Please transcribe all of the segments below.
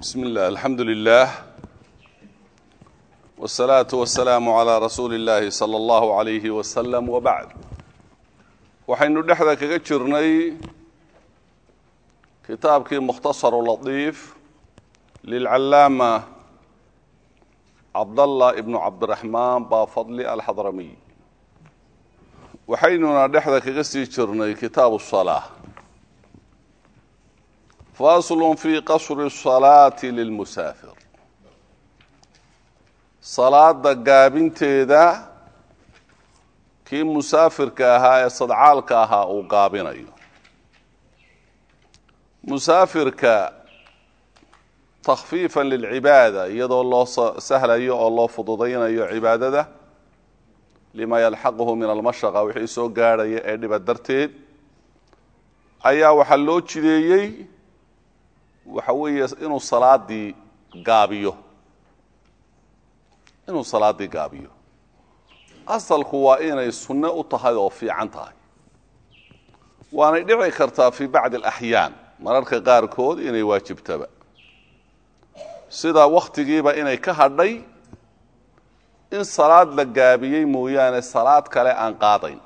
بسم الله الحمد لله والصلاة والسلام على رسول الله صلى الله عليه وسلم وبعد waxaynu dhexda kaga jirnay kitaabkii mukhtasaru latiif lilcallaama cabdallah ibnu cabdiraxmaan baafadli alxadramiy waxaynuna dhexda kaga sii jirnay kitaabu salaa faslu fi qasri salaati lilmusaafir salaada gaabinteeda kii musaafirka ahaa ee sadcaalka ahaa uu gaabinayo musaafirka takhfiifa lilcibaada iyadoo loo sahlayo oo loo fududaynayo cibaadada lima yalxaquhu min almashaqa wixii soo gaadhaya ee dhiba darteed ayaa waxaa loo jideeyey waxa weeye inuu salaadii gaabiyo inuu salaadii gaabiyo asalku waa inay sunno u tahay oo fiican tahay waanay dhici kartaa fii bacdi alaxyaan mararka qaarkood inay waajibtaba sida wakhtigiiba inay ka hadhay in salaad la gaabiyey mooyaane salaad kale aan qaadayn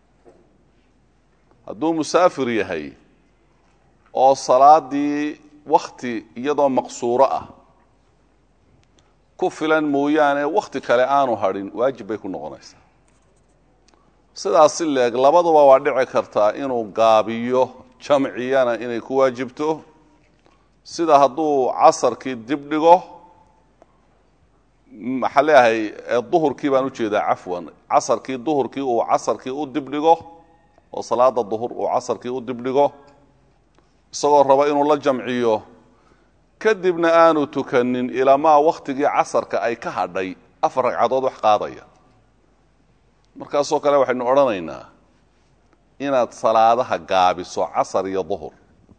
hadduu musaafir yahay oo salaadii wakhti iyadoo maqsuuro ah ku filan mooyaane wakhti kale aanu hadhin waajib bay ku noqonaysaa sidaas si leeg labaduba waa dhici kartaa inuu gaabiyo jamciyana inay ku waajibto sida hadduu casarkii dib dhigo maxaa leeyahay duhurkii baan ujeedaa cafwan casarkii duhurkii uu casarkii u dib dhigo oo salaada duhur uu casarkii u dib dhigo isagoo raba inuu la jamciyo kadibna aanu tukanin ilamaa wakhtigii casarka ay ka hadhay afar ragcadood wax qaadaya markaasoo kale waxaynu odhanaynaa inaad salaadaha gaabiso casar iyo duhur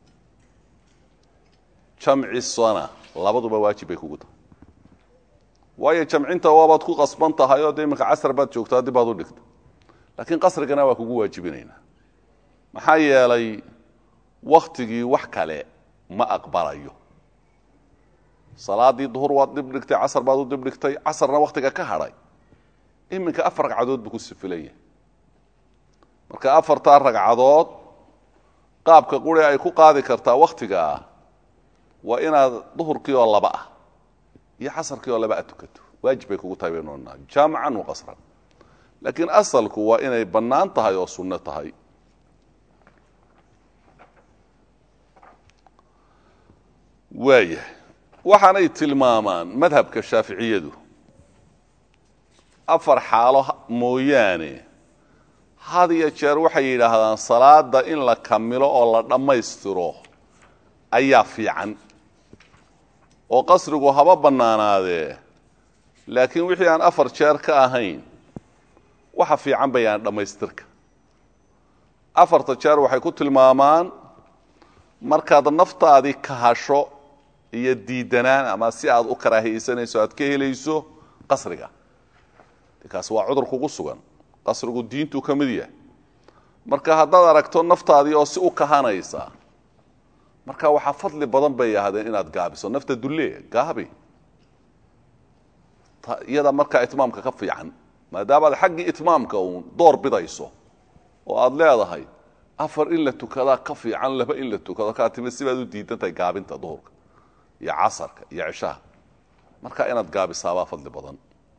jamcisona labaduba waajib bay kugu tahay waayo jamcinta waabaad ku qasban tahay oo de iminka casar baad joogtaa dib baad u dhigta laakiin qasrigana waa kugu waajibinaynaa maxaa yeelay wakhtigii wax kale ma aqbalayo salaadii duhur waad dib dhigtay casar baad u dib dhigtay casarna wakhtiga ka hadhay iminka afar ragcadood buu ku sifilan yahay marka afartaa ragcadood qaabka quri ay ku qaadi kartaa wakhtiga ah waa inaad duhurkii oo laba ah iyo casarkii oo laba a tukato waajib bay kugu tahay baynu odhanaa jaamican wa qasran laakiin asalku waa inay bannaan tahay oo sunno tahay waayahay waxaanay tilmaamaan madhabka shaaficiyadu afar xaalo mooyaane had iyo jeer waxay yidhaahdaan salaada in la kamilo oo la dhammaystiro ayaa fiican oo qasrigu haba bannaanaadee laakiin wixii aan afar jeer ka ahayn waxa fiican bayaan dhammaystirka afarta jeer waxay ku tilmaamaan markaad naftaadii kahasho iyo diidanaan ama si aad u karaahiyeysanayso aad ka helayso qasriga kaasi waa cudur kugu sugan qasrigu diintuu ka mid yahay marka haddaad aragto naftaadii oo si u kahanaysa marka waxaa fadli badan bay yahdeen inaad gaabiso nafta dulle gaabi iyada markaa itmaamka ka fiican maadaamaad xaggii itmaamka uun door bidayso oo aada leedahay afar in la tukadaa ka fiican laba in la tukado kaa timi sibaad u diidan tahay gaabinta duhurka iyo casarka iyo cishaha marka inaad gaabisaabaa fadli badan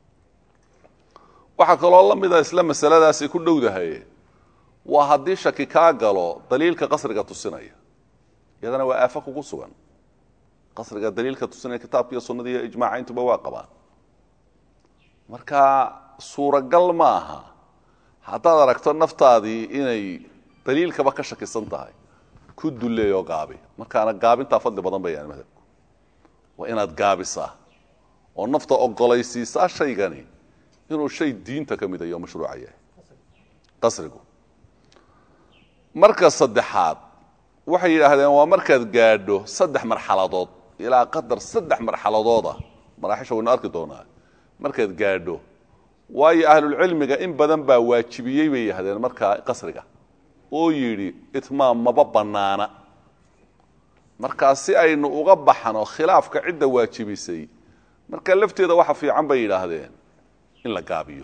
waxaa kaloo la mida isla masaladaasay ku dhowdahay waa haddii shaki kaa galo daliilka qasriga tusinaya iyadana waa aafo kugu sugan qasriga daliilka tusinaya kitaabka iyo sunnada iyo ijmaaca intuba waa qabaan marka suuragal ma aha haddaad aragto naftaadii inay daliilkaba ka shakisan tahay ku duleeyo gaabi markaana gaabintaa fadli badan bayaan madhabku waa inaad gaabisaa oo nafta ogolaysiisaa shaygani inuu shay diinta ka mid ayo mashruuca yahay qasrigu marka saddexaad waxay yidhaahdeen waa markaad gaadho saddex marxaladood ilaa qadar saddex marxaladooda maraaxisha waynu arki doonaa markaad gaadho waayo ahlulcilmiga in badan baa waajibiyey bay yidhahdeen markaa qasriga oo yidhi itmaam maba bannaana markaa si aynu uga baxno khilaafka cidda waajibisay marka lafteeda waxa fiican bay yidhaahdeen in la gaabiyo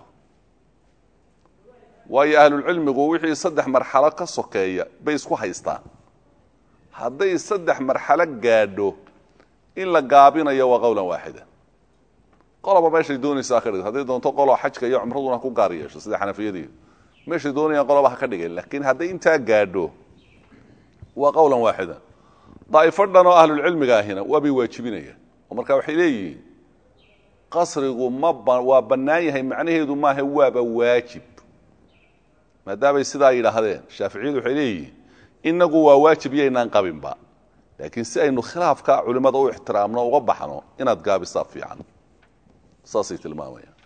waayo ahlulcilmigu wixii saddex marxalo ka sokeeya bay isku haystaan hadday saddex marxalo gaadho in la gaabinayo waa qowlan waaxida qoloba meeshay doonaysaa ka dhig hadday doonto qolo xajka iyo cumraduna ku gaar yeesho sida xanafiyadii meeshay doonayaan qoloba ha ka dhigeen laakiin hadday intaa gaadho waa qowlan waaxida daa'ifo dhan oo ahlulcilmiga ahina waabay waajibinayaan oo marka waxay leeyihiin qasrigu ma waa bannaan yahay macnaheedu maaha waaba waajib maadaamay sidaa yidhaahdeen shaaficiyadu waxay leeyihiin inagu waa waajib yaynaan qabinba laakiin si aynu khilaafka culimmada u ixtiraamno uga baxno inaad gaabisaa fiican saasay tilmaamayaan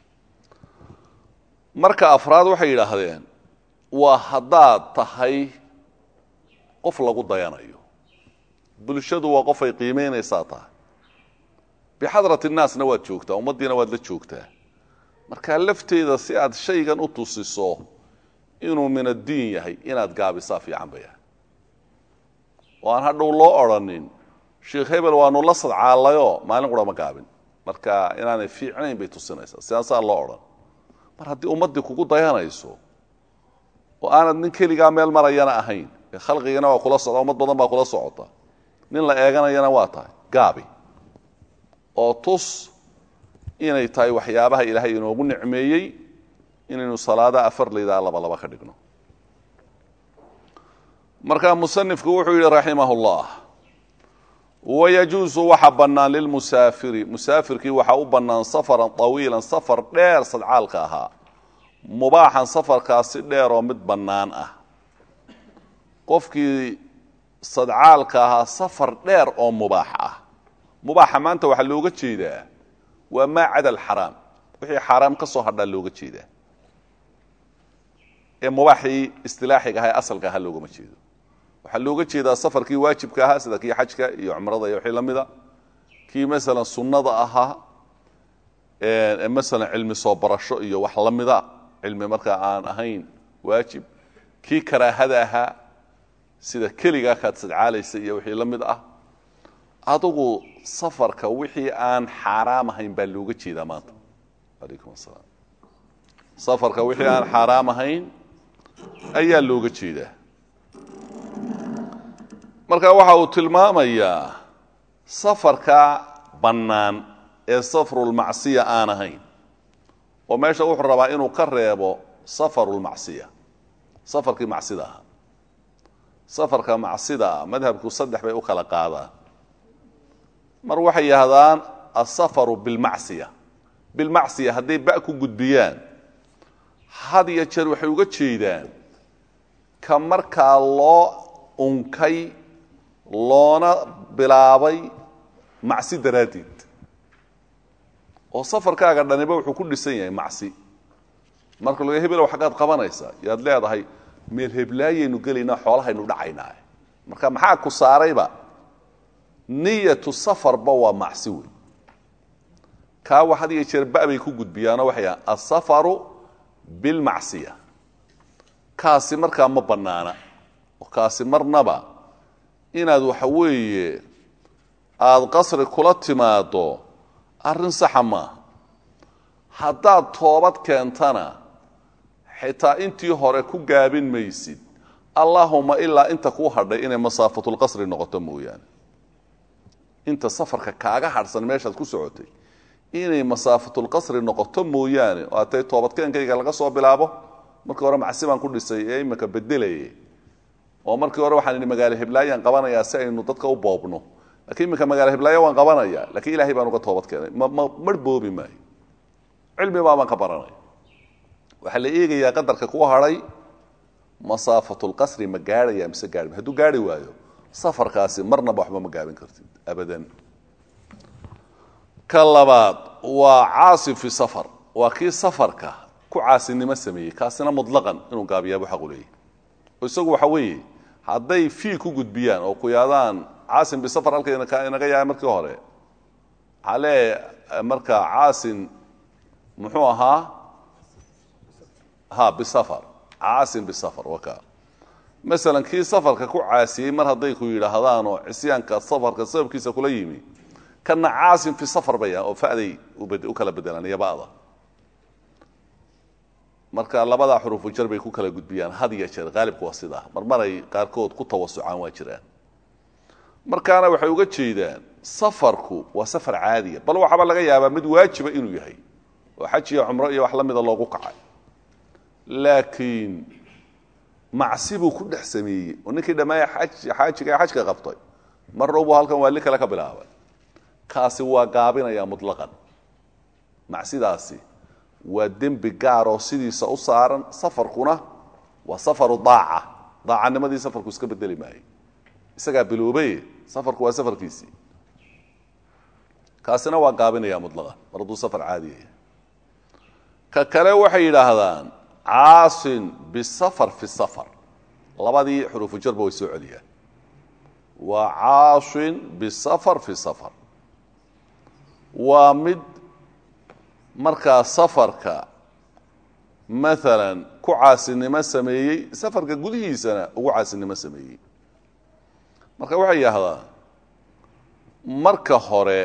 marka afraad waxay yidhaahdeen waa haddaad tahay qof lagu dayanayo bulshadu waa qof ay qiimaynaysaa tahay bixadrat innaasna waad joogtaa ummaddiina waad la joogtaa markaa lafteeda si aad shaygan u tusiso inuu min addiin yahay inaad gaabisaa fiican bay ahay oo aan hadhow loo odrhanin sheikh hebel waanu la sadcaalayoo maalin qura ma gaabin marka inaanay fiicnayn bay tusinaysaa sidaasaa loo odhan mar haddii ummaddii kugu dayanayso oo aanad nin keligaa meel marayana ahayn ee khalqigana waa kula socda ummad badan baa kula socota nin la eeganayana waa tahay gaabi oo tus inay tahay waxyaabaha ilaahay inoogu nicmeeyey inaynu salaada afar laydaa laba laba ka dhigno marka musanifku wuxuu yidhi raximah اllah wayajuusu waxa bannaan lilmusaafiri musaafirkii waxaa u bannaan safaran طawiilan safar dheer sadcaalka ahaa mubaaxan safarkaasi dheer oo mid bannaan ah qofkii sadcaalka ahaa safar dheer oo mubaax ah mubaaxa maanta waxaa looga jeedaa waa maa cada alxaraam wixii xaaraam ka soo hadhaa looga jeedaa ee mubaaxii istilaaxiga aha ee asalka ahaa loogama jeedo waxaa looga jeedaa safarkii waajibka ahaa sida kii xajka iyo cumrada iyo wixii la mida kii masalan sunnada ahaa ee masalan cilmi soo barasho iyo wax la mida cilmi markaa aan ahayn waajib kii karaahada ahaa sida keligaa kaad sadcaalaysa iyo wixii la mid ah adugu safarka wixii aan xaaraam ahayn baa looga jeedaa maanta alaykum asalaam safarka wixii aan xaaraam ahayn ayaa looga jeedaa marka waxa uu tilmaamayaa safarka bannaan ee safarulmacsiya aan ahayn oo meesha wuxuu rabaa inuu ka reebo safarulmacsiya safarkii macsida ahaa safarka macsida ah madhabku saddex bay u kala qaadaan mar waxay yidhahdaan asafaru bilmacsiya bilmacsiya hadday ba ku gudbiyaan had iyo jeer waxay uga jeedaan ka markaa loo unkay loona bilaabay macsi daraaddeed oo safarkaaga dhaniba wuxuu ku dhisan yahay macsi marka laga hebelow xaggaad qabanaysaa yaad leedahay meel heblaayaynu gelaynaa xoolahaynu dhacaynaa marka maxaa ku saarayba niyatu safarba waa macsi wey kaawa had iyo jeer ba bay ku gudbiyaanoo waxay ahaan asafaru bilmacsiya kaasi markaa ma bannaana oo kaasi marnaba inaad waxa weeye aada qasri kula timaado arrin saxa maaha haddaad toobad keentana xitaa intii hore ku gaabin maysid allaahuma ilaa inta kuu hadhay inay masaafatulqasri noqoto mooyaane inta safarka kaaga hadhsan meeshaad ku socotay inay masaafatulqasri noqoto mooyaane oo atay toobadkeenkayga laga soo bilaabo markii hore macsi baan ku dhisay ee imika bedelayay oo markii hore waxaan idhi magaalo heblaayaan qabanayaa si aynu dadka u boobno lakiin iminka magaalo heblaayo waan qabanaya lakiin ilahay baan uga toobad keenay ma ma mar boobi maayo cilmi baabaan ka baranaya waxaa la eegayaa qadarka ku hadhay masaafatulqasri ma gaadhaya mise gaari hadduu gaari waayo safarkaasi marnaba waxba ma gaabin kartid abadan ka labaad waa caasi fi safar waa kii safarka ku caasinimo sameeyey kaasina mutlaqan inuu gaabiyaabo xaqu leeyahy oo isagu waxa weeye hadday fii ku gudbiyaan oo ku yaadaan caasin bisafar halka inaga yahay markii hore ale marka caasin muxuu ahaa ha bisafar caasin bisafar waka masalan kii safarka ku caasiyey mar hadday ku yidhaahdaan oo cisyaanka safarka sababkiisa kula yimi kana caasin fi safar baya oo faday u kala bedelaan iyo ba'da marka labadaa xurufu jar bay ku kala gudbiyaan had iyo jeer qaalibka waa sidaa marmaray qaarkood ku tawasucaan waa jiraan markaana waxay uga jeedaan safarku waa safar caadiya bal waxaaba laga yaabaa mid waajiba inuu yahay oo xaj iyo cumro iyo wax la mida loogu kacay laakiin macsi buu ku dhex sameeyey oo ninkii dhammaaya xaajiga ee xajka qabtay mar dhow buu halkan waali kale ka bilaabay kaasi waa gaabinaya mutlaqan macsidaasi waa dembi gaaroo sidiisa u saaran safarkuna waa safaru daaca daacanimadii safarku iska bedeli maayo isagaa biloobaye safarku waa safarkiisii kaasina waa gaabinaya mutlaqan mar hadduu safar caadiyaya ka kale waxay yidhaahdaan caasin bisafar fi safar labadii xuruufu jarba way soo celiyaan waa caasin bisafar fi safar waa mid markaa safarka maalan ku caasinimo sameeyey safarka gudihiisana ugu caasinimo sameeyey marka waxay yidhaahdaa marka hore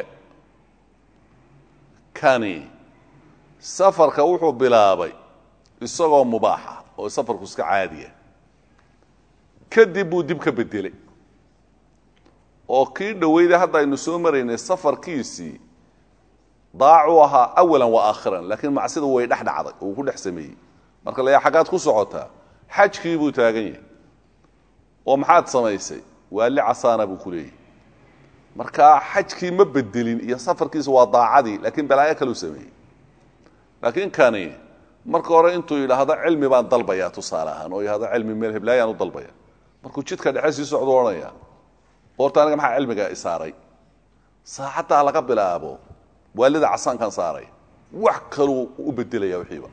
kani safarka wuxuu bilaabay isagoo mubaaxa oo safarku iska caadiya kadib buu dib ka bedelay oo kii dhoweyda hadda aynu soo maraynay safarkiisii daacuu ahaa awalan wa aakhiran laakiin macsidu way dhex dhacday oo uu ku dhex sameeyey marka la yaa xaggaad ku socotaa xajkii buu taagan yahay oo maxaad samaysay waali casaana buu ku leeyahy marka xajkii ma bedelin iyo safarkiisa waa daacadii laakiin balaayo kaleu sameeyey laakiin kani marka hore intuu yidhaahdo cilmi baan dalbaya tusaale ahaan oo yidhahdo cilmi meel heblaayaan u dalbaya markuu jidka dhexe sii socdu odhanaya boorta aniga maxaa cilmiga isaaray saacaddaa laga bilaabo waalida casaankan saaray wax kaluu u bedelaya wixiiba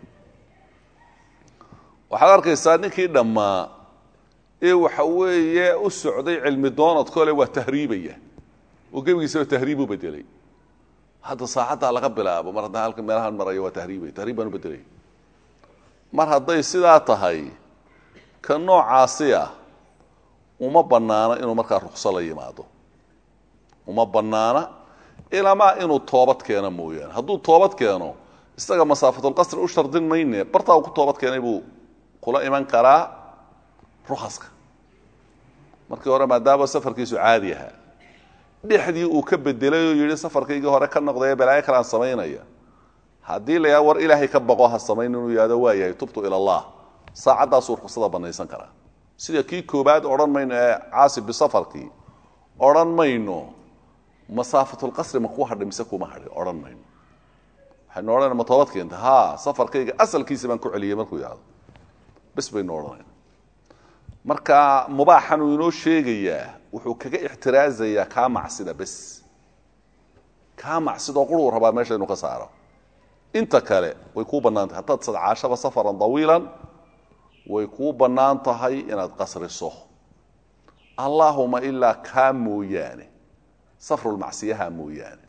waxaad arkaysaa ninkii dhammaa ee waxa weeye u socday cilmi doonadkole waa tahriibaya oo gebigiisaba tahriib u bedelay hadda saacaddaa laga bilaabo mar haddaan halka meelahan marayo waa tahriibaya tahriib baan u bedelaya mar hadday sidaa tahay ka noocaasi ah uma bannaano inuu markaa rukso la yimaado uma bannaana ilamaa inuu toobad keeno mooyaane hadduu toobad keeno isaga masaafatulqasri u shardin mayne bartaa uu ku toobad keenay buu kula iman karaa rukaska markii hore maadaama safarkiisu caadi ahaa dhexdii uu ka bedelay oo yidhi safarkaygii hore ka noqdaye balaayo kalean samaynaya haddii la yaa war ilaahay ka baqo ha samayn inuu yihahdo waa yahay tubtu ila allah saacaddaasuu ruksada banaysan karaa sida kii koobaad odhan mayno ee caasib bisafarkii odhan mayno masaafatulqasri ma kuu hadhay mise kuma hadhay odhan mayno waxaynu odhanayna ma toobad keenta ha safarkayga asalkiisa baan ku celiyey markuu yihahdo bes baynu odhanayna marka mubaaxan uu inoo sheegayaa wuxuu kaga ixtiraazayaa kaa macsida bes kaa macsidoo quruu rabaa meesha inuu ka saaro inta kale way kuu bannaan tahay haddaad sadcaashaba safaran dawiilan way kuu bannaan tahay inaad qasriso allaahuma ilaa kaa mooyaane safrulmacsiyaha mooyaane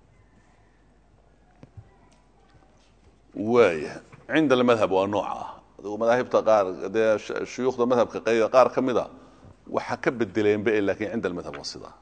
waaya cinda almadhab waa nooca ah adigu madaahibta qaar dee shuyuukhda madhabka qaar ka mida waxa ka bedeleenba laakiin cinda almadhab waa sidaa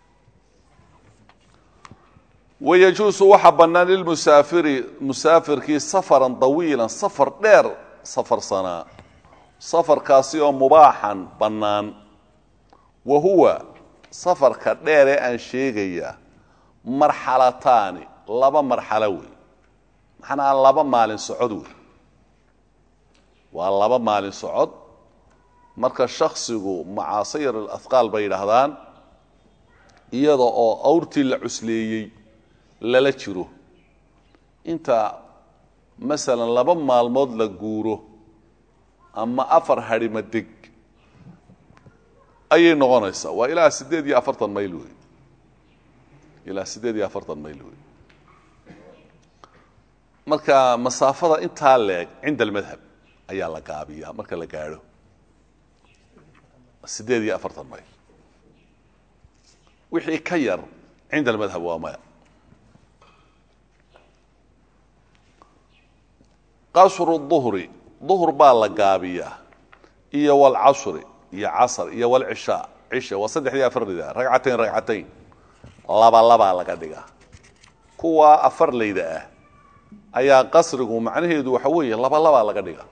wayajuusu waxaa bannaan lilmusaafiri musaafirkii safaran dawiilan safar dheer safarsanaa safarkaasi oo mubaaxan bannaan wa huwa safarka dheeree aan sheegaya marxalataani laba marxalo wey maxanaa laba maalin socod wey waa laba maalin socod marka shaksigu macaasayir alahqaal bay yidhaahdaan iyada oo awrtii la cusleeyey lala jiro inta masalan laba maalmood la guuro ama afar hadhima deg ayay noqonaysaa waa ilaa siddeed iyo afartan mayl wey ilaa siddeed iyo afartan mayl wey marka masaafada intaa leeg cinda almadhab ayaa la gaabiyaa marka la gaadho siddeed iyo afartan mayl wixii ka yar cinda almadhab waa maya qasru duhri duhr baa la gaabiyaa iyo walcasri iyo casr iyo walcishaa cisha waa saddexdii afarleyda ragcatayn ragcatayn laba labaa laga dhigaa kuwa afarleyda ah ayaa qasrigu macnaheedu waxa weeye laba labaa laga dhigaa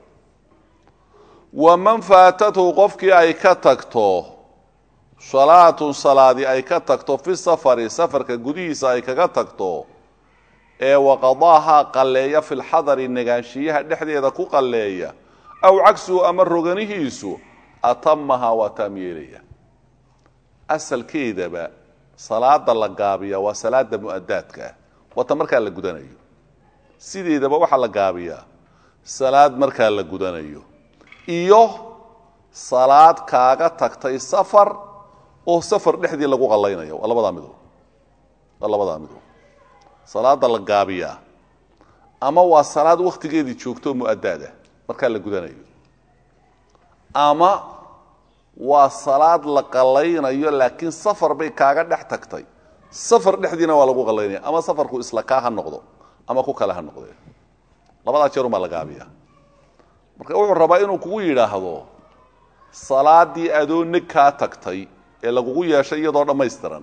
waman faatathu qofkii ay ka tagto salaatun salaadi ay ka tagto fi safari safarka gudihiisa ay kaga tagto ee waqadaahaa qalleeya fi lxadari negaanshiyaha dhexdeeda ku qalleeya aw cagsuhu ama roganihiisu atamahaa waa taam yeelaya asalkeedaba salaada la gaabiya waa salaada mu'adaadka ah waata markaa la gudanayo sideedaba waxaa la gaabiyaa salaad markaa la gudanayo iyo salaad kaaga tagtay safar oo safar dhexdii lagu qallaynayo waa labadaa midood waa labadaa midood salaada la gaabiyaa ama waa salaad wakhtigeedii joogto mu'adaad ah markaa la gudanayo ama waa salaad la qallaynayo laakiin safar bay kaaga dhex tagtay safar dhexdiina waa lagu qallaynaya ama safarku isla kaa ha noqdo ama ku kale ha noqdee labadaa jeerumaa la gaabiyaa marka wuxuu rabaa inuu kugu yidhaahdo salaadii adoo neg kaa tagtay ee lagugu yeeshay iyadoo dhammaystiran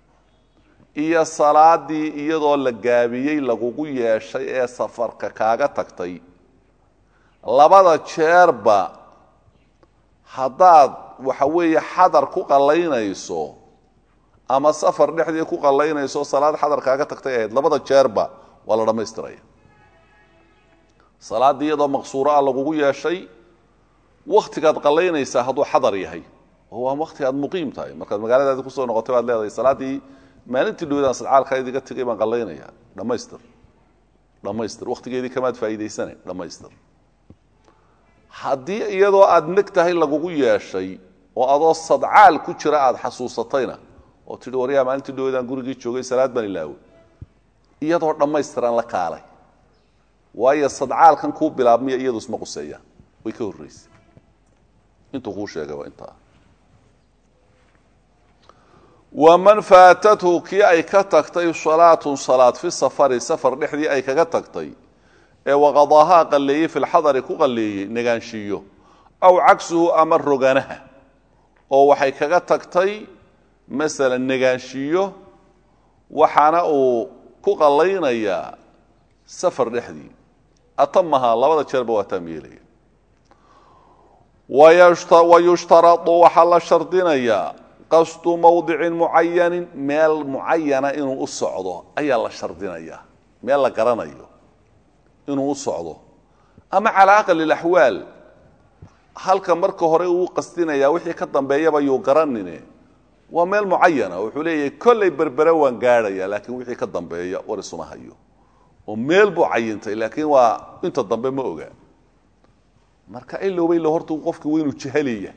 iyo salaadii iyadoo la gaabiyey lagugu yeeshay ee safarka kaaga tagtay labada jeerba haddaad waxa weeye xadar ku qallaynayso ama safar dhexdii ku qallaynayso salaad xadar kaaga tagtay ahayd labada jeerba waa la dhammaystiraya salaaddii iyadoo maqsuuro ah lagugu yeeshay wakhtigaad qallaynaysaa hadduu xadar yahay oo waa wakhti aad muqiim tahay markaad magaaladaadi kusoo noqotay baad leedahay salaaddii maalintii dhowdaan sadcaalkaa idiga tegay baan qallaynaya dhammaystir dhammaystir wakhtigeedii kamaad faa'iidaysane dhammaystir haddii iyadoo aad neg tahay lagugu yeeshay oo adoo sadcaal ku jira aada xasuusatayna oo tidhi waryaa maalintii dhowdaan gurigii joogay salaad baan ilaaway iyadoo dhammaystiran la kaalay waayo sadcaalkan kuu bilaabmiya iyadu isma quseeyaan way ka horraysay intuu kuu sheegay waa intaa waman faatathu kii ay ka tagtay salaatun salaad fi safari safar dhexdii ay kaga tagtay ee waqadaahaa qalleeyey fi lxadari ku qalleeyey negaanshiiyo aw cagsuhu ama roganaha oo waxay kaga tagtay masalan negaanshiiyo waxaana uu ku qallaynayaa safar dhexdii atamahaa labada jeerba waa taam yeelaya wayushtaradu waxaa la shardinayaa qasdu mawdicin mucayanin meel mucayana inuu u socdo ayaa la shardinayaa meel la garanayo inuu u socdo ama calaa aqali laxwaal halka marka hore uu qasdinayaa wixii ka dambeeyaba yuu garanine waa meel mucayana wuxuu leeyahay kollay berbere waan gaadhaya laakiin wixii ka dambeeya war isuma hayo oo meel buu cayintay laakiin waa inta dambe ma oga marka ilowba ilo horta qofki waa inuu jahaliya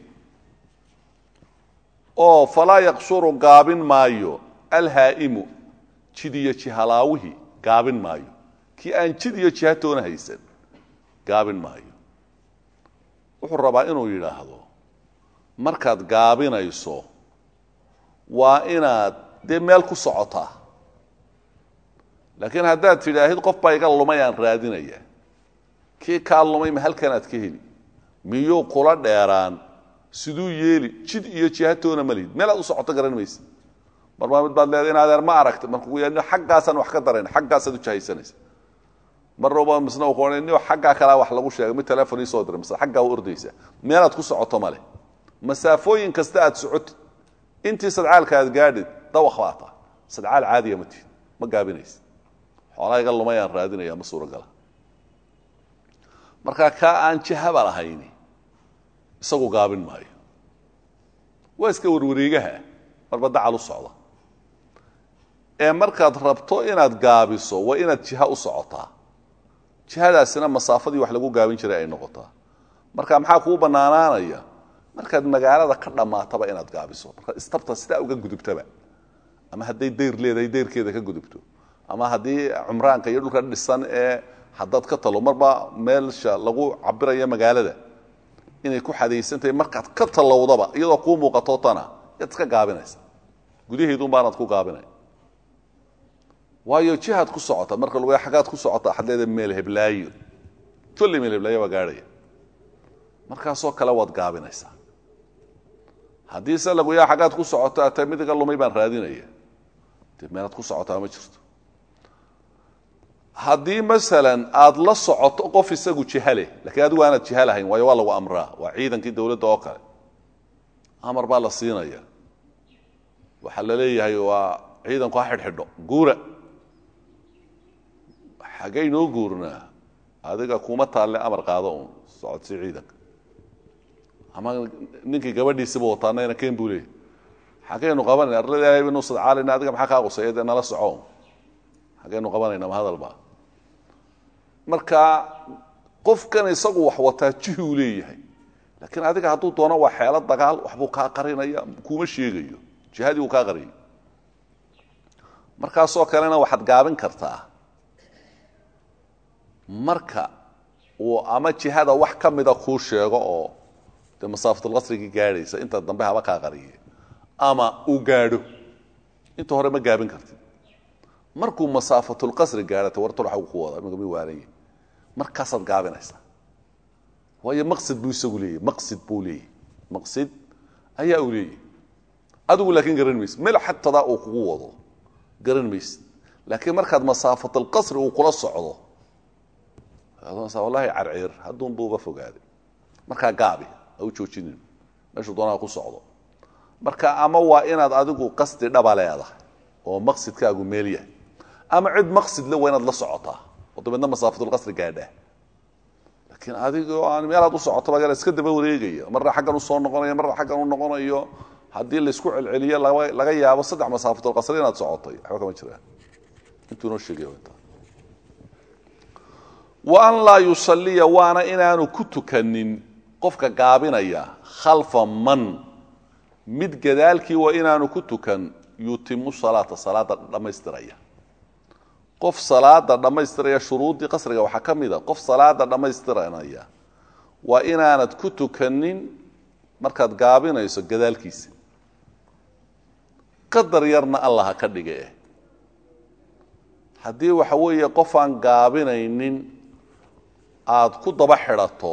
oo falaa yaqsuru gaabin maayo alhaa'imu jid iyo jihalaawihii gaabin maayo kii aan jid iyo jihatoona haysan gaabin maayo wuxuu rabaa inuu yidhaahdo markaad gaabinayso waa inaad dee meel ku socotaa laakiin haddaad tidhaahid qof baa iga lumay aan raadinaya kii kaa lumay ma halkanaad ka heli miyuu kula dheeraan siduu yeeli jid iyo jihatoona ma lihid meel aad u socoto garan maysa marmaa mid baad leedahay in adeer ma aragta markuu ya xaggaasaan wax ka darayn xaggaasaad u jahaysanaysa marnaba misna ku odhan nio xaggaa kalaa wax lagu sheegay mid telefon ii soo diray mise xaggaa u ordaysa meelaad ku socoto male masaafooyin kasta aad socotid intii sadcaalka aad gaadhid dawaq baa taa sadcaal caadiya ma tihid ma gaabinaysa xoolaa iga lumay aan raadinaya ma suuragala markaa kaa aan jahaba lahayni isagu gaabin maayo waa iska warwareegaha marba dacal u socda ee markaad rabto inaad gaabiso waa inaad jiha u socotaa jihadaasina masaafadii wax lagu gaabin jiray ay noqotaa marka maxaa kuu bannaanaanaya markaad magaalada ka dhammaataba inaad gaabiso markaad istabta sidaa uga gudubtaba ama hadday dayr leedahay dayrkeeda ka gudubto ama haddii cumraanka iyo dhulka dhisan ee haddaad ka talo marba meelsha lagu cabirayo magaalada inay ku xadaysantahay markaad ka talowdaba iyadoo kuu muuqato tana yaad iska gaabinaysa gudaheedun baanaad ku gaabinay waayo jihaad ku socota marka lagu xaggaad ku socota waxaad leedahay meel heblaayo kolley meel heblaayo baa gaadhaya markaasoo kale waad gaabinaysaa haddii se lagu yaa xaggaad ku socoto atee mid iga lumay baan raadinaya dee meelaad ku socotaa ma jirto haddii masalan aada la socoto qof isagu jihale lakiin adigu aanad jiha lahayn waayo waa lagu amraa waa ciidankii dowladda oo kale amar baa la siinaya waxaa la leeyahay waa ciidanku ha xidhxidho guura xaggay noo guurnaa adiga kuma taalle amar qaado uun socodsii ciidanka ama ninkii gabadhiisiba wataanayna ken buu leeyahy xaggaynu qabanayna arlada ilahay baynu sadcaalayna adiga maxaa kaa qusaya dee nala soco xaggaynu qabanayna ma hadalba marka qofkan isagu wax wataa jihi uu leeyahay laakiin adiga hadduu doono waa xeelo dagaal waxbuu kaa qarinaya kuma sheegayo jihadii uu kaa qariyay markaasoo kalena waxaad gaabin kartaa marka uu ama jihada wax ka mida kuu sheego oo dee masaafatulqasrigii gaadhaysa inta dambe haba kaa qariye ama uu gaadho inta hore ma gaabin kartid markuu masaafatulqasri gaadhata wartal waxa uu ku wada imika mi waanaya markaasaad gaabinaysaa waayo maqsid buu isagu leeyahy maqsid buu leeyahy maqsid ayaa uu leeyahy adigu laakiin garan maysid meel xatadaa uu kugu wado garan maysid laakiin markaad masaafatulqasri uu kula socdo wallahi carciir hadduun buuba fogaaday markaa gaabi ha u joojinin meeshuu doonaa ku socdo marka ama waa inaad adigu qasdi dhaba leedahay oo maqsidkaagu meel yahay ama cid maqsid le waa inaad la socotaa oo dabeedna masaafatulqasri gaadhaa laakiin adigoo aan meelaad u socoto baga iska daba wareegaya marna xaggan usoo noqonayo marna xaggan u noqonayo haddii laysku celceliyo laga yaabo saddex masaafatulqasri inaad socotay waxba kama jiraan intuu inoo sheegay intaa wa an laa yusaliya waana inaanu ku tukanin qofka gaabinaya khalfa man mid gadaalkii waa inaanu ku tukan yutimu salaata salaada dhammaystiraya qof salaada dhammaystiraya shuruuddii qasriga waxaa ka mid a qof salaada dhammaystiranaya waa inaanad ku tukanin markaad gaabinayso gadaalkiisa qadar yarna allah ha ka dhige haddii waxa weeye qof aan gaabinaynin aada ku daba xidhato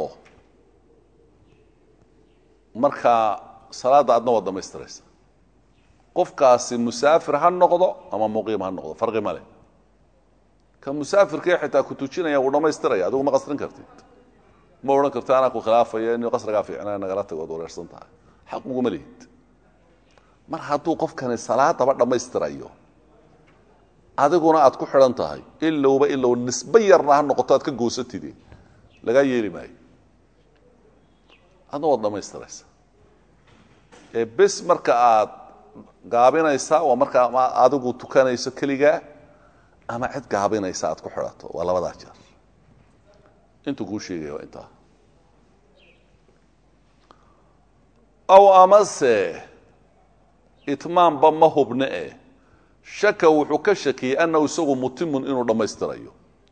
markaa salaadda adna waad dhammaystiraysa qofkaasi musaafir ha noqdo ama muqiim ha noqdo farqi ma leh ka musaafirkee xitaa ku tujinaya wuu dhammaystiraya adigu ma qasrin kartid ma odhan karti anaa ku khilaafaya in qasrigaa fiicnaa nagala tago ad wareersan tahay xaq uguma lihid mar hadduu qofkani salaadaba dhammaystirayo adiguna aad ku xidhan tahay ilowba ilow nisbe yarna ha noqoto aad ka goosatide lagaa yeeli maayo adna waad dhammaystiraysa ee bes marka aad gaabinaysaa waa markaa ama adigu tukanayso keligaa ama cid gaabinaysa aad ku xidhato waa labadaa jeer intuu kuu sheegaya waa intaa aw amase itmaamba ma hubne eh shaka wuxuu ka shakiyey annahu isagu mutimun inuu dhammaystirayo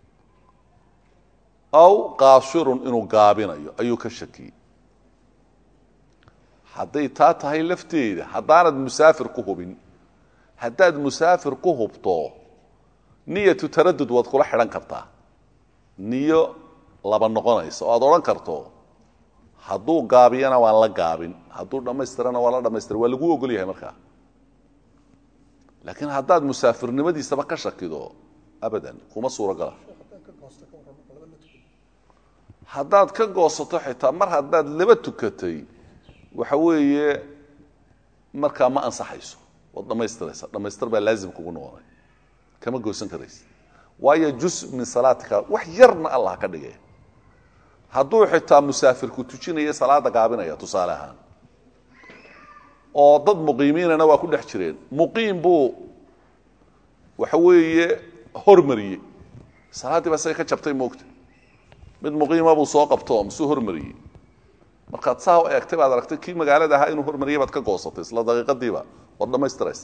aw qaasirun inuu gaabinayo ayuu ka shakiyey hadday taa tahay lafteeda haddaanad musaafir ku hubin haddaad musaafir ku hubto niyatu taradud waad kula xidhan kartaa niyo laba noqonaysa oo aad odhan karto hadduu gaabiyana waan la gaabin hadduu dhammaystirana waan la dhamaystira waa laguu ogol yahay markaa laakiin haddaad musaafirnimadiisaba ka shakido abadan kuma suurogala haddaad ka goosato xitaa mar haddaad laba tukatay waxa weeye markaa ma ansaxayso waad dhammaystiraysa dhammaystir baa laazim kugu noqonay kama goosan karaysa waayo jus min salaatika wax yarna allah ka dhigay hadduu xitaa musaafirku tujinaya salaada gaabinaya tusaale ahaan oo dad muqiimiinana waa ku dhex jireen muqiim buu waxa weeye hormariyey salaaddii baa isaga ka jabtay moogta mid muqiima buu soo qabto masuu hormariyey markaad saa u eegtay baad aragtay kii magaalada ahaa inuu hormariyay baad ka goosatay isla daqiiqadiiba waad dhammaystiraysa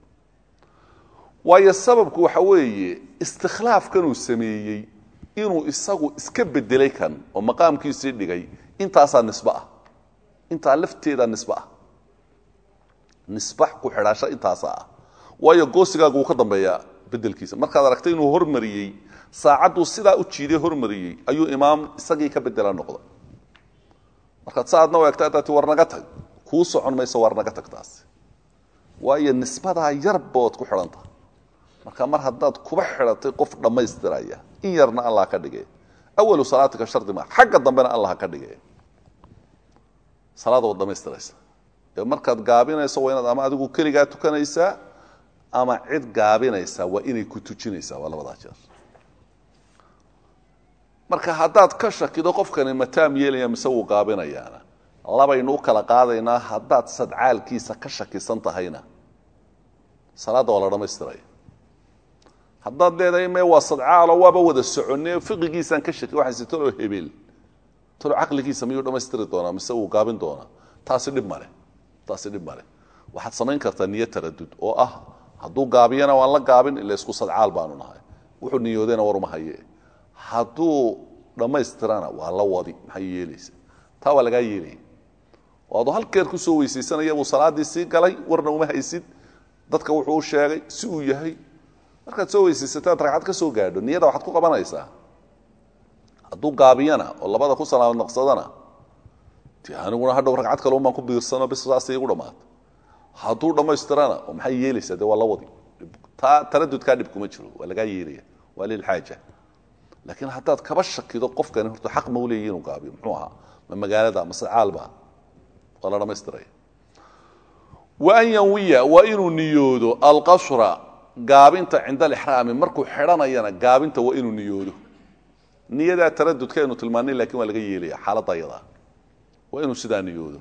waayo sababku waxa weeye istikhlaafkanuu sameeyey inuu isagu iska bedelay kan oo maqaamkiisii dhigay intaasaa nisbe ah intaa lafteedaa nisbe ah nisbax ku xidhaasho intaasaa ah waayo goosigaagu wuu ka dambeeyaa bedelkiisa markaad aragtay inuu hormariyey saacadduu sidaa u jiiday hormariyey ayuu imaam isagii ka bedela noqday markaad sa adna u egta adaati war naga tag kuu socon mayso waar naga tagtaasi waayo nisbadaa yarbood ku xidhan tahay marka mar haddaad kuba xidhatay qof dhammaystiraya in yarna allah ka dhigay awalu salaatika shardi maa xagga dambena allah ka dhigay salaada waad dhamaystiraysa ee markaad gaabinayso waa inaad ama adigu keligaa tukanaysaa ama cid gaabinaysaa waa inay ku tujinaysaa waa labadaa jeer marka haddaad ka shakido qofkani mataam yeelaya mise wuu gaabinayaana labaynu u kala qaadaynaa haddaad sadcaalkiisa ka shakisan tahayna salaadda waa la dhammaystiraya haddaad leedahay me waa sadcaalo waaba wada soconne fiqigiisaan ka shaki waxayse talo hebel talo caqligiisa miyuu dhammaystiri doonaa mise wuu gaabin doonaa taasi dhib male taasi dhib male waxaad samayn kartaa niyo taradud oo ah hadduu gaabiyana waan la gaabin ila isku sadcaal baanu nahay wuxuu niyoodayna waruma haye hadduu dhammaystirana waa la wadi maxay yeelaysa taa waa lagaa yeelaya oo aduu halkeer kusoo weysaysanaya buu salaaddii sii galay warna uma haysid dadka wuxuu u sheegay si uu yahay markaad soo weysaysataad ragcad ka soo gaadho niyada waxaad ku qabanaysaa hadduu gaabiyana oo labada ku salaamad naqsadana de aniguna hadhow ragcad kale umaan ku biirsano bis saas igu dhammaata hadduu dhammaystirana oo maxay yeelaysaa dee waa la wadi taa taradudkaa dhib kuma jiro waa lagaa yeelaya waa lilxaaja laakiin haddaad kaba shakido qofkani horta xaq ma uleeyi inuu gaabiyo muxuu ahaa ma magaalada mase caalba waa la dhammaystiraya wa an yanwiya waa inuu niyoodo alqasra gaabinta cinda alixraami markuu xidhanayana gaabinta waa inuu niyoodo niyadaa taradudkaynu tilmaanay lakin waa laga yeelaya xaaladda ayadaa waa inuu sidaa niyoodo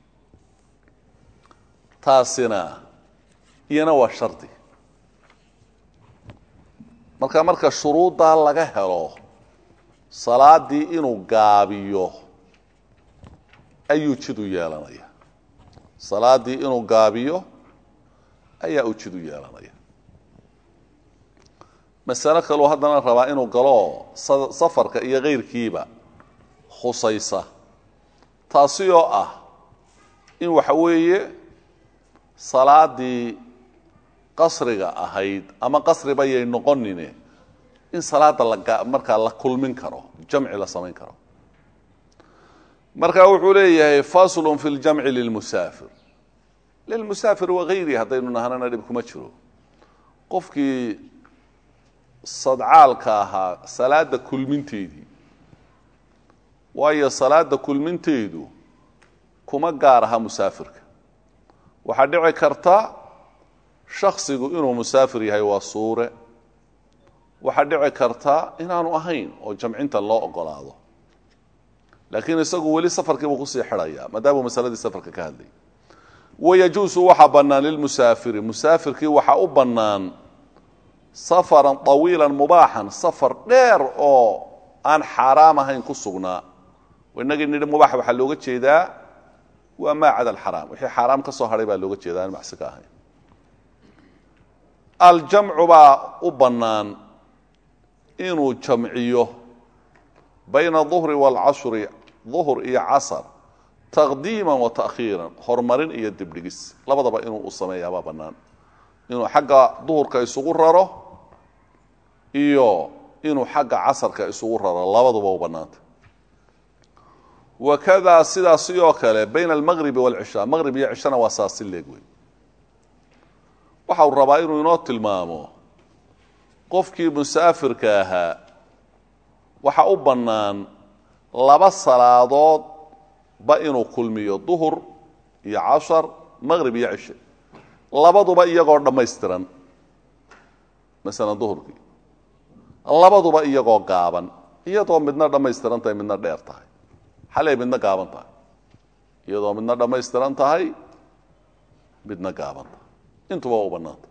taasina iyana waa shardi marka marka shuruuddaa laga helo salaadii inuu gaabiyo ayuu jid u yeelanaya salaaddii inuu gaabiyo ayaa uu jid u yeelanaya masalo kaleu haddana rabaa inuu galo safarka iyo kayrkiiba khusaysa taasi oo ah in waxa weeye salaadii qasriga ahayd ama qasriba yay noqonine in salaada la markaa la kulmin karo jamci la samayn karo marka wuxuu leeyahay faslu fi ljamci lilmusaafir lilmusaafir wagayrihi haddaynu nahanana dhib kuma jiro qofkii sadcaalka ahaa salaada kulminteedii waayo salaada kulminteedu kuma gaar aha musaafirka waxaa dhici karta shaksigu inuu musaafir yahay waa suure waxaa dhici karta inaanu ahayn oo jamcinta loo ogolaado laakiin isagu weli safarkiibuu kusii xidhaya maadaamuu masaladii safarka ka hadlay wayajuusu waxaa bannaan lilmusaafiri musaafirkii waxaa u bannaan safaran طawiila mubaaxan safar dheer oo aan xaaraam ahayn ku sugnaa inagii nidhi mubaax waxaa looga jeedaa waa maa cada alxaraam wixii xaaraam ka soo hadhay baa looga jeeda aan macsi ka ahayn aljamcu baa u bannaan inuu jamciyo bayna duhri waalcashri duhr iyo casar taqdiima wa ta'khiiran horumarin iyo dibdhigis labadaba inuu u sameeyaabaa bannaan inuu xagga duhurka isugu raro iyo inuu xagga casarka isugu raro labaduba u bannaanta wakadaa sidaas sidoo kale bayna almaqribi waalcishaa maqrib iyo cishana waa saasi leeg wey waxa uu rabaa inuu inoo tilmaamo qofkii musaafirka ahaa waxa u bannaan laba salaadood ba inuu kulmiyo duhur iyo cashar maqrib iyo cishe labaduba iyagoo dhammaystiran masalan duhurkii labaduba iyagoo gaaban iyadoo midna dhammaystiran tahay midna dheer tahay xalay midna gaaban tahay iyadoo midna dhammaystiran tahay midna gaaban tahay intuba waa u bannaanta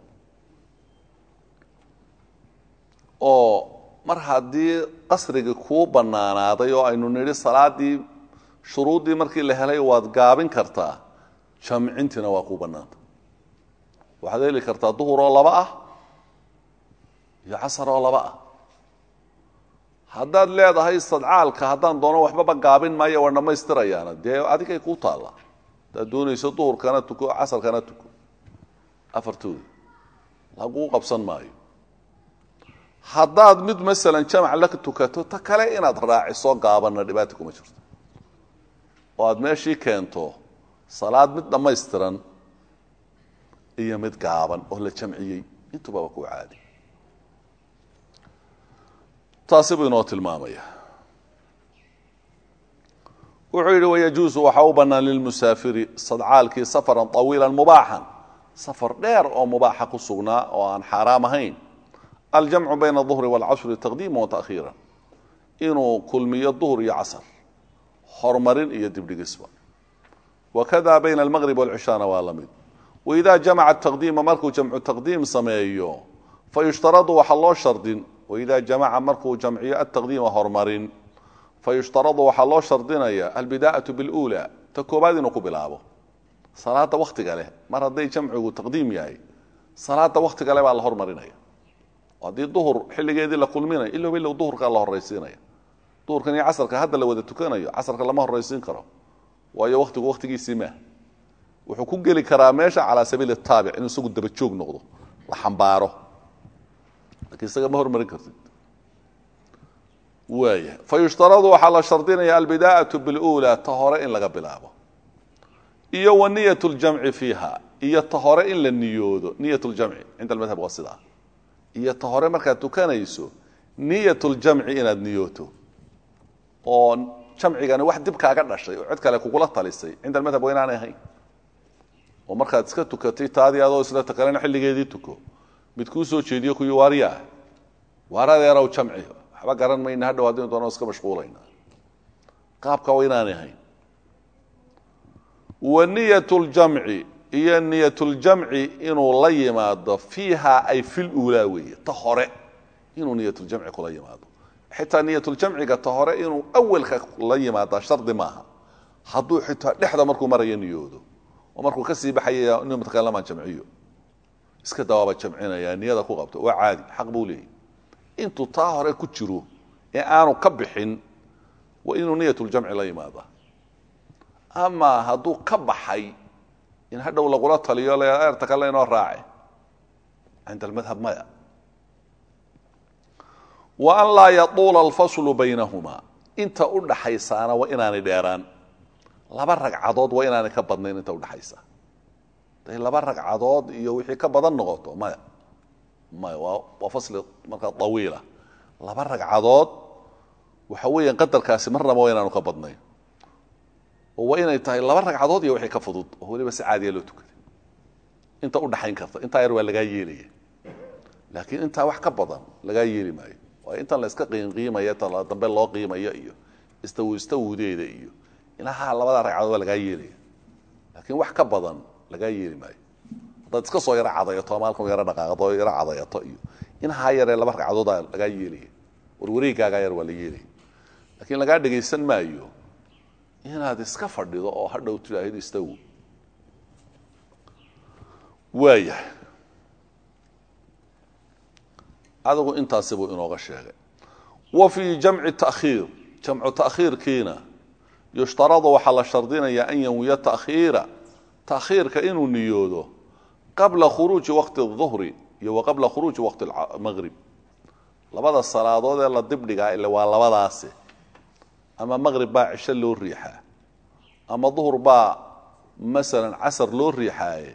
oo mar haddii qasrigii kuu bannaanaaday oo aynu nidhi salaaddii shuruuddii markii la helay waad gaabin kartaa jamcintiina waa kuu bannaanta waxaad heli kartaa duhur oo laba ah iyo casar oo laba ah haddaad leedahay sadcaalka haddaan doono waxbaba gaabin maayo waa dhammaystirayaana dee adigay kuu taalla haddaad doonayso duhurkana tuko casarkana tuko afartooda laguu qabsan maayo haddaad mid masalan jamac la tukato ta kale inaad raaciso gaabanna dhibaata kuma jirto oo aad meeshii keento salaad mid dhammaystiran iyo mid gaaban oo la jamciyey intuba waa kuwa caadi taasi buu inoo tilmaamaya wuxuu yidhi wayajuusu waxaa u bannaan lilmusaafiri sadcaalkii safaran طawiila mubaaxan safar dheer oo mubaaxa ku sugnaa oo aan xaaraam ahayn aljamcu bayna الظuhri wاlcasri taqdiima watakhiira inuu kulmiyo duhr iyo casr horumarin iyo dibdhigisba wakada bayna almaqrib wاlcishaana waa la mid waida jamaca taqdiima markuu jamcu taqdiim sameeyo fayushtaradu waxaa loo shardin waida jamaca markuu jamciyo ataqdiima horumarin fayushtaradu waxaa loo shardinaya albidaa'atu biاlأuulى ta koobaad inuu ku bilaabo salaada waktiga leh mar hadday jamcigu taqdiim yahay salaada waktiga leh baa la hormarinaya haddii duhur xilligeedii la kulminayo ilow ilow duhurkaa la horaysiinaya duhurkan iyo casarka hadda la wada tukanayo casarka lama horaysiin karo waayo waktigu waktigiisii maah wuxuu ku geli karaa meesha calaa sabiili taabic inuu isagu dabajoog noqdo la xambaaro lakiin isaga ma hormarin kartid waaya fa yushtaradu waxaa la shardinaya albidaa'atu biاlأuulى ta hore in laga bilaabo iyo wa niyat اljamci fiiha iyo ta hore in la niyoodo niyat اljamci cinda almadhab waa sidaa iyo ta hore markaad tukanayso niyat اljamci inaad niyooto oo jamcigani wax dib kaaga dhashay oo cid kale kugula talisay cinda almadhab waa inaanay ahayn oo markaad iska tukatay taadii adoo isla takalena xilligeedii tuko mid kuu soo jeediyo kuwii waaryaa waaradeerow jamci waxba garan mayna hadhow haddaynu doonno iska mashquulayna qaabka waa inaanay ahayn wa niyat ljamci iyo niyat ljamci inuu la yimaado fiiha ay fil uulaa weeye ta hore inuu niyatuljamci kula yimaado xitaa niyatuljamciga ta hore inuu awalka la yimaada shardi maaha hadduu xitaa dhexda markuu marayo niyoodo oo markuu kasii baxaya inu mutakallamaan jamciyo iska dawaaba jamcinaya niyada ku qabto waa caadi xaq buu leeyahy intuu taa hore ku jiro ee aanu ka bixin waa inuu niyatuljamci la yimaada ama hadduu ka baxay in hadhow lagula taliyo eerta kale inoo raace cinda almadhab maya wa an laa yatuula alfaslu baynahumaa inta u dhaxaysaana waa inaanay dheeraan laba ragcadood waa inaanay ka badnayn inta udhaxaysa haday laba ragcadood iyo wixii ka badan noqoto maya maya waa waa fasli markaa awiila laba ragcadood waxa weeyaan qadarkaasi marnaba waa inaanu ka badnayn oo waa inay tahay laba ragcadood iyo wixii ka fudud oo weliba si caadiya loo tukaday inta u dhaxayn karta intaa yar waa lagaa yeelaya laakiin intaa wax ka badan lagaa yeeli maayo waa intan la iska qiimqiimaya ta dambe loo qiimayo iyo istaw istawudeeda iyo ilaha labada ragcadood waa lagaa yeelaya laakiin wax ka badan lagaa yeeli maayo haddaad iska soo yaro cadayato ama halkan yaro dhaqaaqdo yaro cadayato iyo inahaa yaree laba ragcadoodaa lagaa yeelaya warwareegaagaa yar waa la yeelaya laakiin lagaa dhegaysan maayo inaad iska fadhido oo hadhow tidhaahdo istaw waayahay adigu intaasi buu inooga sheegay wa fii jamci takhiir jamcu takhiirkiina yushtaradu waxaa la shardinayaa an yanwiya takhiira takhiirka inuu niyoodo qabla khuruuji waqti الظuhri iyo wa qabla khuruuji waqti maqrib labada salaadood ee la dibdhigaa ile waa labadaasi ama maqrib baa cisho loo riixaa ama duhur baa masalan casar loo riixaaye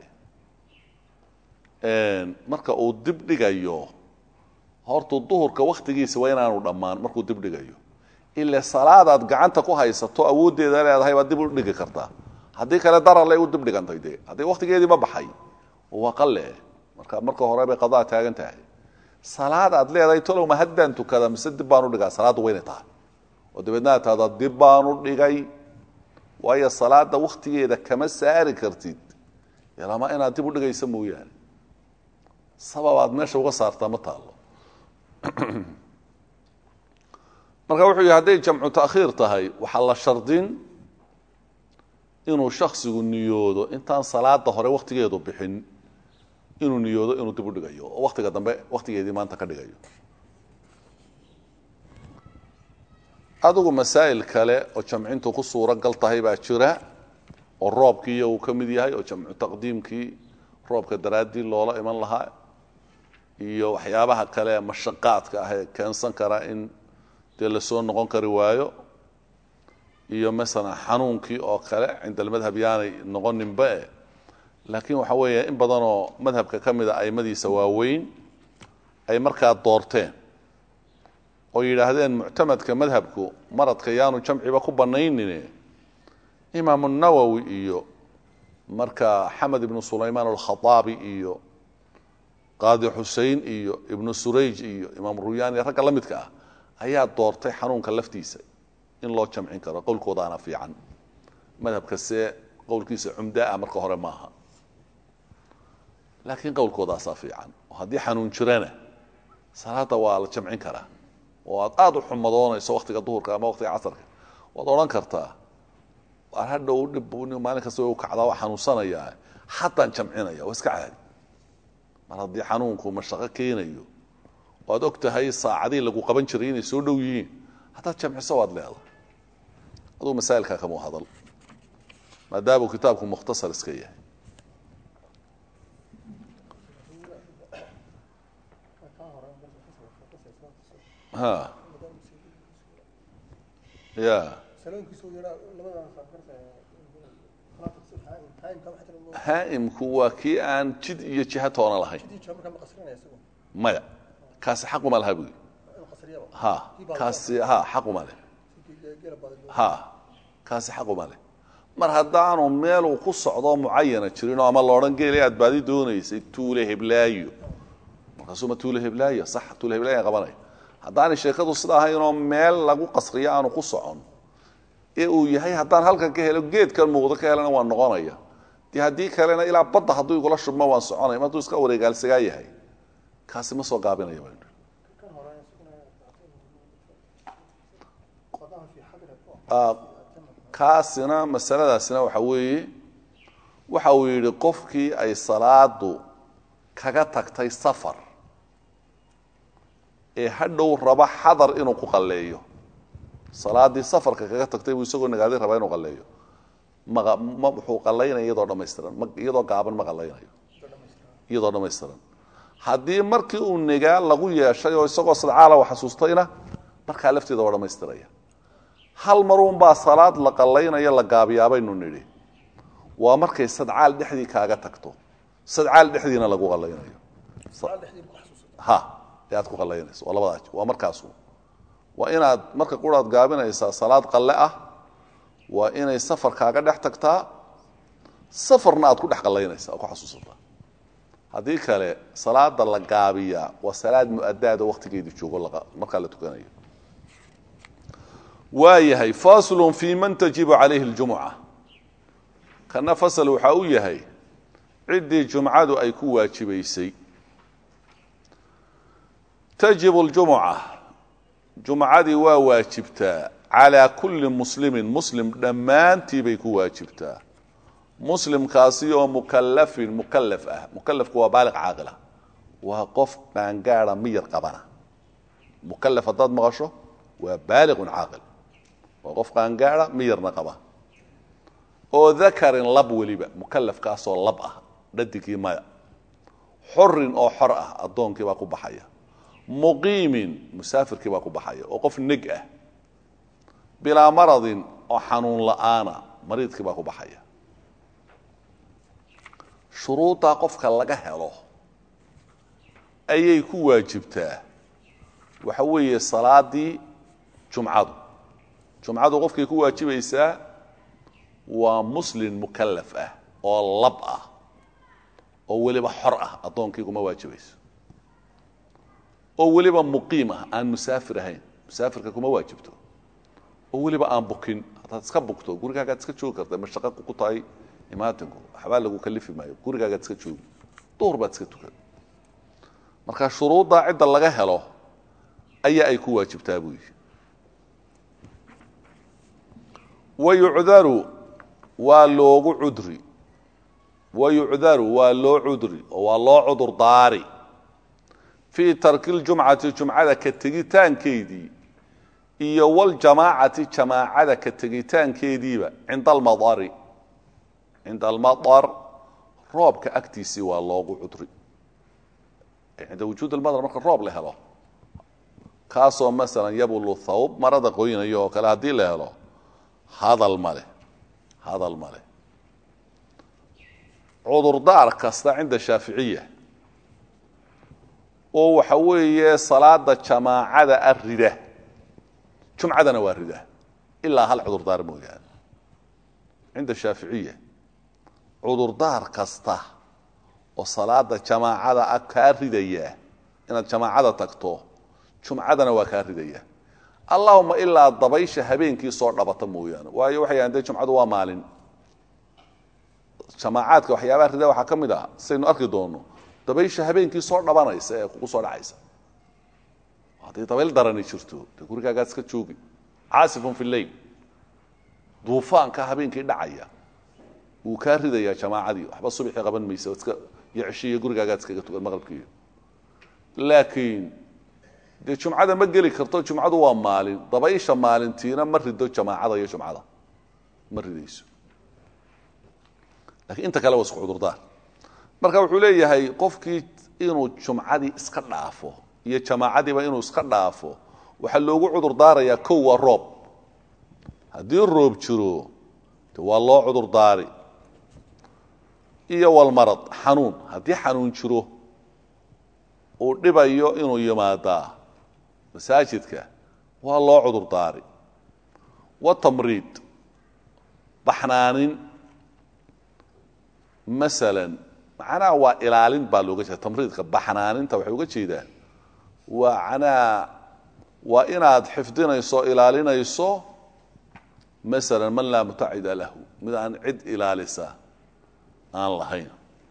marka uu dibdhigayo hortuu duhurka waktigiisa waa inaanu dhammaan markuu dibdhigayo ile salaadaad gacanta ku haysato awooddeeda leedahay baad dib u dhigi kartaa haddii kale dararlay u dibdhigantay dee haddii waktigeedii ma baxay waa qale marka marka hore bay qadaa taagan tahay salaad aad leedahay tolow ma haddaan tukada mise dib baan u dhigaa salaaddu waynay tahay oo dabeedna aad tahdaa dib baan u dhigay waayo salaada waktigeeda kama saari kartid lama inaad dib u dhigaysa mooyaane sabab aad meesha uga saartaa ma taalo marka wuxuu yihi hadday jamcu takhiir tahay waxaa la shardin inuu shaksigu niyoodo intaan salaada hore waktigeedu bixin inuu niyoodo inuu dib u dhigayo oo waktiga dambe waktigeedii maanta ka dhigayo adigu masaa'il kale oo jamcintu ku suuro gal tahay baa jira oo roobkiiyo uu ka mid yahay oo jamcu taqdiimkii roobka daraaddii loola iman lahaa iyo waxyaabaha kale mashaqaadka ah ee keensan kara in dee lasoo noqon kari waayo iyo masalan xanuunkii oo kale cinda almadhab yaanay noqoninba e laakiin waxa weeye in badanoo madhabka ka mida aimadiisa waaweyn ay markaa doorteen oo yidhaahdeen muctamadka madhabku maradka yaanu jamciba ku banaynine imaamu nawowi iyo marka xamed ibnu sulaymaan alkhaaabi iyo qaadi xusein iyo ibnu surayj iyo imaam ruyaani ragga la midka ah ayaa doortay xanuunka laftiisa in loo jamcin karo qowlkoodaana fiican madhabka see qowlkiisa cumdaa marka hore maaha laakiin qowlkoodaasaa fiican oo haddii xanuun jirana salaada waa la jamcin karaa oo aad aada u xumadoonayso waktiga duhurka ama waktiga casarka waad odhan kartaa waar hadhow dhib maalin kasta u kacdaa waa xanuunsanayaa haddaan jamcinaya waa iska caadi mar haddii xanuunku mashaqo keenayo oo aad og tahay saacadii lagu qaban jiray inay soo dhow yihiin haddaad jamciso waad leedahay aduu masaa'ilkaa kamuu hadal maadaamuu kitaabku mukhtasar iska yahay ha ya haa'imku waa kii aan jid iyo jiha toona lahayn maya kaasi xaquma laha buyi ha kaasi ha xaquma leh ha kaasi xaquma leh mar haddaanu meeluu ku socdo mucayana jirinoo ama loodhan geela aad baadi doonaysay tuule heblaayo markaasuu ma tuule heblaayo sax tuule heblaayan qabanaya haddaanay sheekadu sida ahaynoo meel lagu qasriyo aanu ku socon ee uu yahay haddaan halkan ka helo geedkan muuqdo ka helana waan noqonaya dee haddii kalena ilaa badda hadduu igula shubmo waan soconaya ma hadduu iska wareegaalsagaa yahay kaasi ma soo gaabinaya baynu kaasina masaladaasina waxa weeye waxa uu yidhi qofkii ay salaadu kaga tagtay safar ee hadhow raba xadar inuu ku qalleeyo salaadii safarka kaga tagtay buu isagoo nagaaday rabaa inuu qalleeyo ma ma wuxuu qallaynaya iyadoo dhammaystiran ma iyadoo gaaban ma qallaynayo iyadoo dhammaystiran haddii markii uu negaa lagu yeeshay oo isagoo sadcaala wa xasuustayna markaa lafteeda waa dhammaystiraya hal maruunbaa salaad la qallaynaya la gaabiyaabaynu nidhi waa markay sadcaal dhexdii kaaga tagto sadcaal dhexdiina lagu qallaynayo ha ee aad ku qallaynayso waa labadaa waa markaasu waa inaad marka quraad gaabinaysaa salaad qalle ah waa inay safar kaaga dhex tagtaa safarna aad ku dhex qallaynaysa oo ku xasuusataa haddii kale salaada la gaabiyaa waa salaad mu'adaado waktigeedu joogo markaa la tukanayo waa yahay faslun fi man tajibu calayhi اljumuca kana fasal waxaa u yahay ciddii jumcadu ay ku waajibaysay tajibu اljumuca jumcadii waa waajibtaa calaa kulli muslimin muslim dhammaantii bay ku waajibtaa muslimkaasi oo mukalafin mukalaf ah mukalafku waa baaliq caaqila waa qof qaangaada miyar qabana mukalaf haddaad maqasho waa baaliqun caaqil waa qof qaangaada miyarna qaba oo dakarin lab weliba mukalafkaasoo lab ah dhadigii maya xorin oo xor ah addoonkii baa ku baxaya muqiimin musaafirkii baa ku baxaya oo qof neg ah bilaa maradin oo xanuun la'aana mariidkii baa ku baxaya shuruuddaa qofka laga helo ayay ku waajibtaa waxa weeye salaadii jumcadu jumcadu qofkay ku waajibaysaa waa muslin mukalaf ah oo lab ah oo weliba xor ah addoonkii kuma waajibayso oo weliba muqiim ah aan musaafir ahayn musaafirka kuma waajibto oo weliba aan bukin haddaad iska bugto gurigaagaad iska joogi karta mashaqo ku tahay imaatinku waxbaa lagu kalifi maayo gurigaagaad iska joogi duhur baad iska tukan marka shuruuddaa cidda laga helo ayaa ay ku waajibtaa buu yihi wayucdaru waa loogu cudri wayucdaru waa loo cudri oo waa loo cudur daari fii tarki ljumcati jumcada ka tegitaankeedii iyo waljamaacati jamaacada ka tegitaankeediiba cinda almadari cinda almadar roobka agtiisii waa loogu cudri cinda wujuud almadar marka roob la helo kaasoo masalan yabulu thawb marada qoynayo oo kale haddii la helo hadal male hadal male cudurdaar kasta cinda shaaficiya oo waxa weeye salaada jamaacada a rida jumcadana waa rida ilaa hal cudurdaar mooyaane cinda shaaficiya cudurdaar kasta oo salaada jamaacada a kaa ridaya inaad jamaacada tagto jumcadana waa kaa ridaya allahuma ilaa dabaysha habeenkii soo dhabata mooyaane waayo waxay yahan dee jumcadu waa maalin jamaacaadka waxyaabaha rida waxaa ka mid ah saynu arki doono dabaysha habeenkii soo dhabanaysa ee kugu soo dhacaysa hadday dabayl darani jirto dee gurigaagaad iska joogi caasifun fi lleil duufaanka habeenkii dhacaya wuu kaa ridayaa jamaacadii waxba subaxii qaban maysa iska iyo ceshiiyo gurigaagaad iskaga tugan maqribkiiyo laakiin dee jumcada ma geli karto jumcadu waa maalin dabaysha maalintiina ma rido jamaacada iyo jumcada ma ridayso lakiin inta kale waa isku cudurdaar marka wuxuu leeyahay qofkii inuu jumcadii iska dhaafo iyo jamaacadiiba inuu iska dhaafo waxaa loogu cudurdaarayaa kow waa roob haddii roob jiro de waa loo cudurdaari iyo walmarad xanuun haddii xanuun jiro uu dhibayo inuu yimaadaa masaajidka waa loo cudurdaari watamriid baxnaanin masalan macnaha waa ilaalin baa looga jeeda tamriidka baxnaaninta waxay uga jeedaan waa anaa waa inaad xifdinayso o ilaalinayso masalan man laa mutacida lahu mid aan cid ilaalisa aan lahayn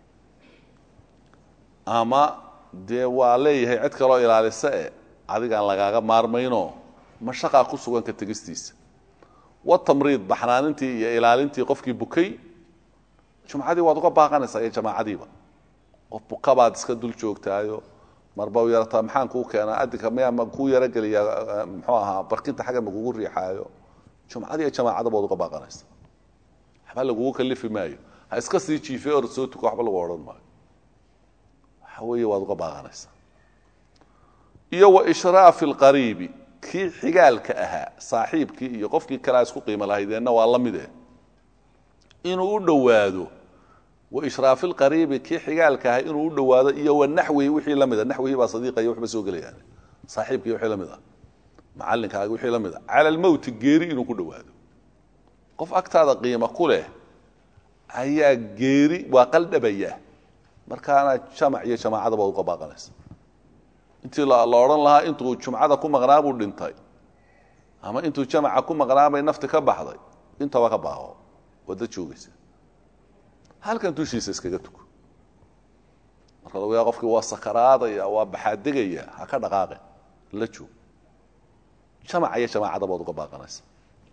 ama dee waa leeyahay cid kaloo ilaalisa e adigaan lagaaga maarmayno mashaqaa ku sugan ka tegistiisa watamriid baxnaanintii iyo ilaalintii qofkii bukay jumcadii waad uga baaqanaysaa iyo jamaacadiiba qof bukabaad iska dul joogtaayo marba u yarataa maxaan kuu keenaa adinka miyaa ma kuu yarogeliyaa muxuu ahaa barkinta xagga ma kugu riixaayo jumcadii iyo jamaacadaba waad uga baaqanaysaa waxba lagugu kalifi maayo ha iska sii jiife or soo tuko waxba lagu odhan maayo waxa weeye waad uga baaqanaysaa iyo wa ishraafi alqariibi kii xigaalka ahaa saaxiibkii iyo qofkii kalea isku qiimo lahaydeenna waa la mide inuu u dhowaado wa ishraafi lqariibi kii xigaalka ahaa inuu u dhowaado iyo wa naxwihi wixii la mida naxwihii baa sadiiqa iyo waxba soo gelayaan saaxiibkii wixii la mid a macallinkaaga wixii la mid a cala almowti geeri inuu ku dhowaado qof agtaada qiimo ku leh ayaa geeri waa qaldhabaya markaana jamac iyo jamaacadaba uga baaqanaysa intii la odhan lahaa intuu jumcada ku maqnaa buu dhintay ama intuu jamaca ku maqnaa bay nafti ka baxday intaba ka baaqo wada joogaysa halkan dushiisa iskaga tuko marka lagu yaa qofkii waa sakaraadaya waa baxaadegaya ha ka dhaqaaqe la joog jamaca iyo jamaacadaba ad uga baaqanaysa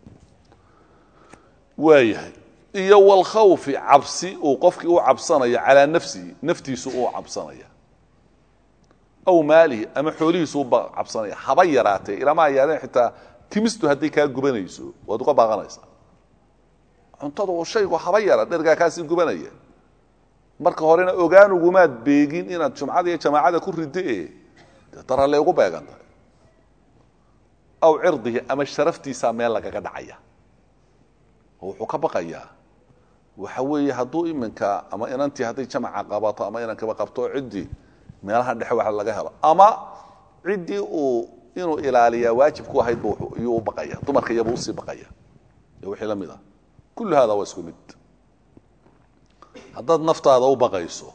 waayahay iyo walkhawfi cabsi uu qofkii u cabsanayo calaa nafsihi naftiisu uu cabsanaya aw maalihi ama xoolihiisu u cabsanaya haba yaraatee ilamaa yaadeen xitaa timistu hadday kaa gubanayso waad uga baaqanaysaa cuntadu shaygu haba yara dhergaa kaasii gubanaya marka horena ogaanugumaad beegin inaad jumcada iyo jamaacada ku riddo e dee darale ugu beegantahay aw cirdihi ama sharaftiisaa meel lagaga dhacaya oo wuxuu ka baqayaa waxa weeye hadduu iminka ama inantii hadday jamaca qabato ama inankaba qabto ciddii meelaha dhexe wax laga helo ama ciddii uu inuu ilaaliyaa waajib ku ahayd bu iyuu u baqaya dumarka iyaba usii baqaya iyo wixii la mid ah kullu hada waa isku mid haddaad naftaada u baqayso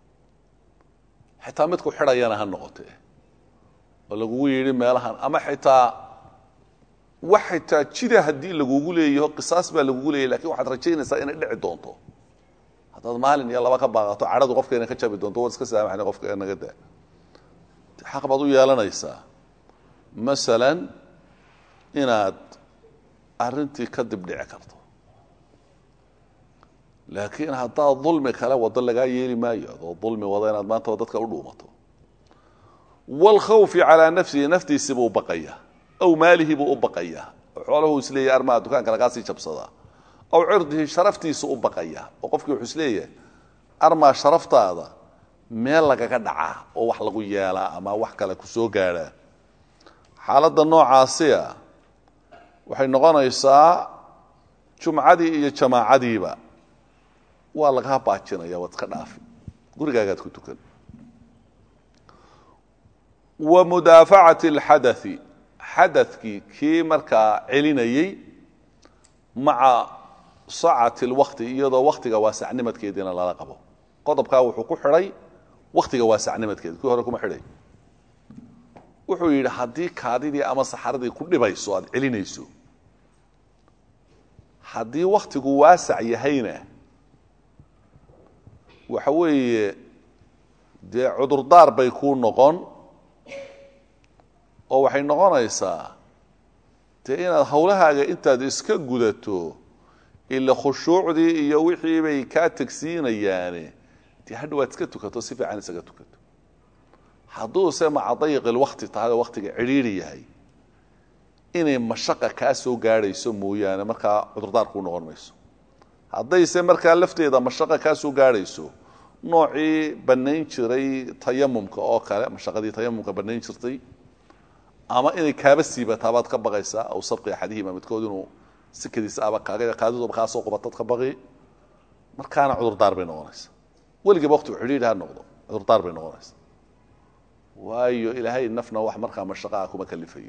xitaa midku xidhayana ha noqotee oo lagugu yidhi meelahan ama xitaa wax xitaa jida haddii lagugu leeyaho qisaas baa lagugu leeyahy lakin waxaad rajaynaysaa inay dhici doonto haddaad maalin iyo laba ka baaqato cadhadu qofka inay ka jabi doonto waad iska saamaxna qofka naga daa xaq baad u yeelanaysaa masalan inaad arrintii ka dib dhici karto laakiin haddaad dulmi kale wado lagaa yeeli maayo adoo dulmi wada inaad maanta dadka u dhuumato wlkhawfi calaa nafsihi naftiisibuu baqaya aw maalihi buu u baqaya oo xoolahu isleeyahy armaa dukaanka lagaa sii jabsadaa aw cirdihi sharaftiisu u baqaya oo qofkii wuxuu isleeyahay armaa sharaftaada meel lagaga dhacaa oo wax lagu yeelaa ama wax kale ku soo gaadhaa xaaladda noocaasiya waxay noqonaysaa jumcadii iyo jamaacadiiba waa lagaa baajinaya waad iska dhaafi gurigaagaad ku tukan wa mudaafacati alxadathi xadadkii kii markaa celinayey maca sacati lwakti iyadoo waktiga waasacnimadkeediina lala qabo qodobkaa wuxuu ku xidhay waktiga waasacnimadkeeda kii hore kuma xidhay wuxuu yidhi haddii kaadidii ama saxaradii ku dhibayso aada celinayso haddii waktigu waasac yahayna waxa weeye dee cudurdaar bay kuu noqon oo waxay noqonaysaa dee inaad hawlahaaga intaad iska gudato ila khushuucdii iyo wixii bay kaa tegsiinayaane dee hadha waad iska tukato si fiican isaga tukato hadduuse maca dayiqil wakti tahay oo waktiga cidhiiri yahay inay mashaqa kaa soo gaadhayso mooyaane markaa cudurdaar kuu noqon mayso haddayse markaa lafteeda mashaqa kaa soo gaadhayso noocii bannayn jiray tayamumka oo kale mashaqadii tayamumka bannayn jirtay ama inay kaaba siibataa baad ka baqaysaa aw sabqi axadihima midkood inuu sikadiisa aba kaaga kaadiduba kaa soo qubatad ka baqi markaana cudurdaar bay noqonaysaa weligiiba waqtigu cidhiidhi ha noqdo cudurdaar bay noqonaysaa waayo ilaahay nafna wax markaa mashaqaa kuma kalifayo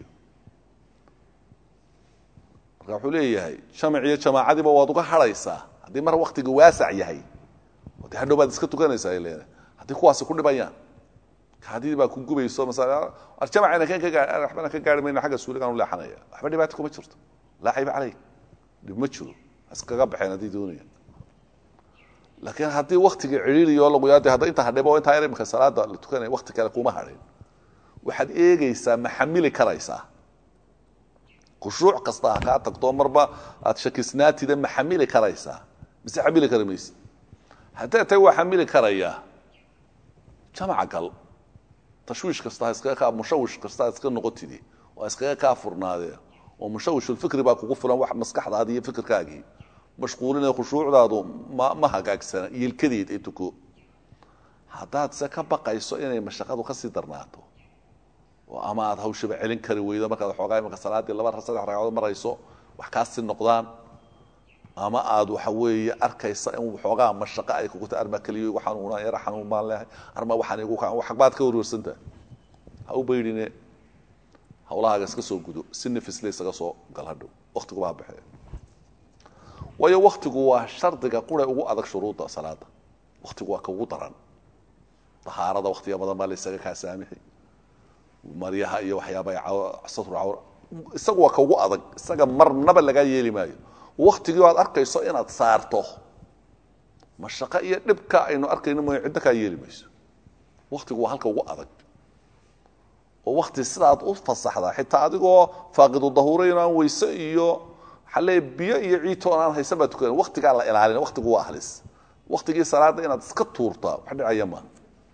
marka wuxuu leeyahay jamac iyo jamaacadiiba waad uga hadhaysaa haddii mar waktiga waasac yahay oo dee hadhow baad iska tukanaysaa ay leedahay haddii kuwaasi ku dhibayaan kaadidii baa ku gubayso masala jamacayna kan ka gaa waxbana ka gaari mayna xagga suuligaan u leexanaya waxba dhibaato kuma jirto laa cayba caleyk dhib ma jiro iskaga baxeen haddii doonayaan laakiin haddii waktigii cidhiiriyo lagu yaade hadda intaa hadhibo intaa yar imika salaada la tukanaya wakti kale kuma hadhin waxaad eegaysaa ma xamili karaysaa khushuuc kasta ha kaa tagto marba aad shakisnaatida ma xamili karaysaa mise xamili kari mayse haddee tay waa xamili karayaa jamaca gal tashwiish kasta ha iskaga kaa mushawish kasta ha iska noqotidi oo ha iskaga kaa furnaadee oo mushawishulfikri baa kugu filan wax maskaxdaadii iyo fikirkaagii mashquulinee khushuucdaadu ma ma hagaagsana yilkadeed ee tuko haddaad se ka baqayso inay mashaqadu ka sii darnaato oo ama aad hawshaba celin kari weydo markaad xoogaa imaka salaaddii laba saddex ragcadood marayso wax kaasii noqdaan ama aad waxa weeye arkaysa in waxoogaa mashaqo ay kuguta arma keliyo igu xanuunaan yara xanuun baan leehay arma waxaan igu kaa waxbaad ka warwarsantaha ha u baydhine hawlahaaga iska soo gudo si nafisle isaga soo gal hadhow waktiguba ha baxee waayo waktigu waa shardiga qura ugu adag shuruudda salaada waktigu waa ka ugu daran dahaarada waktiga badan baa la isaga kaa saamixi maryaha iyo waxyaaba satru cawra isagu waa ka ugu adag isaga marnaba lagaa yeeli maayo waktigii o aad arkayso inaad saarto mashaqo iyo dhibka aynu arkayno mooya cidna kaa yeeli mayso waktigu waa halka ugu adag oo wakti sidaad u fasaxdaa xitaa adigoo faaqidu dahuurayn aan weyse iyo xalle biyo iyo ciitoon aan haysan baa tukan waktigaa la ilaalina waktigu waa halis waktigii salaada inaad iska tuurtaa wax dhicaya maa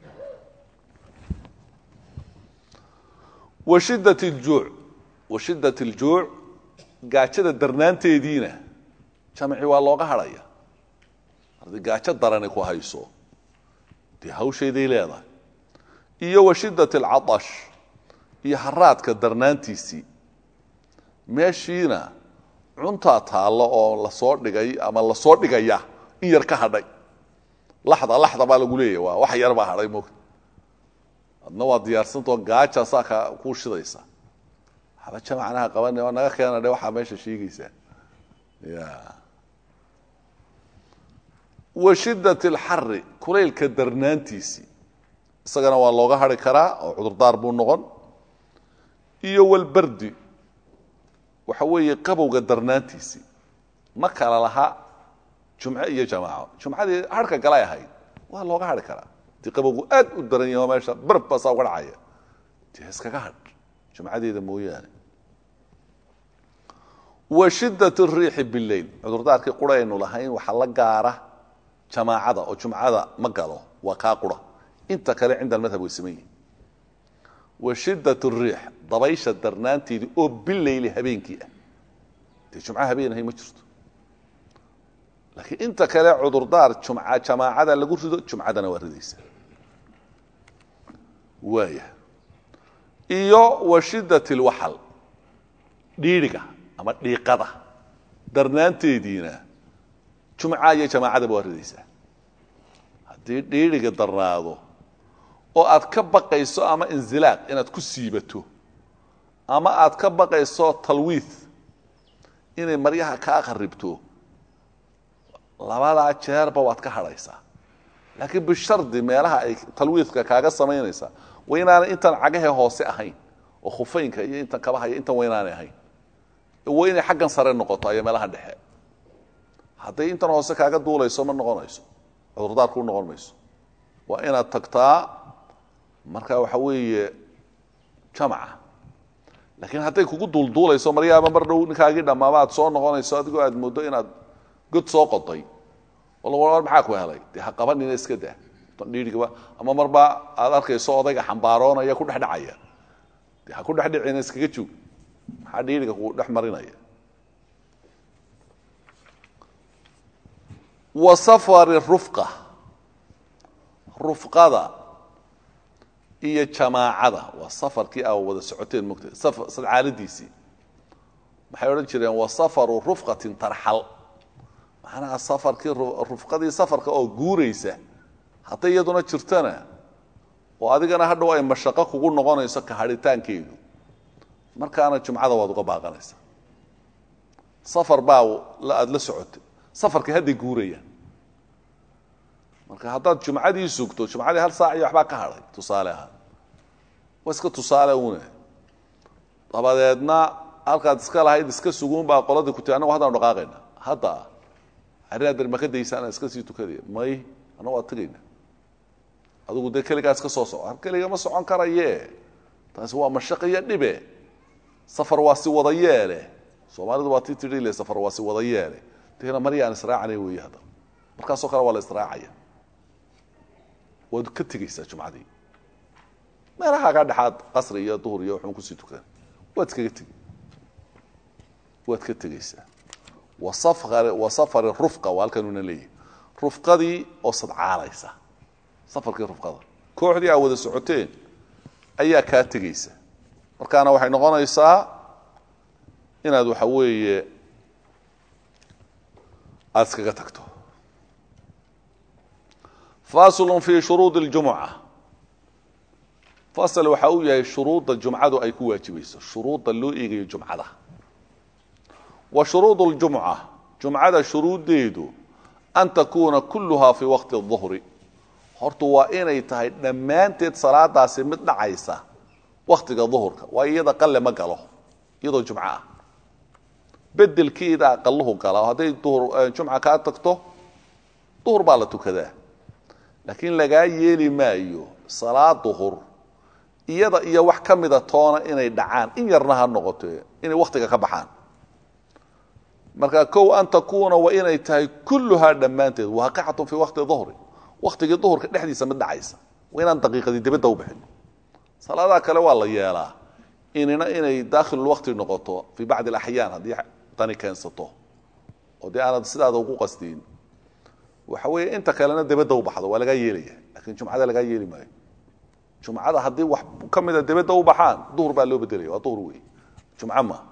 wa shiddat ljuuc wa shiddat aljuuc gaajada darnaanteediina jamci waa looga hadhaya haddii gaajo darani ku hayso dee hawshayday leedahay iyo wa shiddat alcatash iyo haraadka darnaantiisii meeshiina cuntaa taallo oo lasoo dhigay ama lasoo dhigaya in yar ka hadhay laxda laxda baa lagu leeyahy waa wax yar baa hadhay moogta adna waa diyaarsantao gaajaasaa ka kuu shidaysa waxba jamacnaha qaban oo naga keena dhe waxaa meesha sheegaysaa ya wa shiddat alxari kulaylka darnaantiisii isagana waa looga hadhi karaa oo cudurdaar buu noqon iyo walbardi waxa weeye qabowga darnaantiisii ma kala laha jumce iyo jamaaco jumcadii harhka galay ahayd waa looga hadhi karaa dii qabowgu aad u daran yaho meesha barb baa saa uga dhacaya dee iskaga hadh jumcadeeda mooyaane wa shiddat riixi bileyl cudurdaarkii qura aynu lahayn waxaa la gaara jamaacada oo jumcada ma galo waa kaa qura inta kale cinda almadhab way saman yihin wa shiddat riix dabaysha darnaanteedii oo bileyli habeenkii ah dee jumca habeen ahay ma jirto laakiin inta kale cudurdaar jumca jamaacada lagu rido jumcadana waa ridaysa waaya iyo wa shiddat alwaxal dhiidhiga ama dhiiqada darnaanteediina jumca iyo jamaacadaba waa ridaysaa haddii dhiidhiga darnaado oo aad ka baqayso ama inzilaaq inaad ku siibato ama aad ka baqayso talwiid inay maryaha kaa qaribto labadaa jeerba waad ka hadhaysaa laakiin bishardi meelaha ay talwiidka kaaga samaynaysaa waa inaanay intan cagahe hoose ahayn oo khufeynka iyo intan kabahaya intan waa inaanay ahayn waa inay xaggan sare noqoto iyo meelaha dhexe hadday intan hoose kaaga duulayso ma noqonayso cudurdaarku u noqon mayso waa inaad tagtaa marka waxa weeye jamca laakiin hadday kugu duulduulayso maryaaba mar dhow ninkaagii dhammaaba aad soo noqonayso adigoo aad mooddo inaad god soo qoday war maxaa ku helay dee ha qabanina iska daa dhiirigaba ama marba aad arkayso odayga xambaaroonaya ku dhexdhacaya dee ha ku dhexdhicina iskaga joog maxaa dhiiriga ku dhex marinaya wa safari rufqa rufqada iyo jamaacada waa safarkii a wada socoteen mogta sadcaaladiisii maxay odhan jireen wa safaru rufqatin tarxal macnaha safarkii rufqadii safarka oo guuraysa hadday iyaduna jirtana oo adigana hadhow ay mashaqo kugu noqonayso ka hadhitaankeedu markaana jumcada waad uga baaqanaysaa safar baa aada la socotay safarka hadday guurayaan marka haddaad jumcadii sugto jumcadii hal saac iyo waxbaa ka hadhay tusaale ahaan waa iska tusaale une dabadeedna halkaad iska lahayd iska suguun baa qoladii ku tii annagu haddaan dhaqaaqayna hadda arrinaader ma ka daysaan iska sii tukadaya may annagu waa tegayna adigu dee keligaa iska soo soco keliga ma socon karaye taasi waa mashaq iyo dhibe safar waa si wada yeele soomaalidu waa tii tidhi le safar waa si wada yeele deena marya aan israacanay weeye hadda markaasoo kale waa la israacaya waad ka tegaysaa jumcadii meelahaagaa dhexaad qasri iyo duhur iyo waxun kusii tukan waad iskaga tegi waad ka tegaysaa wa safari rufqa waa halkanuna leeyahy rufqadii oo sadcaalaysa safarkii rufqada kooxdii aa wada socoteen ayaa kaa tegaysa markaana waxay noqonaysaa inaad waxa weeye aada iskaga tagto faslun fi shuruudi اljumuca fasl waxa uu yahay shuruudda jumcadu ay ku waajibayso shuruudda loo eegayo jumcada wa shuruud اljumca jumcada shuruuddeedu an takuuna kuluhaa fi waqti الظuhri hortu waa inay tahay dhammaanteed salaadaasi mid dhacaysa waktiga duhurka waa iyada qalle ma galo iyadoo jumco ah bedelkeeda aqaluhu gala hadday jumca kaa tagto duhur baa la tukadaa laakiin lagaa yeeli maayo salaad duhur iyada iyo wax ka mida toona inay dhacaan in yarna ha noqoto inay wakhtiga ka baxaan marka kow an takuuna waa inay tahay kulluhaa dhammaanteed waaqicatun fii waqti duhri waktigii duhurka dhexdiisa mid dhacaysa waa inaan daqiiqadii dibadda u bixin salaadaha kale waa la yeelaa inina inay daakhilulwaqti noqoto fii bacdi alaxyaan haddii tani keensato oo dee aanad sidaada ugu qastiin waxa weeye inta kalena dibadda u baxdo waa lagaa yeelaya lakiin jumcada lagaa yeeli maayo jumcada haddii wax ka mida dibadda u baxaan duhur baa loo bedelaya waa duhur wey jumco ma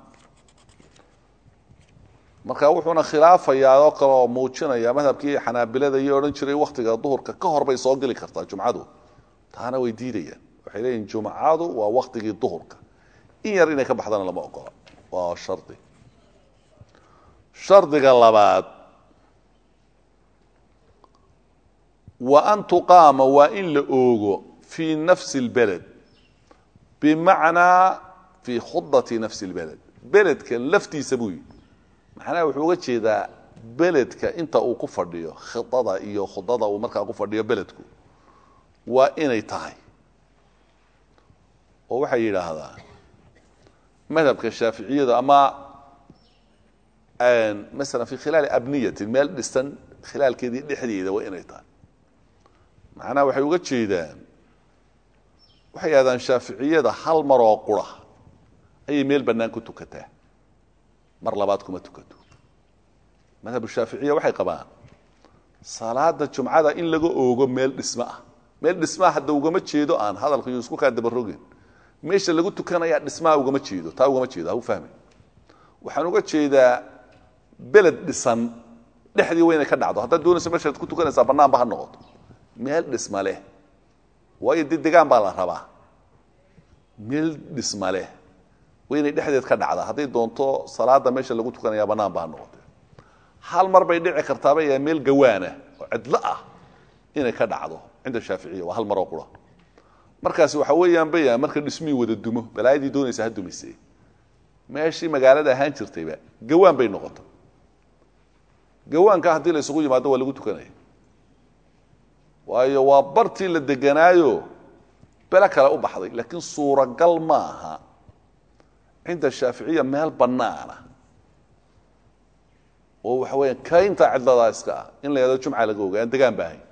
marka wuxuuna khilaafayaa oo kale oo muujinaya madhabkii xanaabilada iyo odhan jiray waktiga duhurka ka hor bay soo geli kartaa jumcadu taana way diidayaan waxay leeyihin jumcadu waa waktigii duhurka in yar inay ka baxdana lama ogola waa shardi shardiga labaad wa an tuqaama waa in la oogo fii nafsi اlbeled bimacnaa fii khudati nafsi اlbeled beledka laftiisa buu yidhi macnaha wuxuu uga jeedaa beledka inta uu ku fadhiyo khidada iyo khudada uu markaa ku fadhiyo beledku waa inay tahay oo waxay yidhaahdaa madhabka shaaficiyadu ama maala fi khilaali abniyatin meel dhisan khilaalkeedii dhexdeeda waa inay tahay macnaha waxay uga jeedaan waxay yidhahdaan shaaficiyada hal maroo qura ayay meel bannaan ku tukataa mar labaad kuma tukato madhabu shaaficiya waxay qabaan salaada jumcada in laga oogo meel dhismo ah meel dhismaa hadda ugama jeedo aan hadalka iyo isku kaa dabarogin meesha lagu tukanayaa dhismaha ugama jeedo taa ugama jeedo ha u fahmay waxaan uga jeedaa beled dhisan dhexdii waa inay ka dhacdo haddaad doonayso meeshaad ku tukanaysaa bannaanba ha noqoto meel dhisma leh waayo dee degaan baa la rabaa meel dhisma leh waa inay dhexdeed ka dhacdaa hadday doonto salaada meesha lagu tukanaya bannaanba ha noqote hal mar bay dhici kartaaba yaa meel gawaana oo cidlo ah inay ka dhacdo cinda shaaficiya waa hal maroo qura markaasi waxa weeyaan baya marka dhismihii wada dumo balaayadii doonaysa ha dumise meeshii magaalada ahaan jirtayba gawaan bay noqota gawaanka haddii la isugu yimaado waa lagu tukanaya waayo waa bartii la deganaayo bele kale u baxday laakiin suuragal ma aha cinda shaaficiya meel bannaana oo waxa weya kaynta cidladaa iska ah in la yahado jumca laga oga aan degaan ba ahayn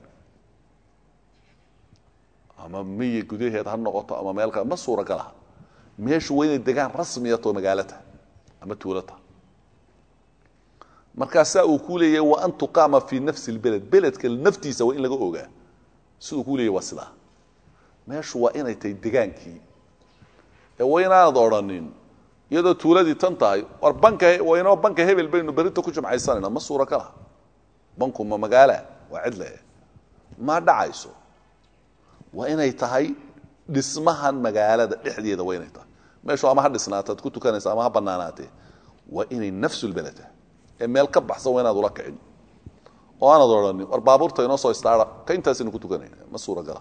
ama miyi gudaheed ha noqoto ama meel kale ma suuragal aha meeshu waa inay degaan rasmiyatoo magaalo tahay ama tuulo tahay markaasaa uu ku leeyahay wa an tuqaama fii nafsi lbeled beledka naftiisa waa in laga ogaa siduu ku leeyahy waa sidaa meeshu waa inay tahay degaankii ee waa inaanad odrhanin iyadoo tuuladii tan tahay war banka waynoo banka hebel baynu berita ku jumcaysanayna ma suuragal aha banku ma magaala waa cidle ma dhacayso waa inay tahay dhismahan magaalada dhexdeeda waa inay tahay meeshu ama ha dhisnaataad ku tukanaysa ama ha banaanaatee waa inay nafsulbeled tahay ee meel ka baxsan waa inaad ula kicin oo aanad odhanin war baabuurta inoo soo istaara ka intaasaynu ku tukanayna ma suuragala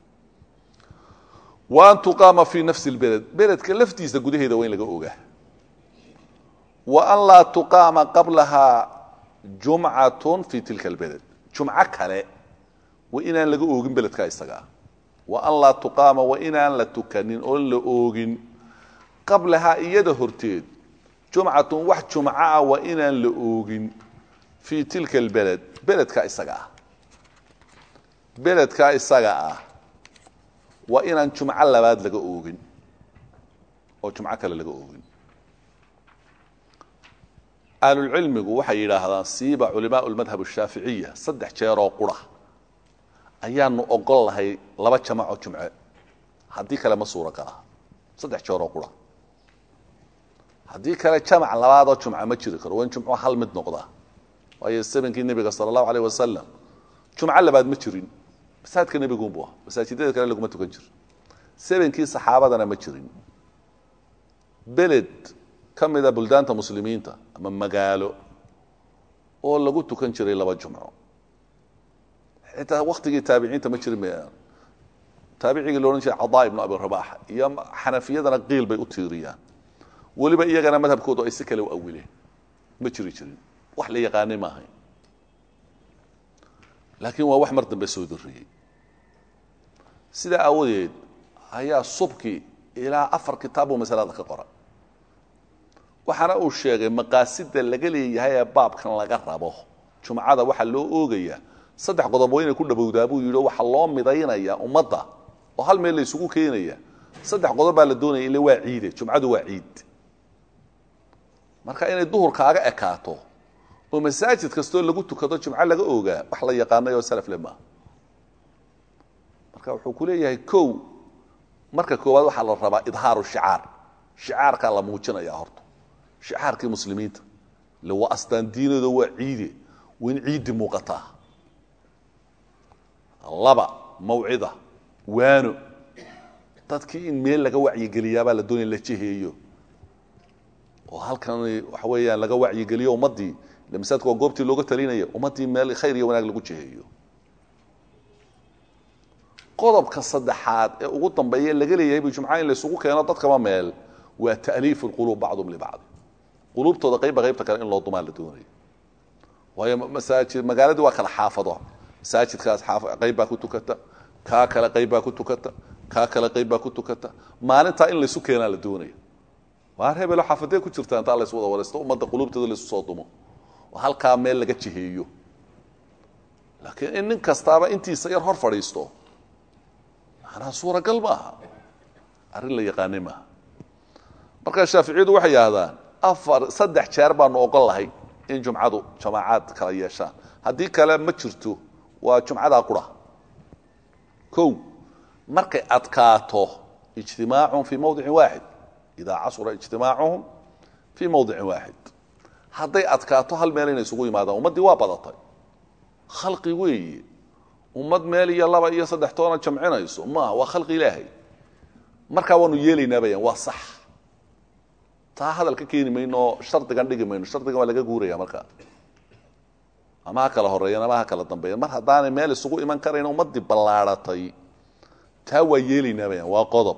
wa an tuqaama fii nafsi lbeled beledka laftiisa gudaheeda waa in laga ogaa wa an laa tuqaama qablahaa jumcatun fii tilka albeled jumco kale waa inaan laga oogin beledkaa isagaa wa an laa tuqaama waa inaan la tukanin oon la oogin qablahaa iyada horteed jumcatun wax jumco ah waa inaan la oogin fii tilka albeled beledkaa isaga ah beledkaa isaga ah waa inaan jumco labaad laga oogin oo jumco kale laga oogin ahlulcilmigu waxay yidhaahdaan siiba culimaa lmadhab ashaaficiya saddex jeeroo qura ayaanu ogol lahay laba jamacoo jumce haddii kale ma suuragala saddex jeeroo qura haddii kale jamac labaadoo jumca ma jiri karo waa in jumco hal mid noqda waayo sabankii nebiga sala allahu aleyh wasalam jumco labaad ma jirin masaajidka nebigunbu ah masaajidada kale laguma tukan jiro sabankii saxaabadana ma jirin beled ka mida buldaanta muslimiinta ama magaalo oo lagu tukan jiray laba jumco xitaa waktigii taabiciinta ma jirin taabicigii loodhan jiray cadaa ibnu abi rabax iyo xanafiyadana qiil bay u tiiriyaan weliba iyagana madhabkoodu ay si kale u awileen ma jiri jirin wax la yaqaanay ma ahayn laakiin waa wax mar dambe soo dariyey sidaa aawadeed ayaa subki ilaa afar kitaab buu masalada ka qoray waxaana uu sheegay maqaasida laga leeyahay ee baabkan laga rabo jumcada waxaa loo oogayaa saddex qodob waa inay ku dhowowdaa buu yidhi waxaa loo midaynaya ummadda oo hal meel la isugu keenaya saddex qodob baa la doonaya ile waa ciide jumcadu waa ciid marka inay duhur kaaga ekaato oo masaajid kastoo lagu tukado jumco laga oogaa wax la yaqaanay oo salafle maaha marka wuxuu ku leeyahay kow marka koowaad waxaa la rabaa idhaaru shicaar shicaarkaa la muujinaya horta shicaarkii muslimiinta ile waa astaan diinado waa ciide waa in ciiddi muuqataa laba mawcida waano dadkii in meel laga wacyigeliyaabaa la doonaya la jeheeyo oo halkan waxa weeyaan laga wacyigeliyo ummaddii ile masaajidka waa goobtii looga talinaya ummaddii meel khayr iyo wanaag lagu jeheeyo qodobka saddexaad ee ugu dambeeya laga leeyahay bu jumca in la isugu keeno dadkaba meel waa ta'liifu lquluub bacdum libacdi quluubtooda qaybba qaybta kale in loo dumaa la doonayo waayo masaajid magaaladii waa kala xaafado masaajidkaas qayb baa ku tukata kaa kale qayb baa ku tukata kaa kale qayb baa ku tukata maalintaa in laysu keenaa la doonaya waar hebelo xaafadee ku jirta intaa lays wada waraysto ummadda quluubteeda laysu soo dumo oo halkaa meel laga jiheeyo laakiin in nin kastaaba intiisa yar hor fadhiisto manaa suuragal maaha arrin la yaqaanay maaha markaa shaaficiyadu waxay yidhahdaan afar saddex jeer baanu ogol lahay in jumcadu jamaacaad kala yeeshaan haddii kale ma jirto waa jumcadaa qura kow markay adkaato ijtimaacun fii mawdicin waaxid idaa casura ijtimaacuhum fii mawdicin waaxid hadday adkaato hal meel inay isugu yimaadaan ummaddii waa badatay khalqi weeye ummad meel iyo laba iyo saddex toona jamcinayso maaha waa khalqi ilaahay markaa waanu yeelaynaa bayaan waa sax taa hadal ka keeni mayno oo shardigan dhigi mayno shardigan waa laga guuraya markaa ama ha kala horeeyan ama ha kala dambeeyan mar haddaanay meel isugu iman karayn ummaddii ballaadhatay taa waa yeelaynaa bayaan waa qodob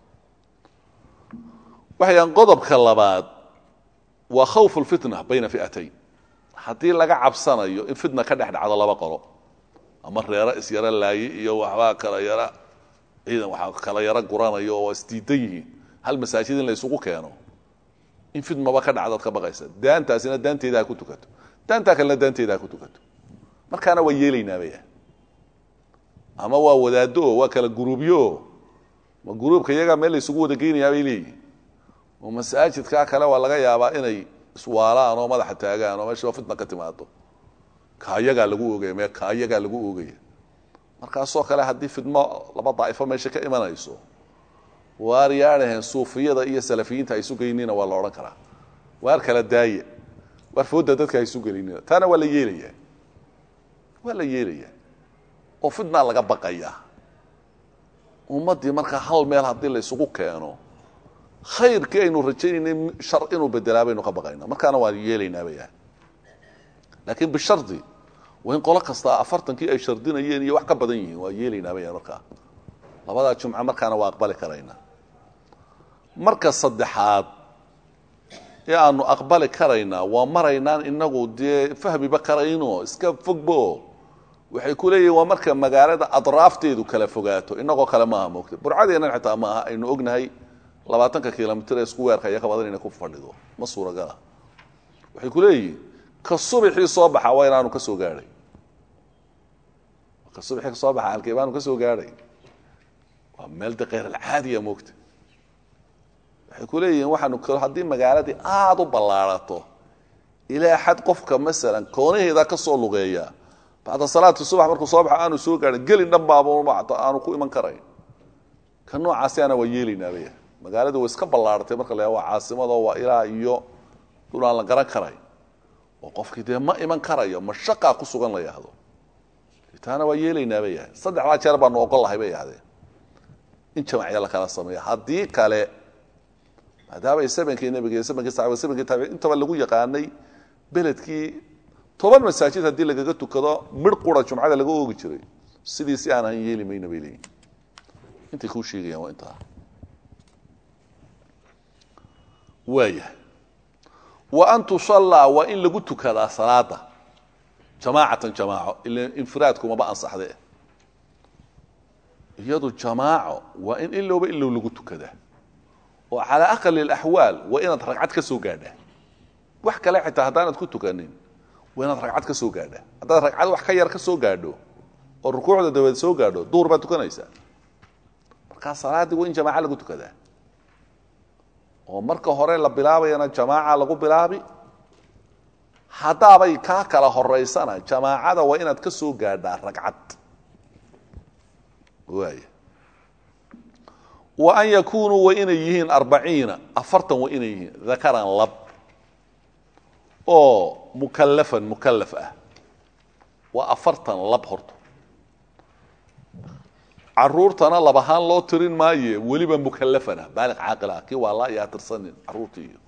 waxayaan qodobka labaad waa khawfu lfitna bayna fi'atayn haddii laga cabsanayo in fitna ka dhex dhacdo laba qolo ama reero isyaro laaye iyo waxbaa kala yara ciidan waxaa kala yaro guranayo oo isdiidan yihiin hal masaajid in la isugu keeno in fitmaba ka dhacdaad ka baqaysa daantaasina daanteeda ha ku tukato daantaa kalena daanteeda ha ku tukato markaana waa yeelaynaabaya ama waa wadaado o waa kala guruubyo ma guruubka iyagaa meel la isugu wada geynayaa bay leeyihin oo masaajidkaa kale waa laga yaabaa inay iswaalaan oo madaxa taagaan oo meesha fitna ka timaado kaayagaa lagu ogaya me kaayagaa lagu ogaya markaasoo kale haddii fidmo laba daa'ifo meesha ka imanayso waar yaadhaheen suufiyada iyo salafiyiinta ha isu geynina waa la odhan karaa waar kala daaya waar fooda dadka ha isu gelinina taana waa la yeelayaa waa la yeelayaa oo fitnaa laga baqayaa ummaddii markaa hal meel haddii la isugu keeno khayrkii aynu rajaynayna shar inuu bedelaa baynu ka baqayna markaana waa yeelaynaa bayaa laakiin bishardi waa in qolo kastaa afartankii ay shardinayeen iyo wax ka badan yihiin waa yeelaynaa bayaan markaa labadaa jumco markaana waa aqbali karaynaa marka saddexaad ee aanu aqbali karaynaa waa maraynaan inagu dee fahmiba karayno iska fogbo waxay ku leeyihin waa marka magaalada adraafteedu kala fogaato inagoo kale maaha moogta burcadeennan xitaa ma aha aynu ognahay labaatanka kilomitr ee isku weerka iyo ka badan inay ku fadhido ma suuragala waxay ku leeyihin ka subixii soo baxa waa inaanu ka soo gaadhay ka subixii ka soo baxa halkee baanu ka soo gaadhay waa meel de kheyr alcaadiya moogta waxay ku leeyihiin waxaanu haddii magaaladii aada u ballaarato ilaa xad qofka masalan koonaheeda ka soo lugeeya bacda salaati subax markuu soo baxa aanu soo gaadhin gelin dhan baaba aanu ku iman karayn ka noocaasi ana waa yeelaynaabaya magaaladu way iska ballaaratay marka la waa caasimado waa ilaa iyo dhul aan la garan karayn oo qofkii dee ma iman karayo mashaqaa ku sugan la yahdo taana waa yeelaynaa bay yahay saddexdaa jeer baanu ogol lahay bay yahdeen in jamacya la kala sameeya haddii kale maadaamay samankii nebiga samankii saxaabada samankii taabici intaba lagu yaqaanay beledkii toban masaajid haddii lagaga tukado midh qura jumcada laga oogi jiray sidii si aan ahan yeeli mayna bay leeyihin intay kuu sheegayaan waa intaa waaya wa an tusallaa waa in lagu tukadaa salaada jamaacatan jamaaco ila infiraadkumaba ansaxde iyadu jamaaco waa in ilowba ilow lagu tukadaa oo calaa aqali alaxwaal waa inaad ragcad ka soo gaadhaa wax kale xitaa haddaanad ku tukanin waa inaad ragcad ka soo gaadhaa haddaad ragcad wax ka yar ka soo gaadho oo rukuucda dabadeed soo gaadho duur baad tukanaysaa markaa salaaddii waa in jamaaca lagu tukadaa oo marka hore la bilaabayana jamaaca lagu bilaabi haddaabay kaa kala horaysana jamaacada waa inaad ka soo gaadhaa ragcad waaya wa an yakunuu waa inay yihiin arbaciina afartan waa inay yihiin dakaran lab oo mukalafan mukalaf ah waa afartan lab horto caruurtana lab ahaan loo tirin maaye weliba mukalafan ah baaliq caaqil ah kii waa laa iyo atirsanin caruurtii iyo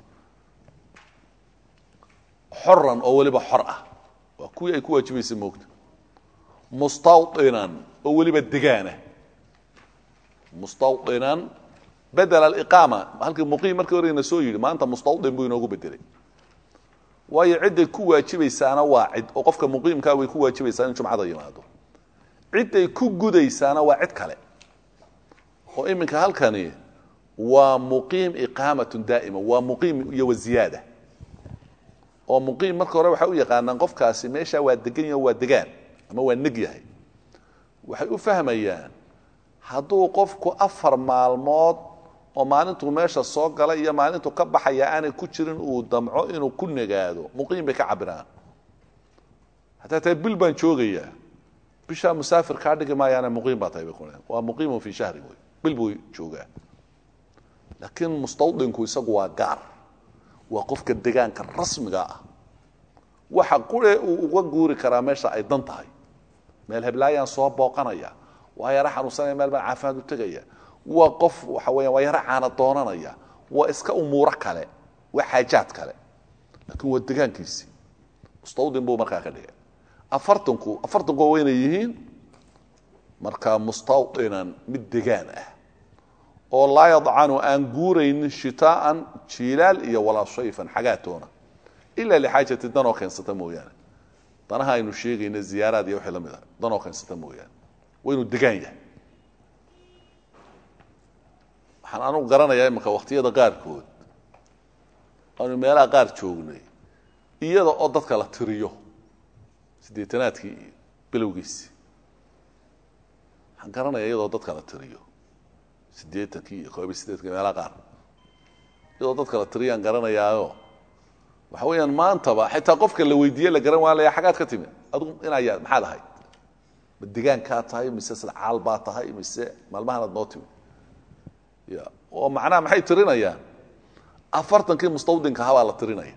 xoran oo weliba xor ah waa kuwii ay ku waajibaysa moogta mustawdinan oo weliba degaana mustawdinan bedel aliqaama halkii muqiim markii horeyna soo yidhi maanta mustawdin buu inoogu bedelay waayo cidday ku waajibaysaana waa cid oo qofka muqiimkaa way ku waajibaysaa in jumcada yimaado cidday ku gudaysaana waa cid kale oo iminka halkani waa muqiim iqaamatun daa'ima waa muqiim iyo waziyaada oo muqiim marka hore waxay u yaqaanaan qofkaasi meesha waa degan yaho waa degaan ama waa neg yahay waxay u fahmayaan hadduu qofku afar maalmood oo maalintuu meesha soo galay iyo maalintuu ka baxaya aanay ku jirin uu damco inuu ku negaado muqiim bay ka cabiraan hataa tahay bil baan joogayaa bishaa musaafir kaa dhigi maayaana muqiim baa tahay bay kuleen waa muqiimun fii shahri wey bil buu joogaa laakiin mustawdinku isagu waa gaar waa qofka degaanka rasmiga ah waxa qure uu uga guuri karaa meesha ay dan tahay meel heblaayaan soo booqanaya waa yaro xanuunsanaya meel baan caafimaad u tegaya waa qof waxa weeyaan waa yaro caana doonanaya waa iska umuuro kale waa xaajaad kale laakiin waa degaankiisii mustawdin buu markaa ka dhigay afartanku afartanku waa waynay yihiin markaa mustawdinan mid degaan ah oo laa yadcanu aan guuraynin shitaaan jiilaal iyo walaa shayfan xagaatoona ilaa lixaajati danoo keensata mooyaane danaha aynu sheegayna ziyaaraad iyo wixii la mid ah danoo keensata mooyaane waa inuu degaan yahay waxaan anugu garanayaa imanka wakhtiyada qaarkood aanu meelaha qaar joognay iyada oo dadka la tiriyo siddeetanaadkii iyo bilowgiisii waxaan garanayaa iyadoo dadka la tiriyo siddeetankii iyo koob iyo siddeetkii meelaha qaar iyadoo dadka la tiriyaan garanayaayo waxa weeyaan maantaba xitaa qofka la weydiiye la garan waalaya xagaad ka timi adugu inaa maxaad ahayd ma degaankaa tahay mise sadcaal baa tahay mise maalmahanaad noo timi ya oo macnaha maxay tirinayaan afartankii mustawdinka ahaa baa la tirinaya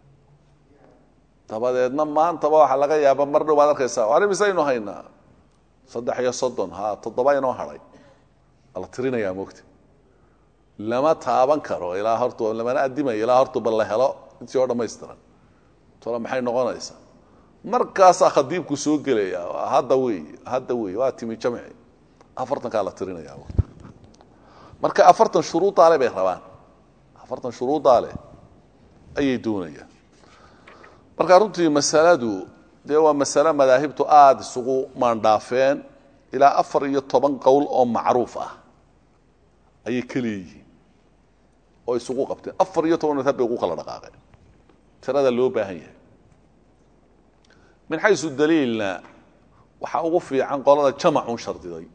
dabadeedna maantaba waxaa laga yaaba mar dhow baad arkaysaa ari misaynu haynaa saddex iyo soddon ha toddoba inoo hadhay waa la tirinayaa mogta lama taaban karo ilaa hortu lamana adimayo ilaa hortuba la helo intii oo dhamaystiran tole maxay noqonaysaa markaasaa khadiibku soo gelaya hadda wey hadda wey waa timi jamci afartankaa la tirinaya marka afartan shuruudaale bay rabaan afartan shuruudaale ayay doonayaan marka runtii masaladu dee waa masale madaahibtu aada isugu maandhaafeen ilaa afar iyo toban qowl oo macruuf ah ayay ka leeyihiin oo isugu qabteen afar iyo toban madhab bay ugu kala dhaqaaqeen tirada loo baahan yahay min xaysu daliilna waxaa ugu fiican qolada jamacun shardiday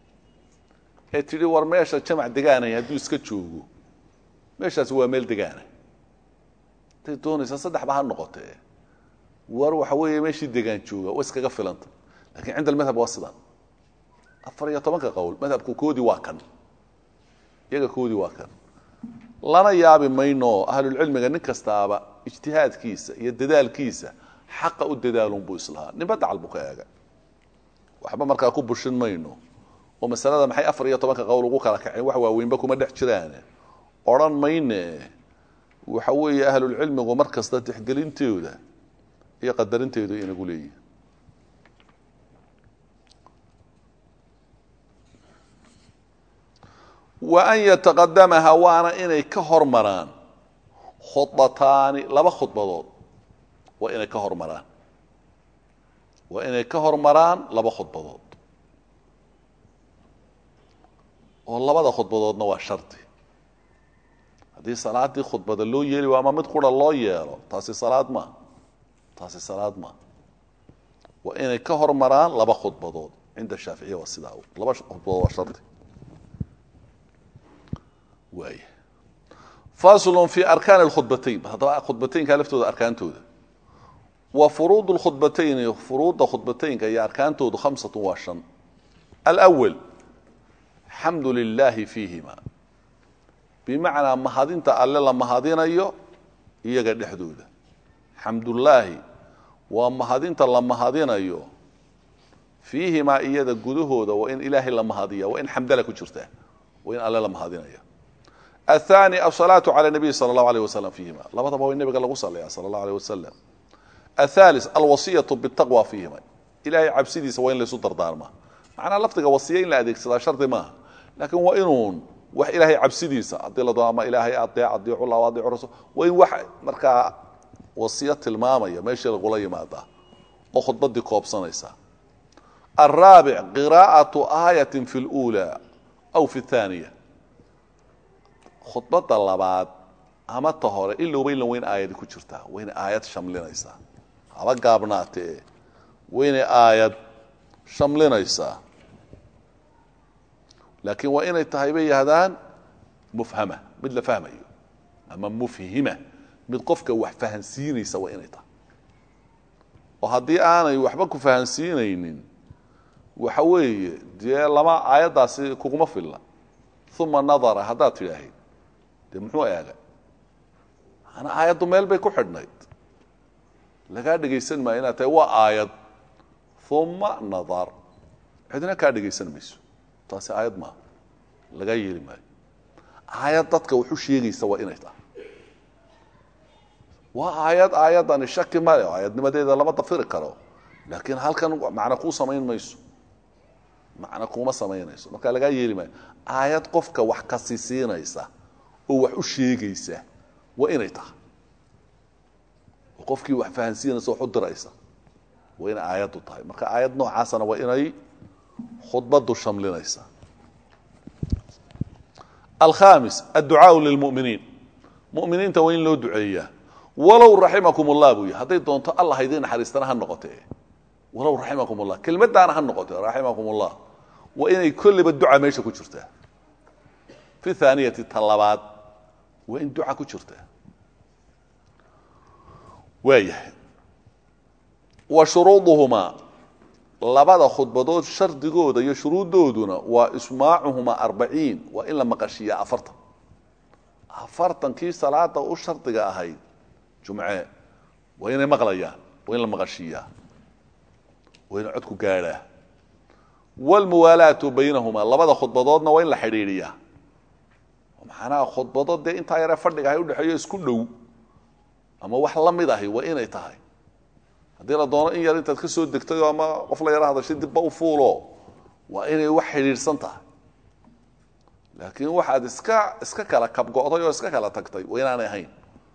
ee tidhi war meesha jamac degaanaya hadduu iska joogo meeshaasi waa meel degaana haday doonaysaa saddexba ha noqotee war waxa weeye meeshii degaan jooga wa iskaga filanta lakiin cinda almadhab waa sidan afar iyo tobanka qowl madhabku koodii waa kan iyaga koodii waa kan lana yaabi mayno ahlulcilmiga nin kastaaba ijtihaadkiisa iyo dadaalkiisa xaqa u dadaalun buu islahaa ninba dacal buu ka eega waxba markaa ku bushin mayno oo masalada maxay afar iyo tobanka qowl ugu kala kaceen wax waaweynba kuma dhex jiraane odhan mayne waxa weeye ahlulcilmigu mar kasta tixgelintooda iyo qadarinteedu inagu leeyihin wa an yataqadamaha waana inay ka hormaraan khudbataani laba khudbadood waa inay ka hormaraan waa inay ka hormaraan laba khudbadood oo labada khudbadoodna waa shardi haddii salaadii khudbada loo yeeli waa ama mid qura loo yeelo taasi salaad maa taasi salaad maa waa inay ka hormaraan laba khudbadood cinda shaaficiya waa sidaa laba khudbadood waa shardi waay faslun fi arkaan اlkhudbatayn haddaba khudbataynka laftooda arkaantooda wa furuud اlkhudbatayni furuudda khudbataynka iyo arkaantoodu khamsatu waa shan alأwal xamdu lilaahi fiihima bimacnaa mahadinta alle la mahadinayo iyaga dhexdooda xamdullaahi waa mahadinta la mahadinayo fiihimaa iyada gudahooda waa in ilaahay la mahadiya waa in xamdala ku jirta waa in alle la mahadinaya aلثاني الصلاaة عlى النبي slى الله عليه وسلم فيهima labadaba waa in nabiga lagu salya slى الله عليه وسلم الثالث الوaصية بالتقوى فيهima ilahay cabsidiisa waa in laysu dardaarma macnaa lafdiga wasiya in la adeegsadaa shardi maaha lakin waa inuun wax ilaahay cabsidiisa hadii la doono ama ilaahay adeec adiicu lah adiicu rasul waa in wax markaa wasiyo tilmaamaya meeshii lagula yimaada oo khudbadii koobsanaysa الرaaبع قراءaة آية في الأولى أو في الثانية khudbada labaad ama ta hore ilowba ilan wayn aayadi ku jirtaa wayna aayad shamlinaysaa haba gaabnaatee waynay aayad shamlinaysaa laakiin waa inay tahay bay yahdaan mufhama mid la fahmayo ama mufhima mid qofka wax fahansiinaysa waa inay tahay oo haddii aanay waxba ku fahansiinaynin waxa weeye dee lama aayaddaasi kuguma filla uma nadara haddaad tidhaahid de muxuu eegay maana aayaddu meel bay ku xidhnayd lagaa dhegaysan maayo inaad tahay waa aayad uma nadar cidna kaa dhegaysan mayso taasi aayad maaha lagaa yeeli maayo aayad dadka wuxu sheegaysa waa inay tahay waa aayad aayadani shaki male aayadnimadeeda lama dafiri karo laakiin halkan macna kuu samayn mayso macna kuuma samaynayso marka lagaa yeeli maayo aayad qofka wax kasisiinaysa oo wax u sheegaysa waa inay tahay oo qofkii wax fahansiinaysa wax u diraysa waa inay aayaddu tahay marka aayad noocaasana waa inay khudbadu shamlinaysa alkhamis adducaau lilmuminiin muminiinta waa in loo duceeyaa walow raximakum ullah buu yahy hadday doonto allah idiin naxariistana ha noqotee walow raximakum ullah kelmadaana ha noqotee raximakum ullah waa inay kolliba duca meesha ku jirtaa fi thaaniyati ta labaad waa in duca ku jirtaa waayahay wa shuruuduhumaa labada khudbadood shardigooda iyo shuruuddooduna waa ismaacuhumaa arbaciin waa in la maqashiiyaa afartan afartankii salaada u shardiga ahayd jumce waa inay maqlayaan waa in la maqashiiyaa waa ina codku gaadhaa wlmuwaalaatu baynahumaa labada khudbadoodna waa in la xidhiidhiyaa maxanaha khudbado dee intaa yaree fadhiga ahay udhexeeyo isku dhow ama wax la mid ahi waa inay tahay haddii la doono in yar intaad ka soo degtay ama qof la yaro hadashay dibba u fuulo waa inay wax xidhiidhsan tahay laakiin waxaad iska iska kala kabgo'day oo iska kala tagtay waa inaanay ahayn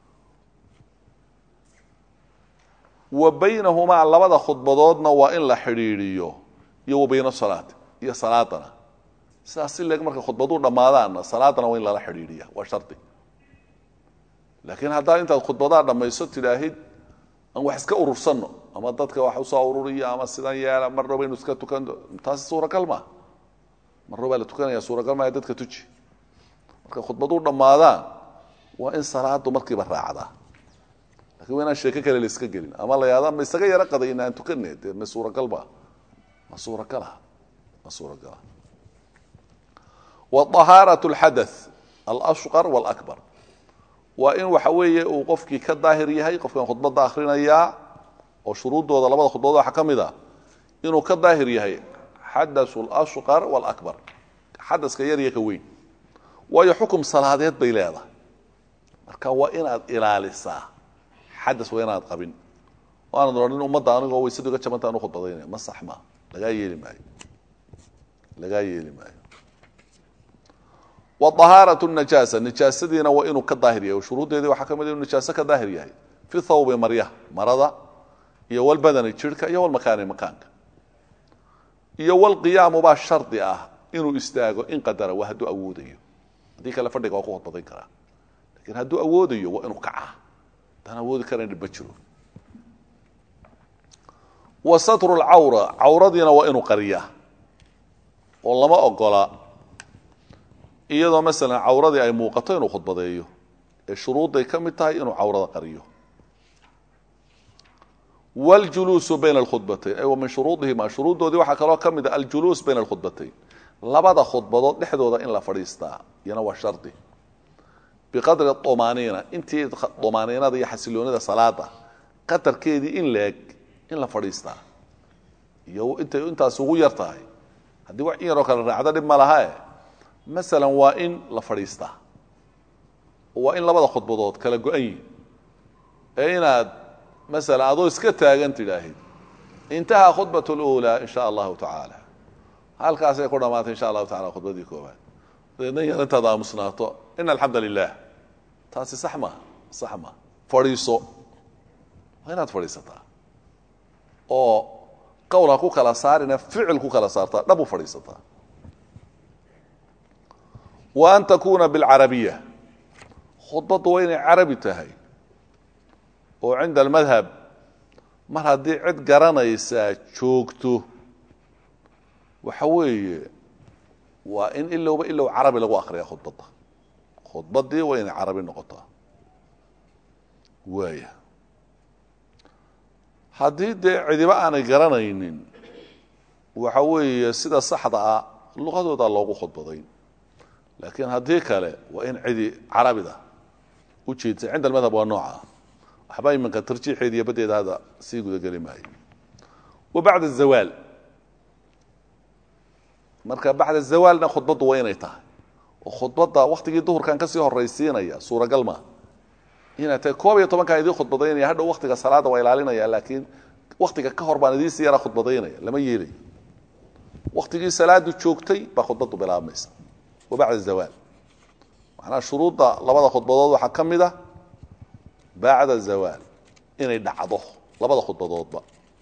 wa baynahumaa labada khudbadoodna waa in la xidhiidhiyo iyo wa bayna salaati iyo salaadana sidaas si leeg markay khudbaduu dhammaadaanna salaadana waa in lala xidhiidhiya waa shardi laakiin haddaad intaad khudbadaa dhammayso tidhaahid aan wax iska urursanno ama dadka wax usoo ururiya ama sidan yeela marna baynu iska tukan taasi suuragal maaha marna baa la tukanaya suuragal maaha dadka tuji markay khudbaduu dhammaadaan waa in salaadu markiiba raacdaa lakin waa inaan sheeko kale la iska gelin ama la yaada ma isaga yaro qaday in aan tukane dee ma suuragal ba ma suuragala ma suuragala waطahaaraة اlxadaث alashqar wاlakbar waa in waxa weeye uu qofkii ka daahir yahay qofkan khudbadda akhrinayaa oo shuruuddooda labada khudbadood waxaa ka mid a inuu ka daahir yahay xadaثu اlashqar wاlakbar xadaska yar iyo ka weyn waayo xukum salaadeed bay leedahay marka waa inaad ilaalisaa xadas waa inaad qabin o aanad odhanin ummadda anigoo waysadu iga jabanta anu khudbadaynaya ma sax maa lagaa yeeli maayo lagaa yeeli maayo waطahaaraة الnajaasa nijaasadiina waa inuu ka daahir yahay shuruuddeedii waxaa ka mid inu nijaaso ka daahir yahay fi thawbi maryaha marada iyo walbadani jirhka iyo walmakaani makaanka iyo walqiyaamu baa shardi ah inuu istaago in qadara waa hadduu awoodayo haddii kale fadhiga waa ku khudbadayn karaa lakiin hadduu awoodayo waa inuu kacaa haddaan awoodi karayn dhib ma jiro wa satru lcawra cawradiina waa inuu qariyaa oo lama ogola iyadoo masalan cawradii ay muuqato inuu khudbadeeyo ee shuruudday ka mid tahay inuu cawrada qariyo wاljuluusu bayna اlkhudbatayn ay wa min shuruudihima shuruuddoodii waxaa kaloo ka mid a aljuluus bayna اlkhudbatayn labada khudbadood dhexdooda in la fadhiistaa iyana waa shardi biqadri طumaaniina intii طumaaniinada iyo xasiloonida salaada qadarkeedii in leeg in la fadhiistaa iyo intay intaas ugu yar tahay haddii wax in yaroo kale raacdo dhib ma lahae masalan waa in la fadhiistaa waa in labada khudbadood kala go-an yihin ee inaad masalan adoo iska taagan tidhaahid intahaa khudbat اlأulaa in sha allahu tacaala halkaasay ku dhamaatay insha allahu tacala khudbadii koobaad dabeedna yar intaad aamusnaato in alxamda lilah taasi sax maha sax maha fadhiiso waa inaad fadhiisataa oo qowl ha ku kala saarina ficil ku kala saartaa dhab u fadhiisataa wa an takuuna bilcarabiya khudbaddu waa inay carabi tahay oo cinda almadhab mar haddii cid garanaysaa joogto waxa weeye waa in ilowba ilow carabi lagu akriya khudbadda khudbaddii waa inay carabi noqotaa waaya haddii dee cidiba aanay garanaynin waxa weeye sida saxda ah luqadooda loogu khudbadayn laakiin haddii kale waa in cidi carabida u jeedsa cinda almadhab waa nooca waxba iminka tarjiixeed iyo baddeeda hadda sii gudageli maayo wa bacda zawaal marka bacda zawaalna khudbaddu waa inay tahay oo khudbadda waktigii duhurkan kasii horaysiinaya suuragal maa inay tahay koob iyo tobankan idiin khudbadaynaya hadhow waktiga salaada waa ilaalinaya laakiin waktiga ka hor baan idiin sii yaraa khudbadaynaya lama yeelayo waktigii salaadu joogtay baa khudbaddu bilaabmaysa wa bacda zawaal macnaha shuruudda labada khudbadood waxaa ka mid a bacda zawaal inay dhacdo labada khudbadoodba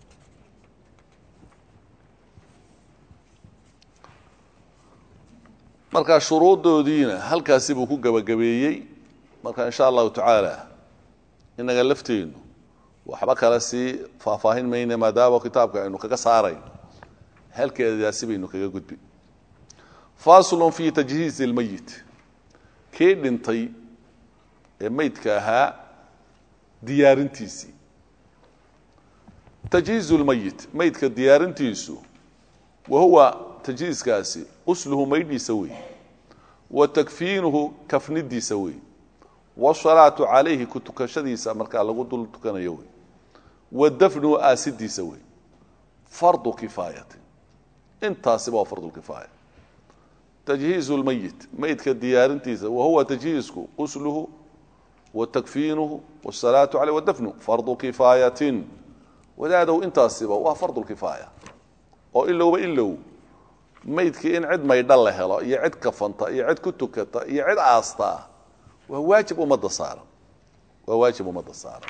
marka shuruuddoodiina halkaasi buu ku gebagabeeyey marka insha allahu tacaala inaga lafteennu waxba kale sii faahfaahin mayne maadaama kitaabka aynu kaga saarayno halkeedaasi baynu kaga gudbi faslun fi tajhiizi اlmeyit kii dhintay ee meydka ahaa diyaarintiisii tajhiizu lmeyit meydka diyaarintiisu wa huwa tajhiiskaasi qusluhu maydhiisa wey wa takfiinuhu kafnidiisa wey wasalaatu calayhi ku tukashadiisa markaa lagu dul tukanayo wey wa dafnuhu aasidiisa wey fardu kifaayati intaasiba waa fardu kifaaya tajhiizu lmeyit meydka diyaarintiisa wa huwa tajhiisku qusluhu wa takfiinuhu wasalaatu caleyh wadafnu fardu kifaayatin wadaadow intaasiba waa fardu kifaaya oo ilowba ilow maydkii in cid maydha la helo iyo cid kafanta iyo cid ku tukata iyo cid aastaa waa waajib ummadda saaran waa waajib ummadda saaran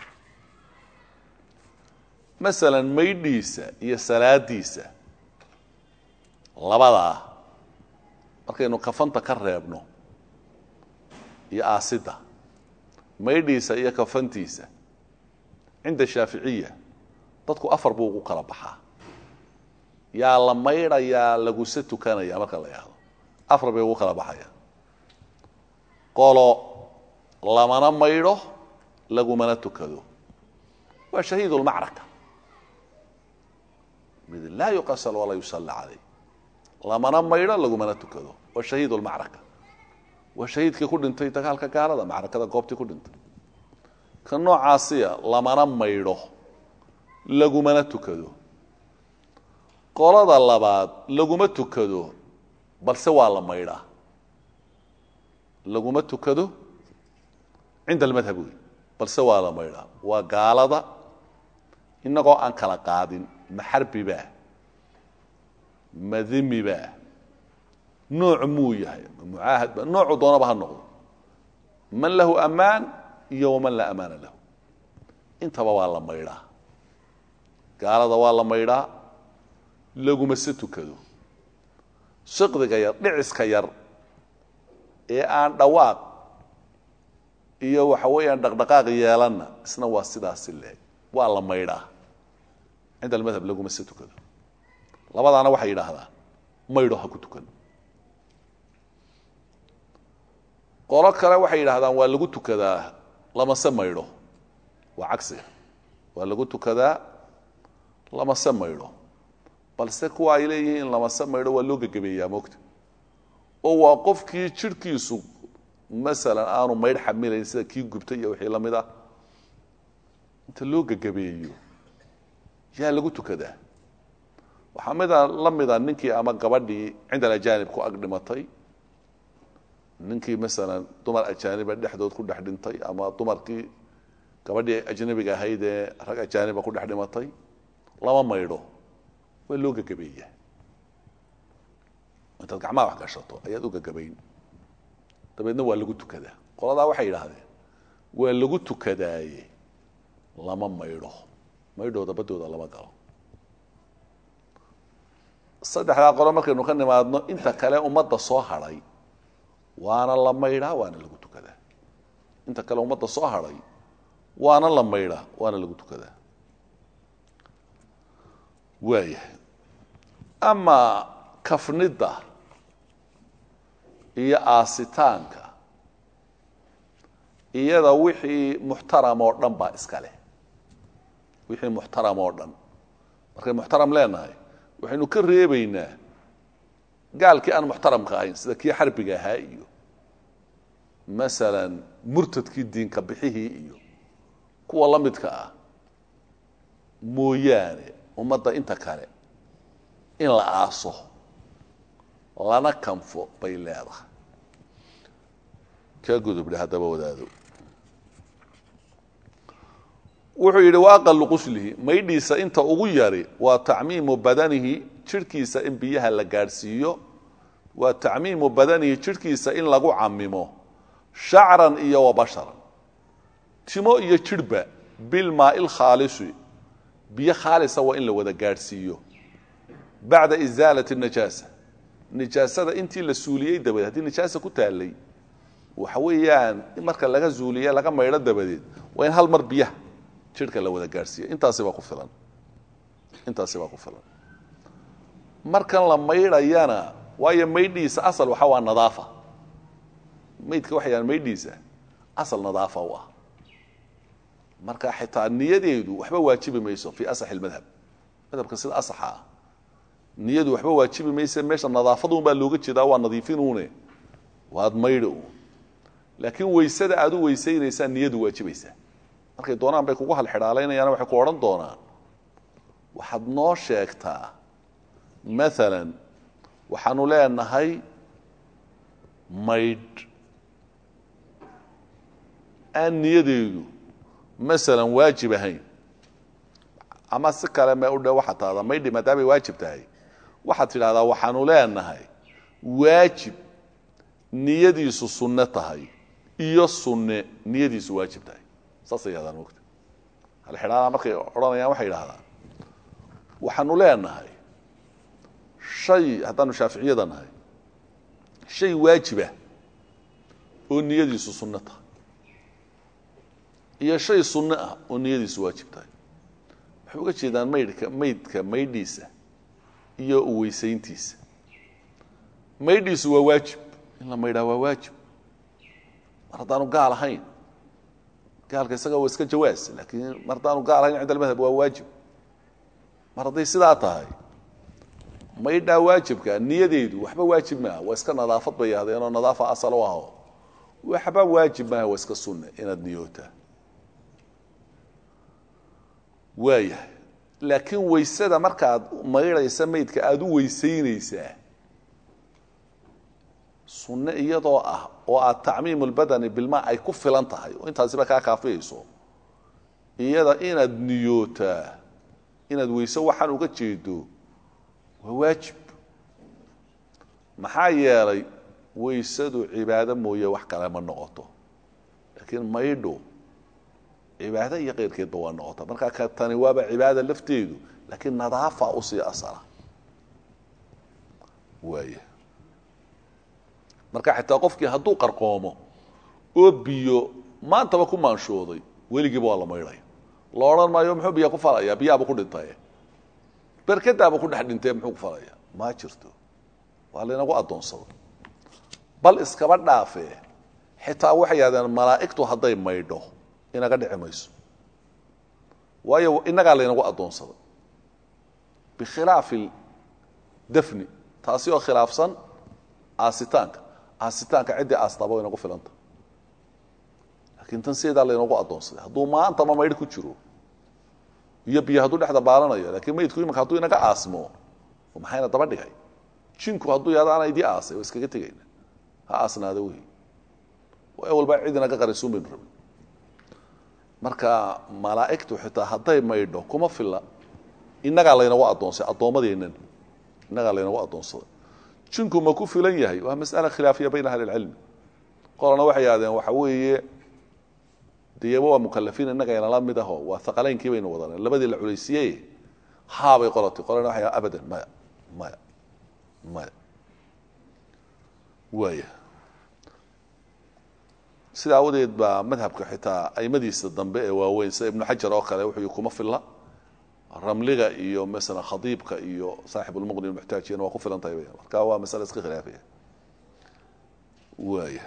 masalan maydhiisa iyo salaadiisa labadaa markaynu kafanta ka reebno iyo aasidda maydhiisa iyo kafantiisa cinda shaaficiya dadku afar buu ugu kala baxaa yaa la maydhayaa laguse tukanaya marka la yahdo afar bay ugu kala baxaya qolo lamana maydho lagumana tukado waa shahiid lmacraka mid laa yuqasal walaa yusalla calayh lamana maydho lagumana tukado waa shahiid lmacraka waa shahiidkii ku dhintay dagaalka gaalada macrakada goobtii ku dhintay ka noocaasiya lamana maydho lagumana tukado qolada labaad laguma tukado balse waa la maydhaa laguma tukado cinda almadhab wey balse waa la maydhaa waa gaalada inagoo aan kala qaadin ma xarbibaa ma dimibaa nooc muu yahay ma mucaahadba noocu doonaba ha noqdo man lahu amaan iyo waman laa amaana lahu intaba waa la maydhaa gaalada waa la maydhaa laguma se tukado siqdiga yar dhiciska yar ee aan dhawaaq iyo waxa weeyaan dhaqdhaqaaq yeelanna isna waa sidaasi leeg waa la maydhaa cinda almadhab laguma se tukado labadaana waxay yidhaahdaan maydho ha ku tukan qolo kale waxay yidhahdaan waa lagu tukadaa lamase maydho waa cagsiga waa lagu tukadaa lamase maydho balse kuwa ay leeyihiin lamase maydho waa loo gegabeeyaa moogta oo waa qofkii jidhkiisu masalan aanu maydh xamilayn sida kii gubtay iyo wixii la mid ah inta loo gegabeeyo yaa lagu tukadaa waxaa mida la mida ninkii ama gabadhii cinda alajaanib ku ag dhimatay ninkii masalan dumar ajaaniba dhexdood ku dhex dhintay ama dumarkii gabadhii ajnabiga ahayd ee rag ajaaniba ku dhex dhimatay lama maydho waa loo gegabeeyaa intaad gacmaha wax gashato ayaad u gegabayn dabeedna waa lagu tukadaa qoladaa waxay yidhaahdeen waa lagu tukadaaye lama maydho maydhooda baddooda lama galo saddexdaa qolo markaynu ka nimaadno inta kale ummadda soo hadhay waana la maydhaa waana lagu tukadaa inta kale ummadda soo hadhay waana la maydhaa waana lagu tukadaa waayahay ama kafnidda iyo aasitaanka iyada wixii muxtaram oo dhan baa iska leh wixii muxtaram oo dhan markay muxtaram leenahay waxaynu ka reebaynaa gaalkii aan muxtaramka ahayn sida kii xarbiga ahaa iyo masalan murtadkii diinka bixihii iyo kuwa la midka ah mooyaane ummadda inta kale in la aaso lana kanfo bay leedahay ka gudubdhe haddaba wadaado wuxuu yidhi wa aqalu quslihi maydhiisa inta ugu yari waa tacmiimu badanihi jidhkiisa in biyaha la gaadhsiiyo waa tacmiimu badanihi jidhkiisa in lagu camimo shacran iyo wa basharan timo iyo jidhba bilmaai lkhaalisi biyo khaalisa waa in la wada gaadhsiiyo bacda isaalati najaasa nijaasada intii la suuliyey dabadeed haddii nijaasa ku taalay waxa weeyaan marka laga zuuliye laga maydho dabadeed waa in hal mar biyaha jidhka la wada gaadhsiiya intaasi baa ku filan intaasi baa ku filan markan la maydhayana waayo maydhiisa asal waxa waa nadaafa maydka waxay yahaan maydhiisa asal nadaafa u ah marka xitaa niyadeedu waxba waajibi mayso fii asaxi lmadhab madhabka sida asaxa ah niyadu waxba waajibi mayse meesha nadaafadun baa looga jeedaa waa nadiifinuune waad maydhi un laakiin weysada aad u weysaynaysaa niyadu waajibaysaa markay doonaan bay kugu halxidhaalaynayaan waxay ku odhan doonaan waxaad noo sheegtaa maalan waxaanu leenahay maydh aan niyadeedu masalan waajib ahayn ama si kale me udhe waxaad tahdaa maydhi maadaamay waajib tahay waxaad tidhahdaa waxaanu leenahay waajib niyadiisu sunne tahay iyo sunne niyadiisu waajib tahay saasay yidhahdaan mogta halxidhaala markay odhanayaan waxay yidhahdaan waxaanu leenahay shay haddaanu shaaficiyada nahay shay waajibah oo niyadiisu sunno tahay iyo shay sunno ah oo niyadiisu waajib tahay waxay uga jeedaan maydhka maydka maydhiisa iyo uweysayntiisa maydhiisu waa waajib in la maydhaa waa waajib mar haddaanu gaal ahayn gaalka isaga waa iska jawaas laakiin mar haddaanu gaal ahayn cinda almadhab waa waajib mar hadday sidaa tahay maydhaa waajibka niyadeedu waxba waajib maaha waa iska nadaafad bay yahdeenoo nadaafa asal u aho waxba waajib maaha waa iska sunne inaad niyootaa waayahay laakiin weysada markaad maydhaysa maydka aada u weysaynaysaa sunne iyadoo ah oo aad tacmiimu lbadani bilmaa ay ku filan tahay oo intaasiba kaa kaafiyayso iyada inaad niyootaa inaad weyse waxaan uga jeedo waa waajib maxaa yeelay weysadu cibaado mooye wax kale ma noqoto laakiin maydho cibaado iyo keyrkeedba waa noqota markaa ka tani waaba cibaada lafteedu laakiin nadaafa usii asala waaya marka xitaa qofkii hadduu qarqoomo oo biyo maantaba ku maanshooday weligiiba waa la maydhaya la odhan maayo muxuu biya ku falaya biyaaba ku dhintaye berkadaaba ku dhex dhintee muxuu ku falaya ma jirto waa laynagu addoonsaday bal iskaba dhaafee xitaa waxay yahdeen malaa'igtu hadday maydho inaga dhici mayso waayo innagaa laynagu addoonsaday bikhilaafi dafni taasi oo khilaafsan aasitaanka aasitaanka ciddii aastaba way nagu filanta laakiin tan sideedaa laynagu addoonsaday hadduu maanta ma maydh ku jiro iyo biyo hadduu dhexda baalanayo lakiin maydku imanka hadduu inaga aasmo maxayna daba dhigay jinku hadduu yahdo ana idii aasay waa iskaga tegayna ha aasnaada wey waa walba cid inaga qarisuun baynu rabin marka malaa'igtu xitaa hadday maydho kuma filla innagaa laynagu addoonsay addoommadeennan innagaa laynagu addoonsaday jinku ma ku filan yahay waa mas'ala khilaafiya bayna ahli lcilmi qolana waxay yahdeen waxa weeye deyaba waa mukalafiin innaga inala mid aho waa haqaleynkii baynu wadaneen labadii la culaysiiyey haabay qolatay qolana waxay abadan maya maya maya waaya sida awadeed baa madhabka xitaa aimadiisa dambe ee waaweyn sida ibnu xajar oo kale wuxuu kuma filla ramliga iyo masala khadiibka iyo saaxib lmuqni muxtaajiyana waa ku filan tahay marka waa masale iska khilaafaya waaya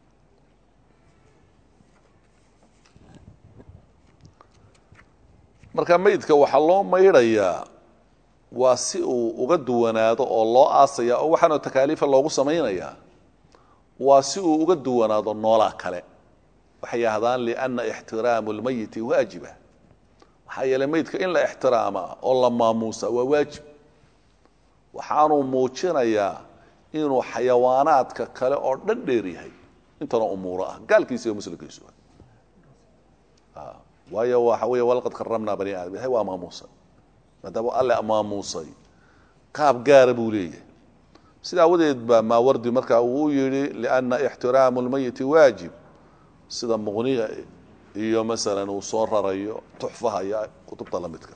marka maydka waxaa loo maydhayaa waa si uu uga duwanaado oo loo aasaya oo waxaanoo takaaliifa loogu samaynayaa waa si uu uga duwanaado noolaa kale waxay yidhahdaan liana ixtiraamu lmayiti waajiba maxaa yeeley meydka in la ixtiraamaa oo la maamuusa waa waajib waxaanuu muujinayaa inuu xayawaanaadka kale oo dhan dheer yahay intana umuuro ah gaalkiisa iyo muslimkiisu waayo waxa wey walaqad karamnaa bani aadam ilahay waa maamuusay maadaama alle maamuusay qaab gaara buu leeyahay sida awadeed baa maawardi markaa uu yihi liana ixtiraamu lmayiti waajib sida muqniga iyo masalan uu soo rarayo tuxfaha iyo kutubta la midka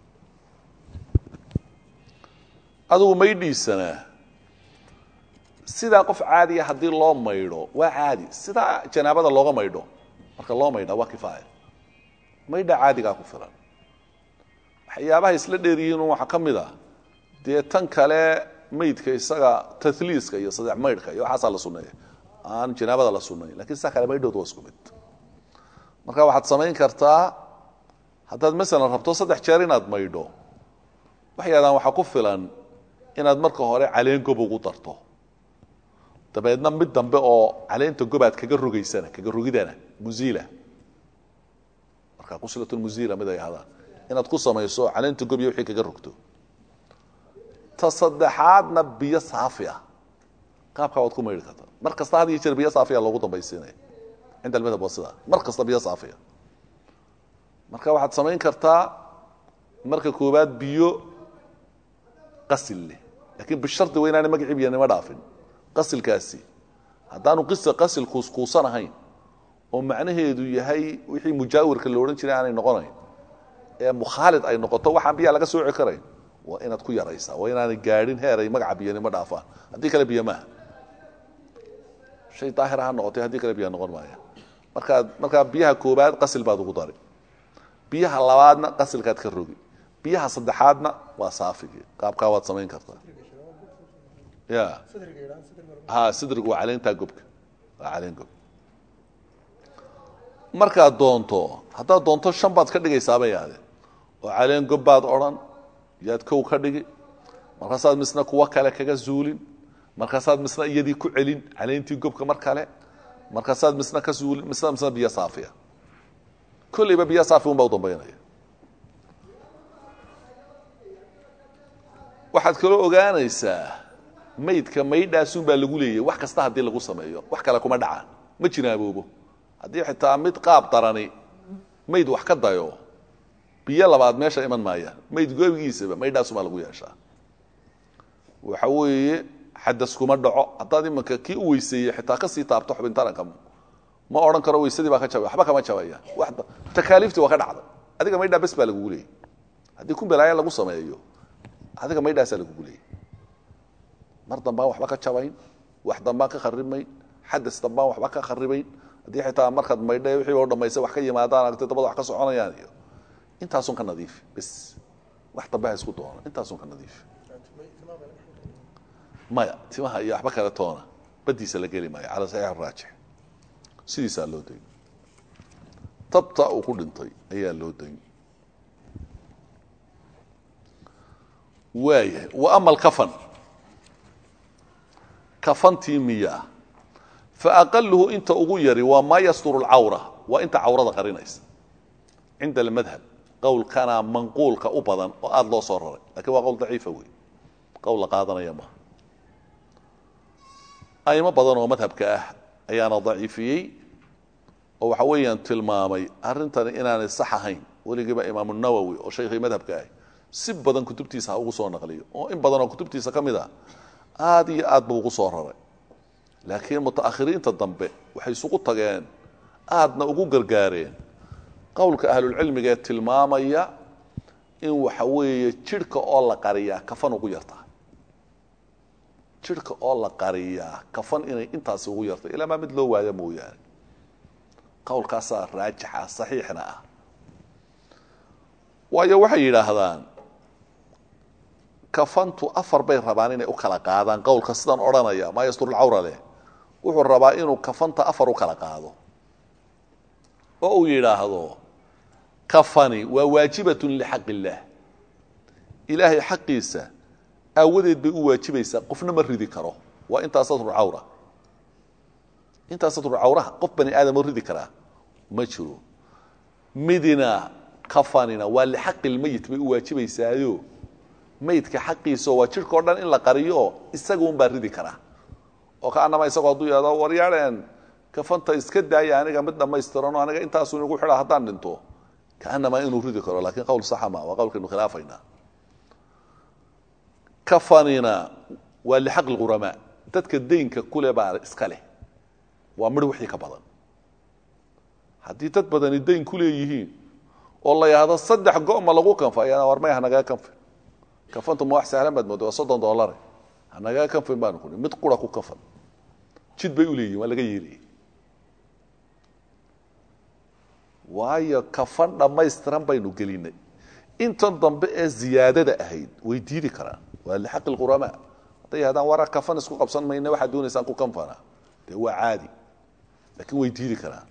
adigu maydhiisana sidaa qof caadiya haddii loo maydho waa caadi sidaa janaabada looga maydho marka loo maydha waa kifaaya maydha caadigaa ku filan waxyaabaha isla dheeryihiin waxaa ka mid a dee tan kale maydka isaga tahliiska iyo sadex maydhka iyo waxaasaa la suneeya aan janaabada la sunayn lakin sidaa kale maydhooda waa isku mid marka waxaad samayn kartaa haddaad masalan rabto saddex jeer inaad maydho waxay yadaan waxaa ku filan inaad marka hore caleen gob ugu darto dabeedna mid dambe oo caleenta gobaad kaga rogaysana kaga rogidana muziila marka quslatmuziila mid ay ahdaan inaad ku samayso caleenta gob iyo wixii kaga rogto ta saddexaadna biyo saafi ah qaabkaa waad ku maydhi kartaa mar kasta had iyo jeer biyo saafiya loogu dambaysiinaya cinda almadhab waa sidaa mar kasta biyo saafiya marka waxaad samayn kartaa marka koowaad biyo qasil leh lakin bishardi wa inaana magacii biyanimo dhaafin qasilkaasi haddaanu qisa qasil kuuskuusan ahayn oo macnaheedu yahay wixii mujaawirka la odhan jiray aanay noqonayn ee mukhaalid ay noqoto waxaan biyaa laga sooci karayn waa inaad ku yaraysaa waa inaanay gaadhin heer ay magaca biyanimo dhaafaan haddii kale biyo maaha shay daahir ha noqotay haddii kale biya noqon maaya markaad markaa biyaha koobaad qasil baad ugu dari biyaha labaadna qasilkaad ka rogi biyaha saddexaadna waa saafigii qaabkaa waad samayn kartaa ya ha sidrigu waa caleentaa gobka waa caleen gob markaad doonto haddaad doonto shan baad ka dhigaysaaba yaade oo caleen gob baad odhan yaad kow ka dhigi markaasaad misna kuwo kale kaga zuulin markaasaad misna iyadii ku celin caleentii gobka mar kale markaasaad misna ka zuulin misna misna biyo saafiya kolleyba biyo saafi un baa u dambaynaya waxaad kaloo ogaanaysaa maydka maydhaasun baa lagu leeyahy wax kasta haddii lagu sameeyo wax kale kuma dhacaan ma jinaaboobo haddii xitaa mid qaab darani mayd wax ka dayo biyo labaad meesha iman maayaan mayd goobigiisaba maydhaasun baa lagu yeeshaa waxa weeye xadas kuma dhaco haddaad imanka kii u weyseeyey xitaa kasii taabto xubin taranka ma odhan karo weysadii baa ka jabay waxba kama jabaya takaaliiftii waa ka dhacday adiga maydhaa bes baa lagugu leeyay haddii kumbelaaya lagu sameeyo adiga maydhaasaa lagugu leeyay mar dambaan waxba ka jabayn wax dambaan ka kharimayn xadas dambaan waxba ka kharibayn haddii xitaa markaad maydha wixii oo dhamaysay wax ka yimaadaan aragtay dabada wax ka soconayaan iyo intaasun ka nadiifi bes wax dambe ha isku doono intaasun ka nadiifi maya timaha iyo waxba kale toona badiisa la geli maayo cala saxiix araajix sidiisaa loo dayn tabta uu ku dhintay ayaa loo dayn waayahay wa ama alkafan kafantii miyaa fa aqaluhu inta ugu yari waa maa yasturu lcawra waa inta cawrada qarinaysa cinda almadhab qowlkana manquulka u badan oo aada loo soo raray lakin waa qowl daciifa wey qowl la qaadanaya maha aimo badan oo madhabka ah ayaana daciifiyey oo waxa weeyaan tilmaamay arrintani inaanay sax ahayn weligiiba imaamu nawowi oo shaykhii madhabka ah si badan kutubtiisa ha ugu soo naqliyo oo in badan oo kutubtiisa ka mid a aada iyo aad buu ugu soo raray laakiin mutaakhiriinta dambe waxay isugu tageen aadna ugu gargaareen qowlka ahlulcilmiga ee tilmaamaya in waxa weeye jidhka oo la qariyaa kafan ugu yartaa jidhka oo la qariyaa kafan inay intaasi ugu yartay ilaa maa mid loo waaya mooyaane qowlkaasaa raajixa saxiixna ah waayo waxay yidhaahdaan kafantu afar bay rabaan inay u kala qaadaan qowlka sidan odhanaya maa yasturulcawra leh wuxuu rabaa inuu kafanta afar u kala qaado oo uu yidhaahdo kafani waa waajibatun lixaq illaah ilaahay xaqiisa aawadeed bay u waajibaysaa qofna ma ridi karo waa intaa satrulcawra intaa satrulcawraha qof bani aadam oo ridi karaa ma jiro midina kafanina waa lixaqi lmeyit bay u waajibaysaayo meydka xaqiisa waa jidhka o dhan in la qariyo isaga un baa ridi karaa oo ka anama isagoo hadduu yihahdo waryaadheen kafanta iska daaya aniga mid dhammaystiranoo aniga intaasu inagu xidha haddaan dhinto kaanamaa inuu ridi karo lakin qowl saxa ma waa qowlkaynu khilaafaynaa kafanina waa lixaq lquramaa dadka daynka kule baa iska leh waa midh wixii ka badan haddii dad badani dayn ku leeyihiin oo la yidhaahdo saddex go-ma lagu kanfa ayana war may hanagaa kanfin kafantu ma wax sahlan baad mooda waa soddon doolare hanagaa kanfin baanu kuni mid qura ku kafan jid bay u leeyihin waa laga yeelaya waayo kafan dhammaystiran baynu gelinay intan dambe ee ziyaadada ahayd way diidi karaan waa lixaqi lquramaa hadday yahdaan wara kafan isku qabsan mayna waxaad doonaysaan ku kanfana dee waa caadi laakiin way diidi karaan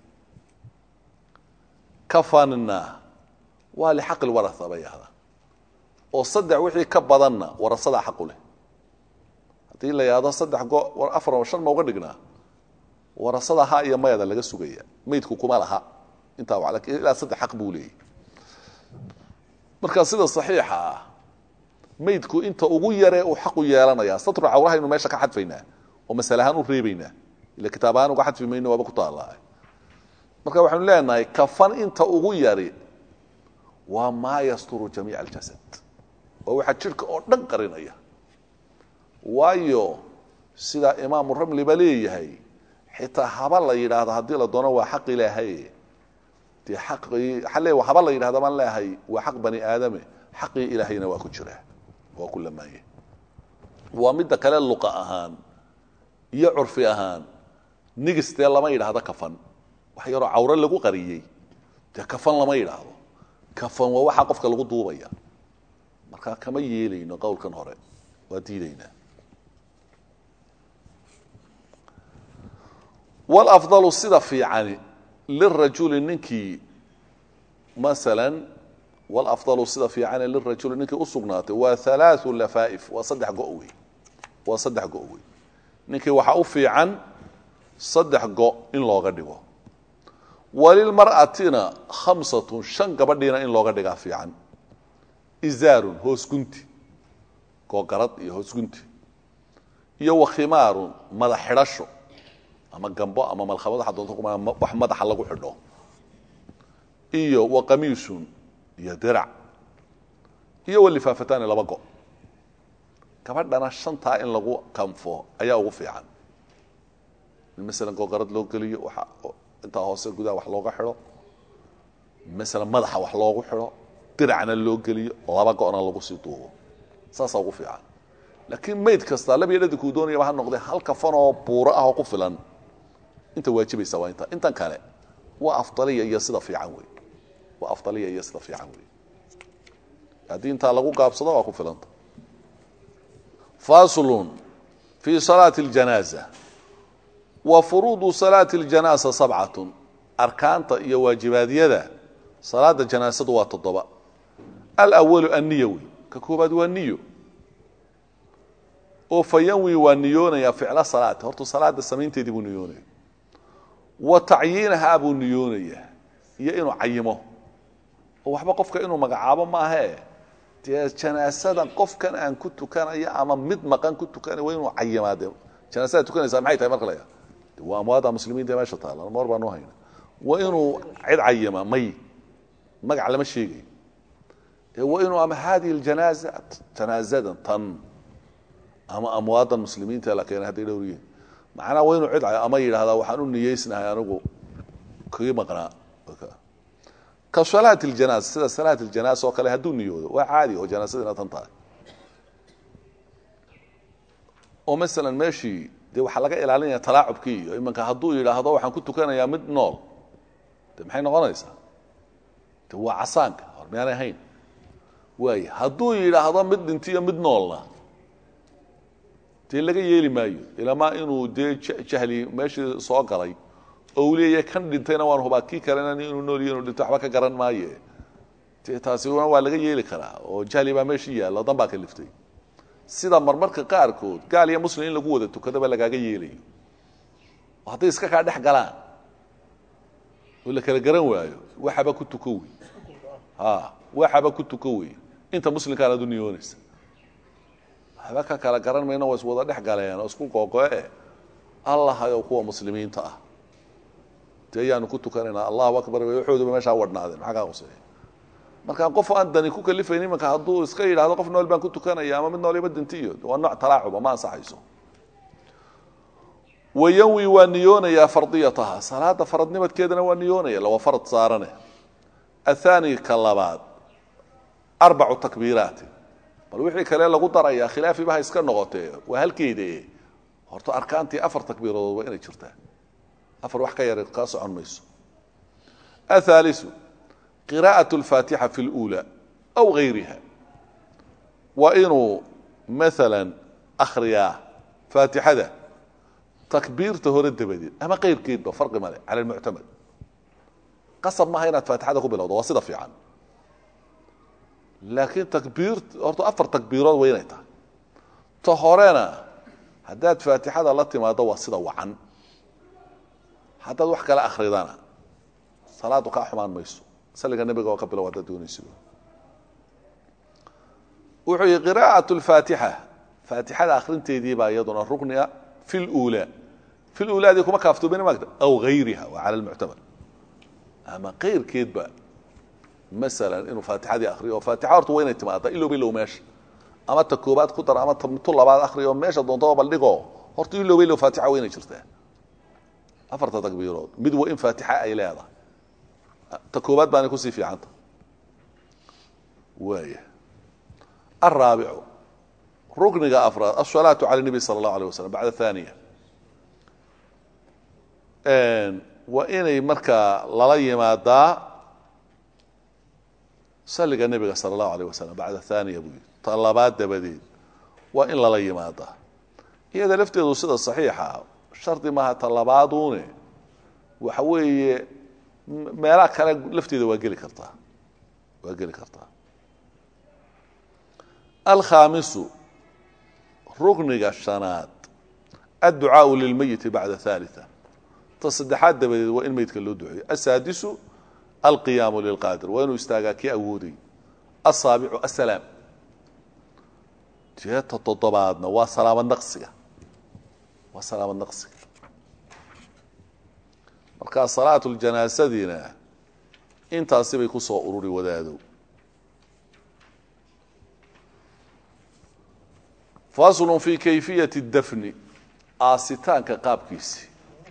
kafanna waa lixaqi lwaraa bay yahdaa oo saddex wixii ka badanna warasadaa xaqu leh haddii la yidhahdo saddex go afar shan ma uga dhignaa warasada ha iyo mayada laga sugaya meydku kuma laha intaa wa lakin ilaa saddex xaq buu leeyay marka sida saxiixa ah meydku inta ugu yaree uu xaqu yeelanaya satru cawrahaynu meesha ka xadfaynaa oo masale ahaan u reebaynaa ila kitaab ahaan uga xadfi mayno waaba ku taallaa marka waxaynu leenahay kafan inta ugu yari waa maa yasturu jamiica aljasad waa waxaa jidhka oo dhan qarinaya waayo sidaa imaamu ramli ba leeyahay xitaa haba la yidhaahdo haddii la doono waa xaq ilaahay dee xaqii xalle haba la yidhahdo baan leeyahay waa xaq bani aadame xaqii ilaahayna waa ku jira waa ku lamaanye waa midda kale luqa ahaan iyo curfi ahaan nigistee lama yidhaahdo kafan wax yaroo cawre lagu qariyey dee kafan lama yidhaahdo kafan waa waxaa qofka lagu duubaya markaa kama yeelayno qowlkan hore waa diidaynaa wlafdalu sida fiicani lirajuli ninkii masalan walafdalu sida fiicani lirajuli ninkii usugnaatay waa halaau lafaaif waa saddex go wey waa saddex go wey ninkii waxaa u fiican saddex go in looga dhigo walilmar'atina khamsatun shan gabadhiina in looga dhigaa fiican izaarun hoos gunti googarad iyo hoos gunti iyo wakhimaarun madax xidhasho ama gambo ama malkhamad waxa doonto kuma wax madaxa lagu xidho iyo wa qamiisun iyo dirac iyo walifaafatani laba go gabadhana shantaa in lagu kanfo ayaa ugu fiican in masalan googarad loo geliyo waxa intaa hoose gudaha wax looga xidho masalan madaxa wax loogu xidho diracna loo geliyo laba go-na lagu sii duubo saasaa ugu fiican laakiin mayd kasta labiyo dhadinkuu doonayaba ha noqdee hal kafanoo buuro ah oo ku filan inta waajibaysa waa inta intan kale waa afdaliya iyo sida fiican wey waa afdaliya iyo sida fiican wey haddii intaa lagu gaabsado waa ku filanta faslun fi salaati اljanaaza wa furuudu salaati اljanaaza sabcatun arkaanta iyo waajibaadyada salaada janaasadu waa toddoba alwalu anniya wey ka koobaad waa niyo oo fayanwi waa niyoonaya ficla salaati horta salaada samaynteedii buu niyoonaya wa tacyiinahaa buu niyoonaya iyo inuu cayimo oo waxba qofka inuu magacaabo maahae dee janaasada qofkan aan ku tukanayo ama mid maqan ku tukanay waa inuu cayimaa de janaasada tukanaysaa maxay tahay marka la de waa amwaada muslimiinta meesha taala mar baanu hayna waa inuu cid cayima may magac lama sheegayo ee waa inuu ama hadihi ljanaaza janaazadan tan ama amwaadan muslimiinta la keenay hadday dhowriyiin macnaa waa inuu cid ama yidhahdaa waxaan u niyeysnahay anigu kii maqnaa ka salaat اljanaasa sida salaat اljanaasa oo kale hadduu niyoodo waa caadi oo janaasadina tan tahay oo masalan meeshii dee waxaa laga ilaalinaya talaacubkii iyo imanka hadduu yidhaahdo waxaan ku tukanayaa mid nool de maxay noqonaysaa de waa casaanka hor miyaanay ahayn waay hadduu yidhaahdo mid dhintiyo mid noolna dee laga yeeli maayo ilamaa inuu dee jahli meeshii soo galay oo uu leeyahay kan dhintayna waan hubaa kii kalena inuu noolyo inuu dhinto waxba ka garan maaye dee taasina waa laga yeeli karaa oo jahli baa meeshii yaalla dan baa ka liftay sida marmarka qaarkood gaal iyo muslim in lagu wada tukadaba lagaaga yeelayo oo hadday iska kaa dhex galaan oo la kala garan waayo waxaba ku tuko wey a waxaba ku tuko wey inta muslimkaan aad u niyoonaysa waxba ka kala garan mayno waa iswada dhex galeen oo isku googo-e allahayow kuwa muslimiinta ah dee ayaanu ku tukanaynaa allahu akbar waxooduba meeshaa wadhnaadeen maxaa kaa quseeya markaa qof aan dani ku kalifayn imanka hadduu iska yidhahdo qof nool baan ku tukanaya ama mid nooliba dintiyo waa nooc talaacuba ma ansaxayso wayanwi waa niyoonayaa fardiyataha salaada faradnimadkeedana waa niyoonaya lawa farad saarane athani ka labaad arbacu takbiiraati bal wixii kale lagu darayaa khilaafiba ha iska noqotee waa halkeeda horta arkaantii afar takbiiradood waa inay jirtaa afar wax ka yar kaa socon mayso athaalisu qiraa'at alfaatixa fi اluulaa aw gayriha waa inuu maala akhriyaa faatixada takbiirta hore dabadeed ama keyrkeedba farqi male cala lmuctamad qasab maaha inaad faatixada ku bilowdo waa sida fiican laakiin takbiir horta afar takbiirood waa inay tahay ta horena haddaad faatixada la timaado waa sida wacan haddaad wax kale akridana salaadu kaa xumaan mayso saliga nebiga oo ka bilow haddaad doonayso wuxuu yihi qiraa'at lfaatixa faatixada akhrinteedii baa iyaduna rukniga fi luulaa fi luulaadii kuma kaaftoomin maagta aw gayriha waa cala lmuctamad ama keyrkeedba masalan inuu faatixadii akriyo oo faatixa horta waa inay timaada ilowba ilow meesha ama ta koobaad ku dar ama tu labaad akriyo meesha doontaba baldhigo horta ilowba ilow faatixa waa inay jirtaa afarta takbiirood mid waa in faatixa ay leedahay ta koobaad baanay kusii fiicanta waaya alraabicu rukniga afraad asalaatu cala nebi sala allahu alay waslam bacda thaniya waa inay markaa lala yimaadaa saliga nebiga sala allahu alayh wasalam bacda thaniya buu yidhi ta labaad dabadeed waa in lala yimaadaa iyada lafteedu sida saxiixa shardi maaha ta labaaduune waxa weeye meelaha kale lafteeda waa geli kartaa waa geli kartaa alkhaamisu rukniga shanaad adducaau lilmeyiti bacda halia ta saddexaad dabadeed waa in meydka loo duceeyo asaadisu alqiyaamu lilqaadir waa inuu istaagaa kii awooday asaabicu asalaam jeeta toddobaadna waa salaamad naqsiga waa salaamad naqsiga markaa salaatu ljanaasadina intaasi bay ku soo ururi wadaadow faslun fi kayfiyati dafni aasitaanka qaabkiisi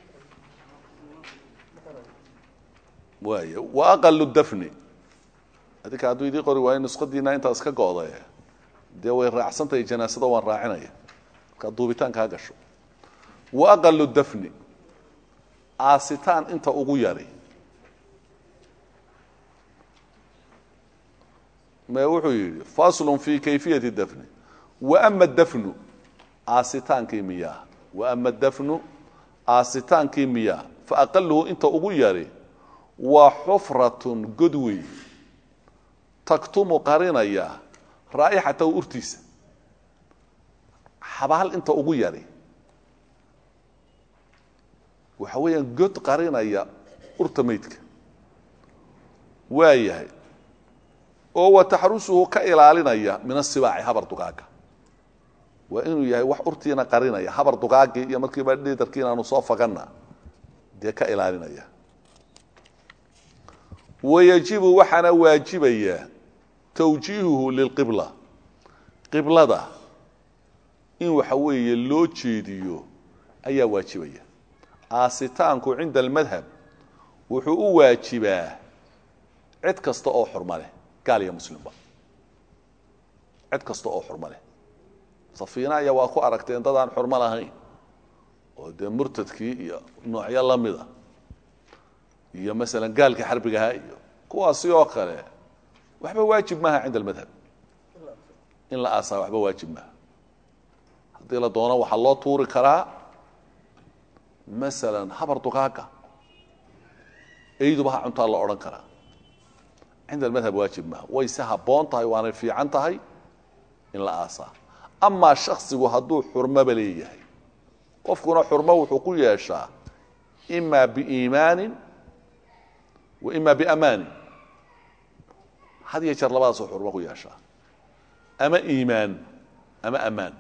waay wa aqalu dafni adinka hadduu idii qori waayo nusqadiina intaas ka go'day dee way raacsantahay janaasada waan raacinaya markaa duubitaanka ha gasho wa aqalu dafni aasitaan inta ugu yari me wuxuu yidhi faslun fi kayfiyati dafni wa ama dafnu aasitaankii miyaa wa ama dafnu aasitaankii miyaa fa aqaluhu inta ugu yari waa xufratun god wey taktumu qarinaya raa'ixatahu urtiisa xabaal inta ugu yari waxa weeyaan god qarinaya urta meydka waa yahay oo wa taxrusuhu ka ilaalinaya min asibaaci habar dugaaga waa inuu yahay wax urtiina qarinaya habar dugaagii iyo markiiba dhidarkii inaanu soo faganna dee ka ilaalinaya wayajibu waxaana waajibaya tawjiihuhu lilqibla qiblada in waxa weeye loo jeediyo ayaa waajibaya aasitaanku cinda almadhab wuxuu u waajibaa cid kasta oo xurma leh gaal iyo muslimba cid kasta oo xurmo leh safiina aya waa ku aragteen dad aan xurmo lahayn oo dee murtadkii iyo noocyo la mida iyo masalan gaalkii xarbigaha iyo kuwaasi oo kale waxba waajib maaha cinda almadhab in la aasaa waxba waajib maaha haddii la doono waxaa loo tuuri karaa masalan habar dugaaga eyduba ha cuntaa la odhan karaa cinda almadhab waajib maaha wayse habboon tahay waanay fiican tahay in la aasaa amaa shaksigu hadduu xurmoba leeyahay qofkuna xurmo wuxuu ku yeeshaa imaa biiimaanin wa ima biamaani had iyo jeer labadaasoo xurmo ku yeeshaa ama iimaan ama amaan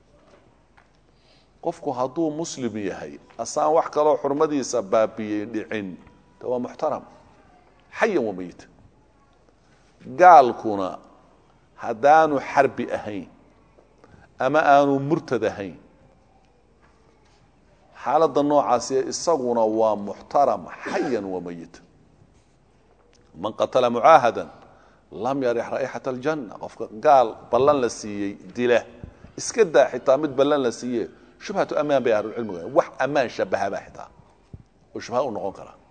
qofku hadduu muslim yahay asaan wax kaloo xurmadiisa baabiyey dhicin de waa muxtaram xayan wa meyita gaalkuna haddaanu xarbi ahayn ama aanu murtad ahayn xaaladda noocaasi isaguna waa muxtaram xayan wa meyita man qatala mucaahada lam yarix raa'ixata aljanna qofka gaal ballan la siiyey dila iska daa xitaa mid ballan la siiye shubhatu amaan bay ahlucilmigu wax ammaan shabahabaa xitaa oo shubha u noqon karaa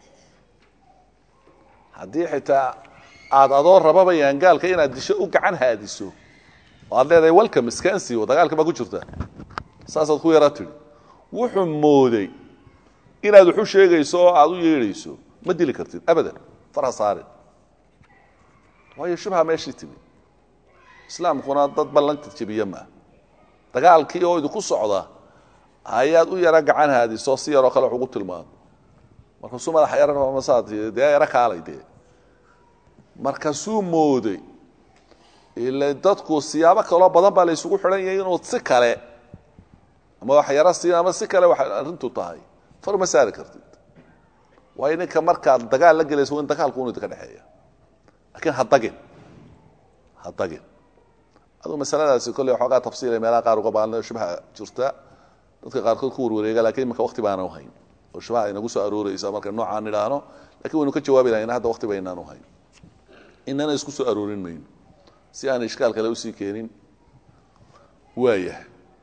haddii xitaa aada adoo rababayaan gaalka inaad disho u gacan haadiso oo aad leedahay welcome iskansiwo dagaalka baa ku jirta saasaad ku yaraa tidhi wuxuu mooday inaad waxu sheegayso oo aada u yeedhayso ma dili kartid abadan farha saarin waayo shubha meeshii timi islaamkuna dad ballanta jebiye maa dagaalkii oo idinku socda ayaad u yaro gacan haadiso si yaroo kale wax ugu tilmaamo markaasuu madaxa yaramasaad dee yaro kaalay dee markaasuu mooday ila dadku siyaabo kaloo badan baa la isugu xidhan yahay inuu si kale ama wax yaro siin ama si kale wax arrintu tahay far ma saari kartid waayo ninka markaad dagaal la gelayso waa in dagaalku unu idinka dhexeeya lakiin ha dagin ha dagin aduu masaladaasi kolley waxoogaa tafsiilay meelaha qaar uga baan shubha jirta dadka qaarkood ku warwareega lakin imanka wakti baana uhayn oo shubha inagu soo arooreysa marka noocaan idhaahno lakin waynu ka jawaabi lahayna hadda wakti baynaan uhayn inana isku soo aroorin mayno si aan ishkaal kale usii keenin waayahay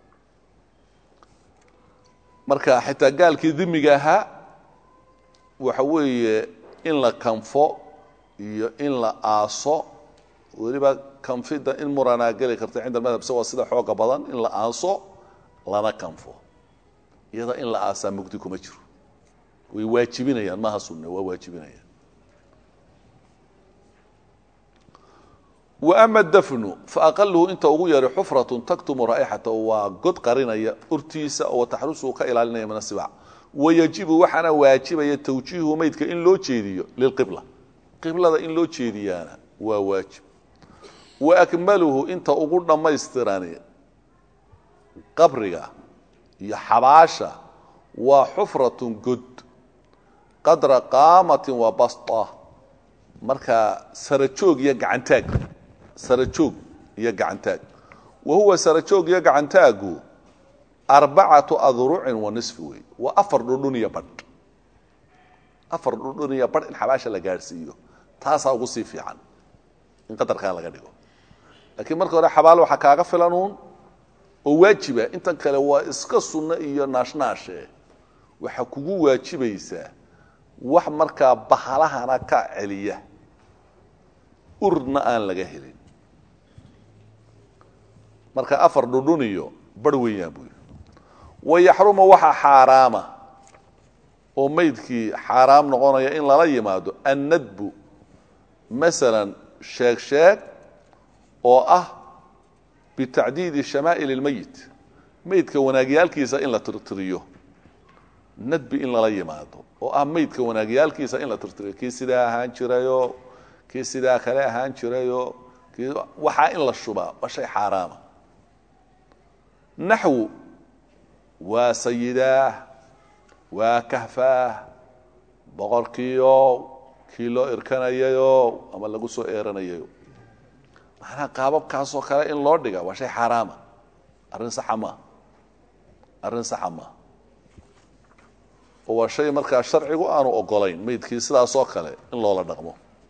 marka xitaa gaalkii dimiga ahaa waxa weeye in la kanfo iyo in la aaso weliba kanfida in muranaa geli karta cinda madhab se waa sida xooga badan in la aaso lana kanfo iyada in la aasaa mugdi kuma jiro way waajibinayaan maaha sunne waa waajibinayaan wa ama dafnu fa aqaluhu inta ugu yari xufratun taktumu raa'ixata waa god qarinaya urtiisa oo taxrusuhu ka ilaalinaya min asibac wayajibu waxaana waajibaya tawjiihu meydka in loo jeediyo lilqibla qiblada in loo jeediyaana waa waajib wa akmaluhu inta ugu dhammaystirani qabriga iyo xabaasha waa xufratun god qadra qaamatin wa basta markaa sarajoog iyo gacantaag sarajoog iyo gacantaag wa huwa sarajoog iyo gacantaagu arbacatu adrucin wa nisfi wey waa afar dhudhun iyo badh afar dhudhun iyo badh in xabaasha la gaadhsiiyo taasaa ugu sii fiican in qadarkaa laga dhigo laakiin marka hore xabaalo waxaa kaaga filanuun oo waajiba intan kale waa iska sunno iyo naashnaashe waxaa kugu waajibaysaa wax markaa bahalahana ka celiya urna aan laga helin marka afar dhudhun iyo barh weeyaan buu yidhi wayaxruma waxaa xaaraama oo meydkii xaaraam noqonaya in lala yimaado annadbu masalan sheeg sheeg oo ah bitacdiidi shamaa'il اlmeyit meydka wanaagyaalkiisa in la tirtiriyo nadbi in lala yimaado oo ah meydka wanaagyaalkiisa in la tirtiriyo kii sidaa ahaan jirayo kii sidaa kale ahaan jirayo kii waxaa in la shubaa waa shay xaaraama naxwu waa sayidaah waa kahfaah boqorkiio kii loo irkanayayo ama lagu soo eeranayayo macnaha qaababkaasoo kale in loo dhiga waa shay xaaraama arrin saxa maa arrin saxa maa oo waa shay markaa sharcigu aanu ogolayn meydkii sidaasoo kale in loola dhaqmo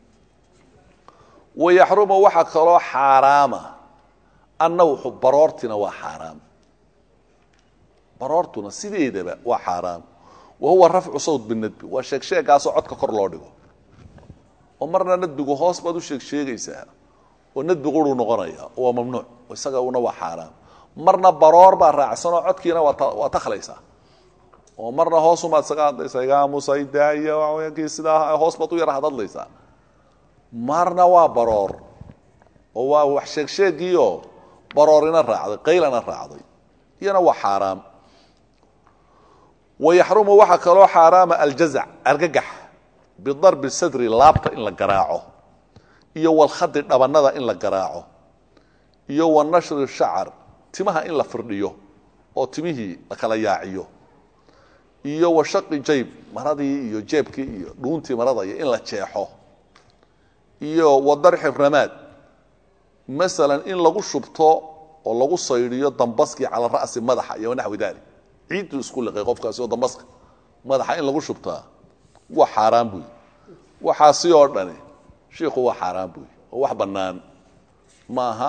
wayaxruma waxaa kaloo xaaraama annawxu baroortina waa xaaraam baroortuna sideedaba waa xaaraam wa huwa rafcu sawt binadbi waa sheeg sheegaasoo codka kor loo dhigo oo marna nadbigu hoos baad u sheeg sheegaysaa oo nadbi quruu noqonaya oo waa mamnuuc isaga una waa xaaraam marna baroor baa raacsanoo codkiina waa takhlaysaa oo marna hoosumaad isaga hadlaysaa igaamusaydaaya kii sidaa hoos baad u yara hadadlaysaa marna waa baroor oo waa wax sheeg sheegiioo baroorina raacday qaylana raacday iyana waa xaaraam wayaxrumu waxaa kaloo xaaraama aljazac argagax bidarbi sadri laabta in la garaaco iyo walkhadi dhabannada in la garaaco iyo wa nashri shacar timaha in la firdhiyo oo timihii la kala yaaciyo iyo wa shaqi jayb maradii iyo jeebkii iyo dhuuntii marada iyo in la jeexo iyo wa darxi ramaad masalan in lagu shubto oo lagu saydhiyo dambaskii cala ra'si madaxa iyo wanaxwi dalik ciidduu isku liqay qofkaasi oo dambaska madaxa in lagu shubtaa waa xaaraan buy waxaasi oo dhani shiikhu waa xaaraan buy oo wax bannaan ma aha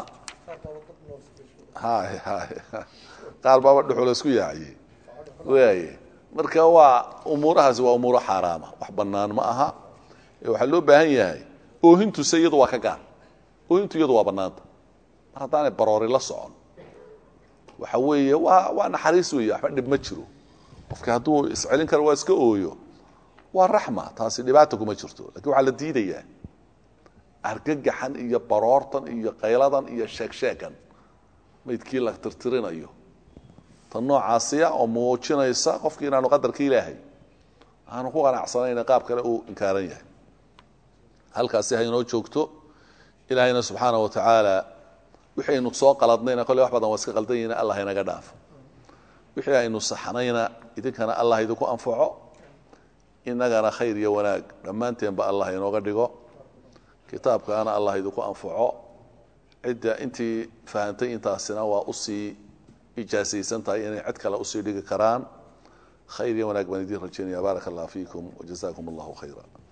hay hay qaar baaba dhuxula isku yaaciyey waaye marka waa umuurahaasi waa umuuro xaaraama wax bannaan ma aha ee waxaa loo baahan yahay oohintuse iyadu waa ka gaar oohintu iyadu waa bannaanta mar haddaanay baroori la socon waxa weeye waa waa naxariis weeye waxba dhib ma jiro qofki hadduu iscelin karo waa iska ooyo waa raxma taasi dhibaata kuma jirto lakin waxaa la diidayaa argagaxan iyo baroortan iyo qayladan iyo sheegsheegan maydkii la tirtirinayo tan noocaasiya oo muujinaysa qofkii inaanu qadarka ilaahay aanu ku qanacsanayna qaab kale uu inkaaran yahay halkaasi haynoo joogto ilaahayna subxaana wa tacaala wixii aynu soo qaladnayna kolley wax badan waa iska qaldan yihin allah inaga dhaafo wixii aynu saxnayna idinkana allah idinku anfaco inagana khayr iyo wanaag dhammaanteenba allah inooga dhigo kitaabkaana allah idinku anfaco cidda intii fahantay intaasina waa usii ijaasaysan tahay inay cid kale usii dhigi karaan khayr iyo wanaag baan idiin rajaynaya baaraka allah fiikum wajazakum allahu khayra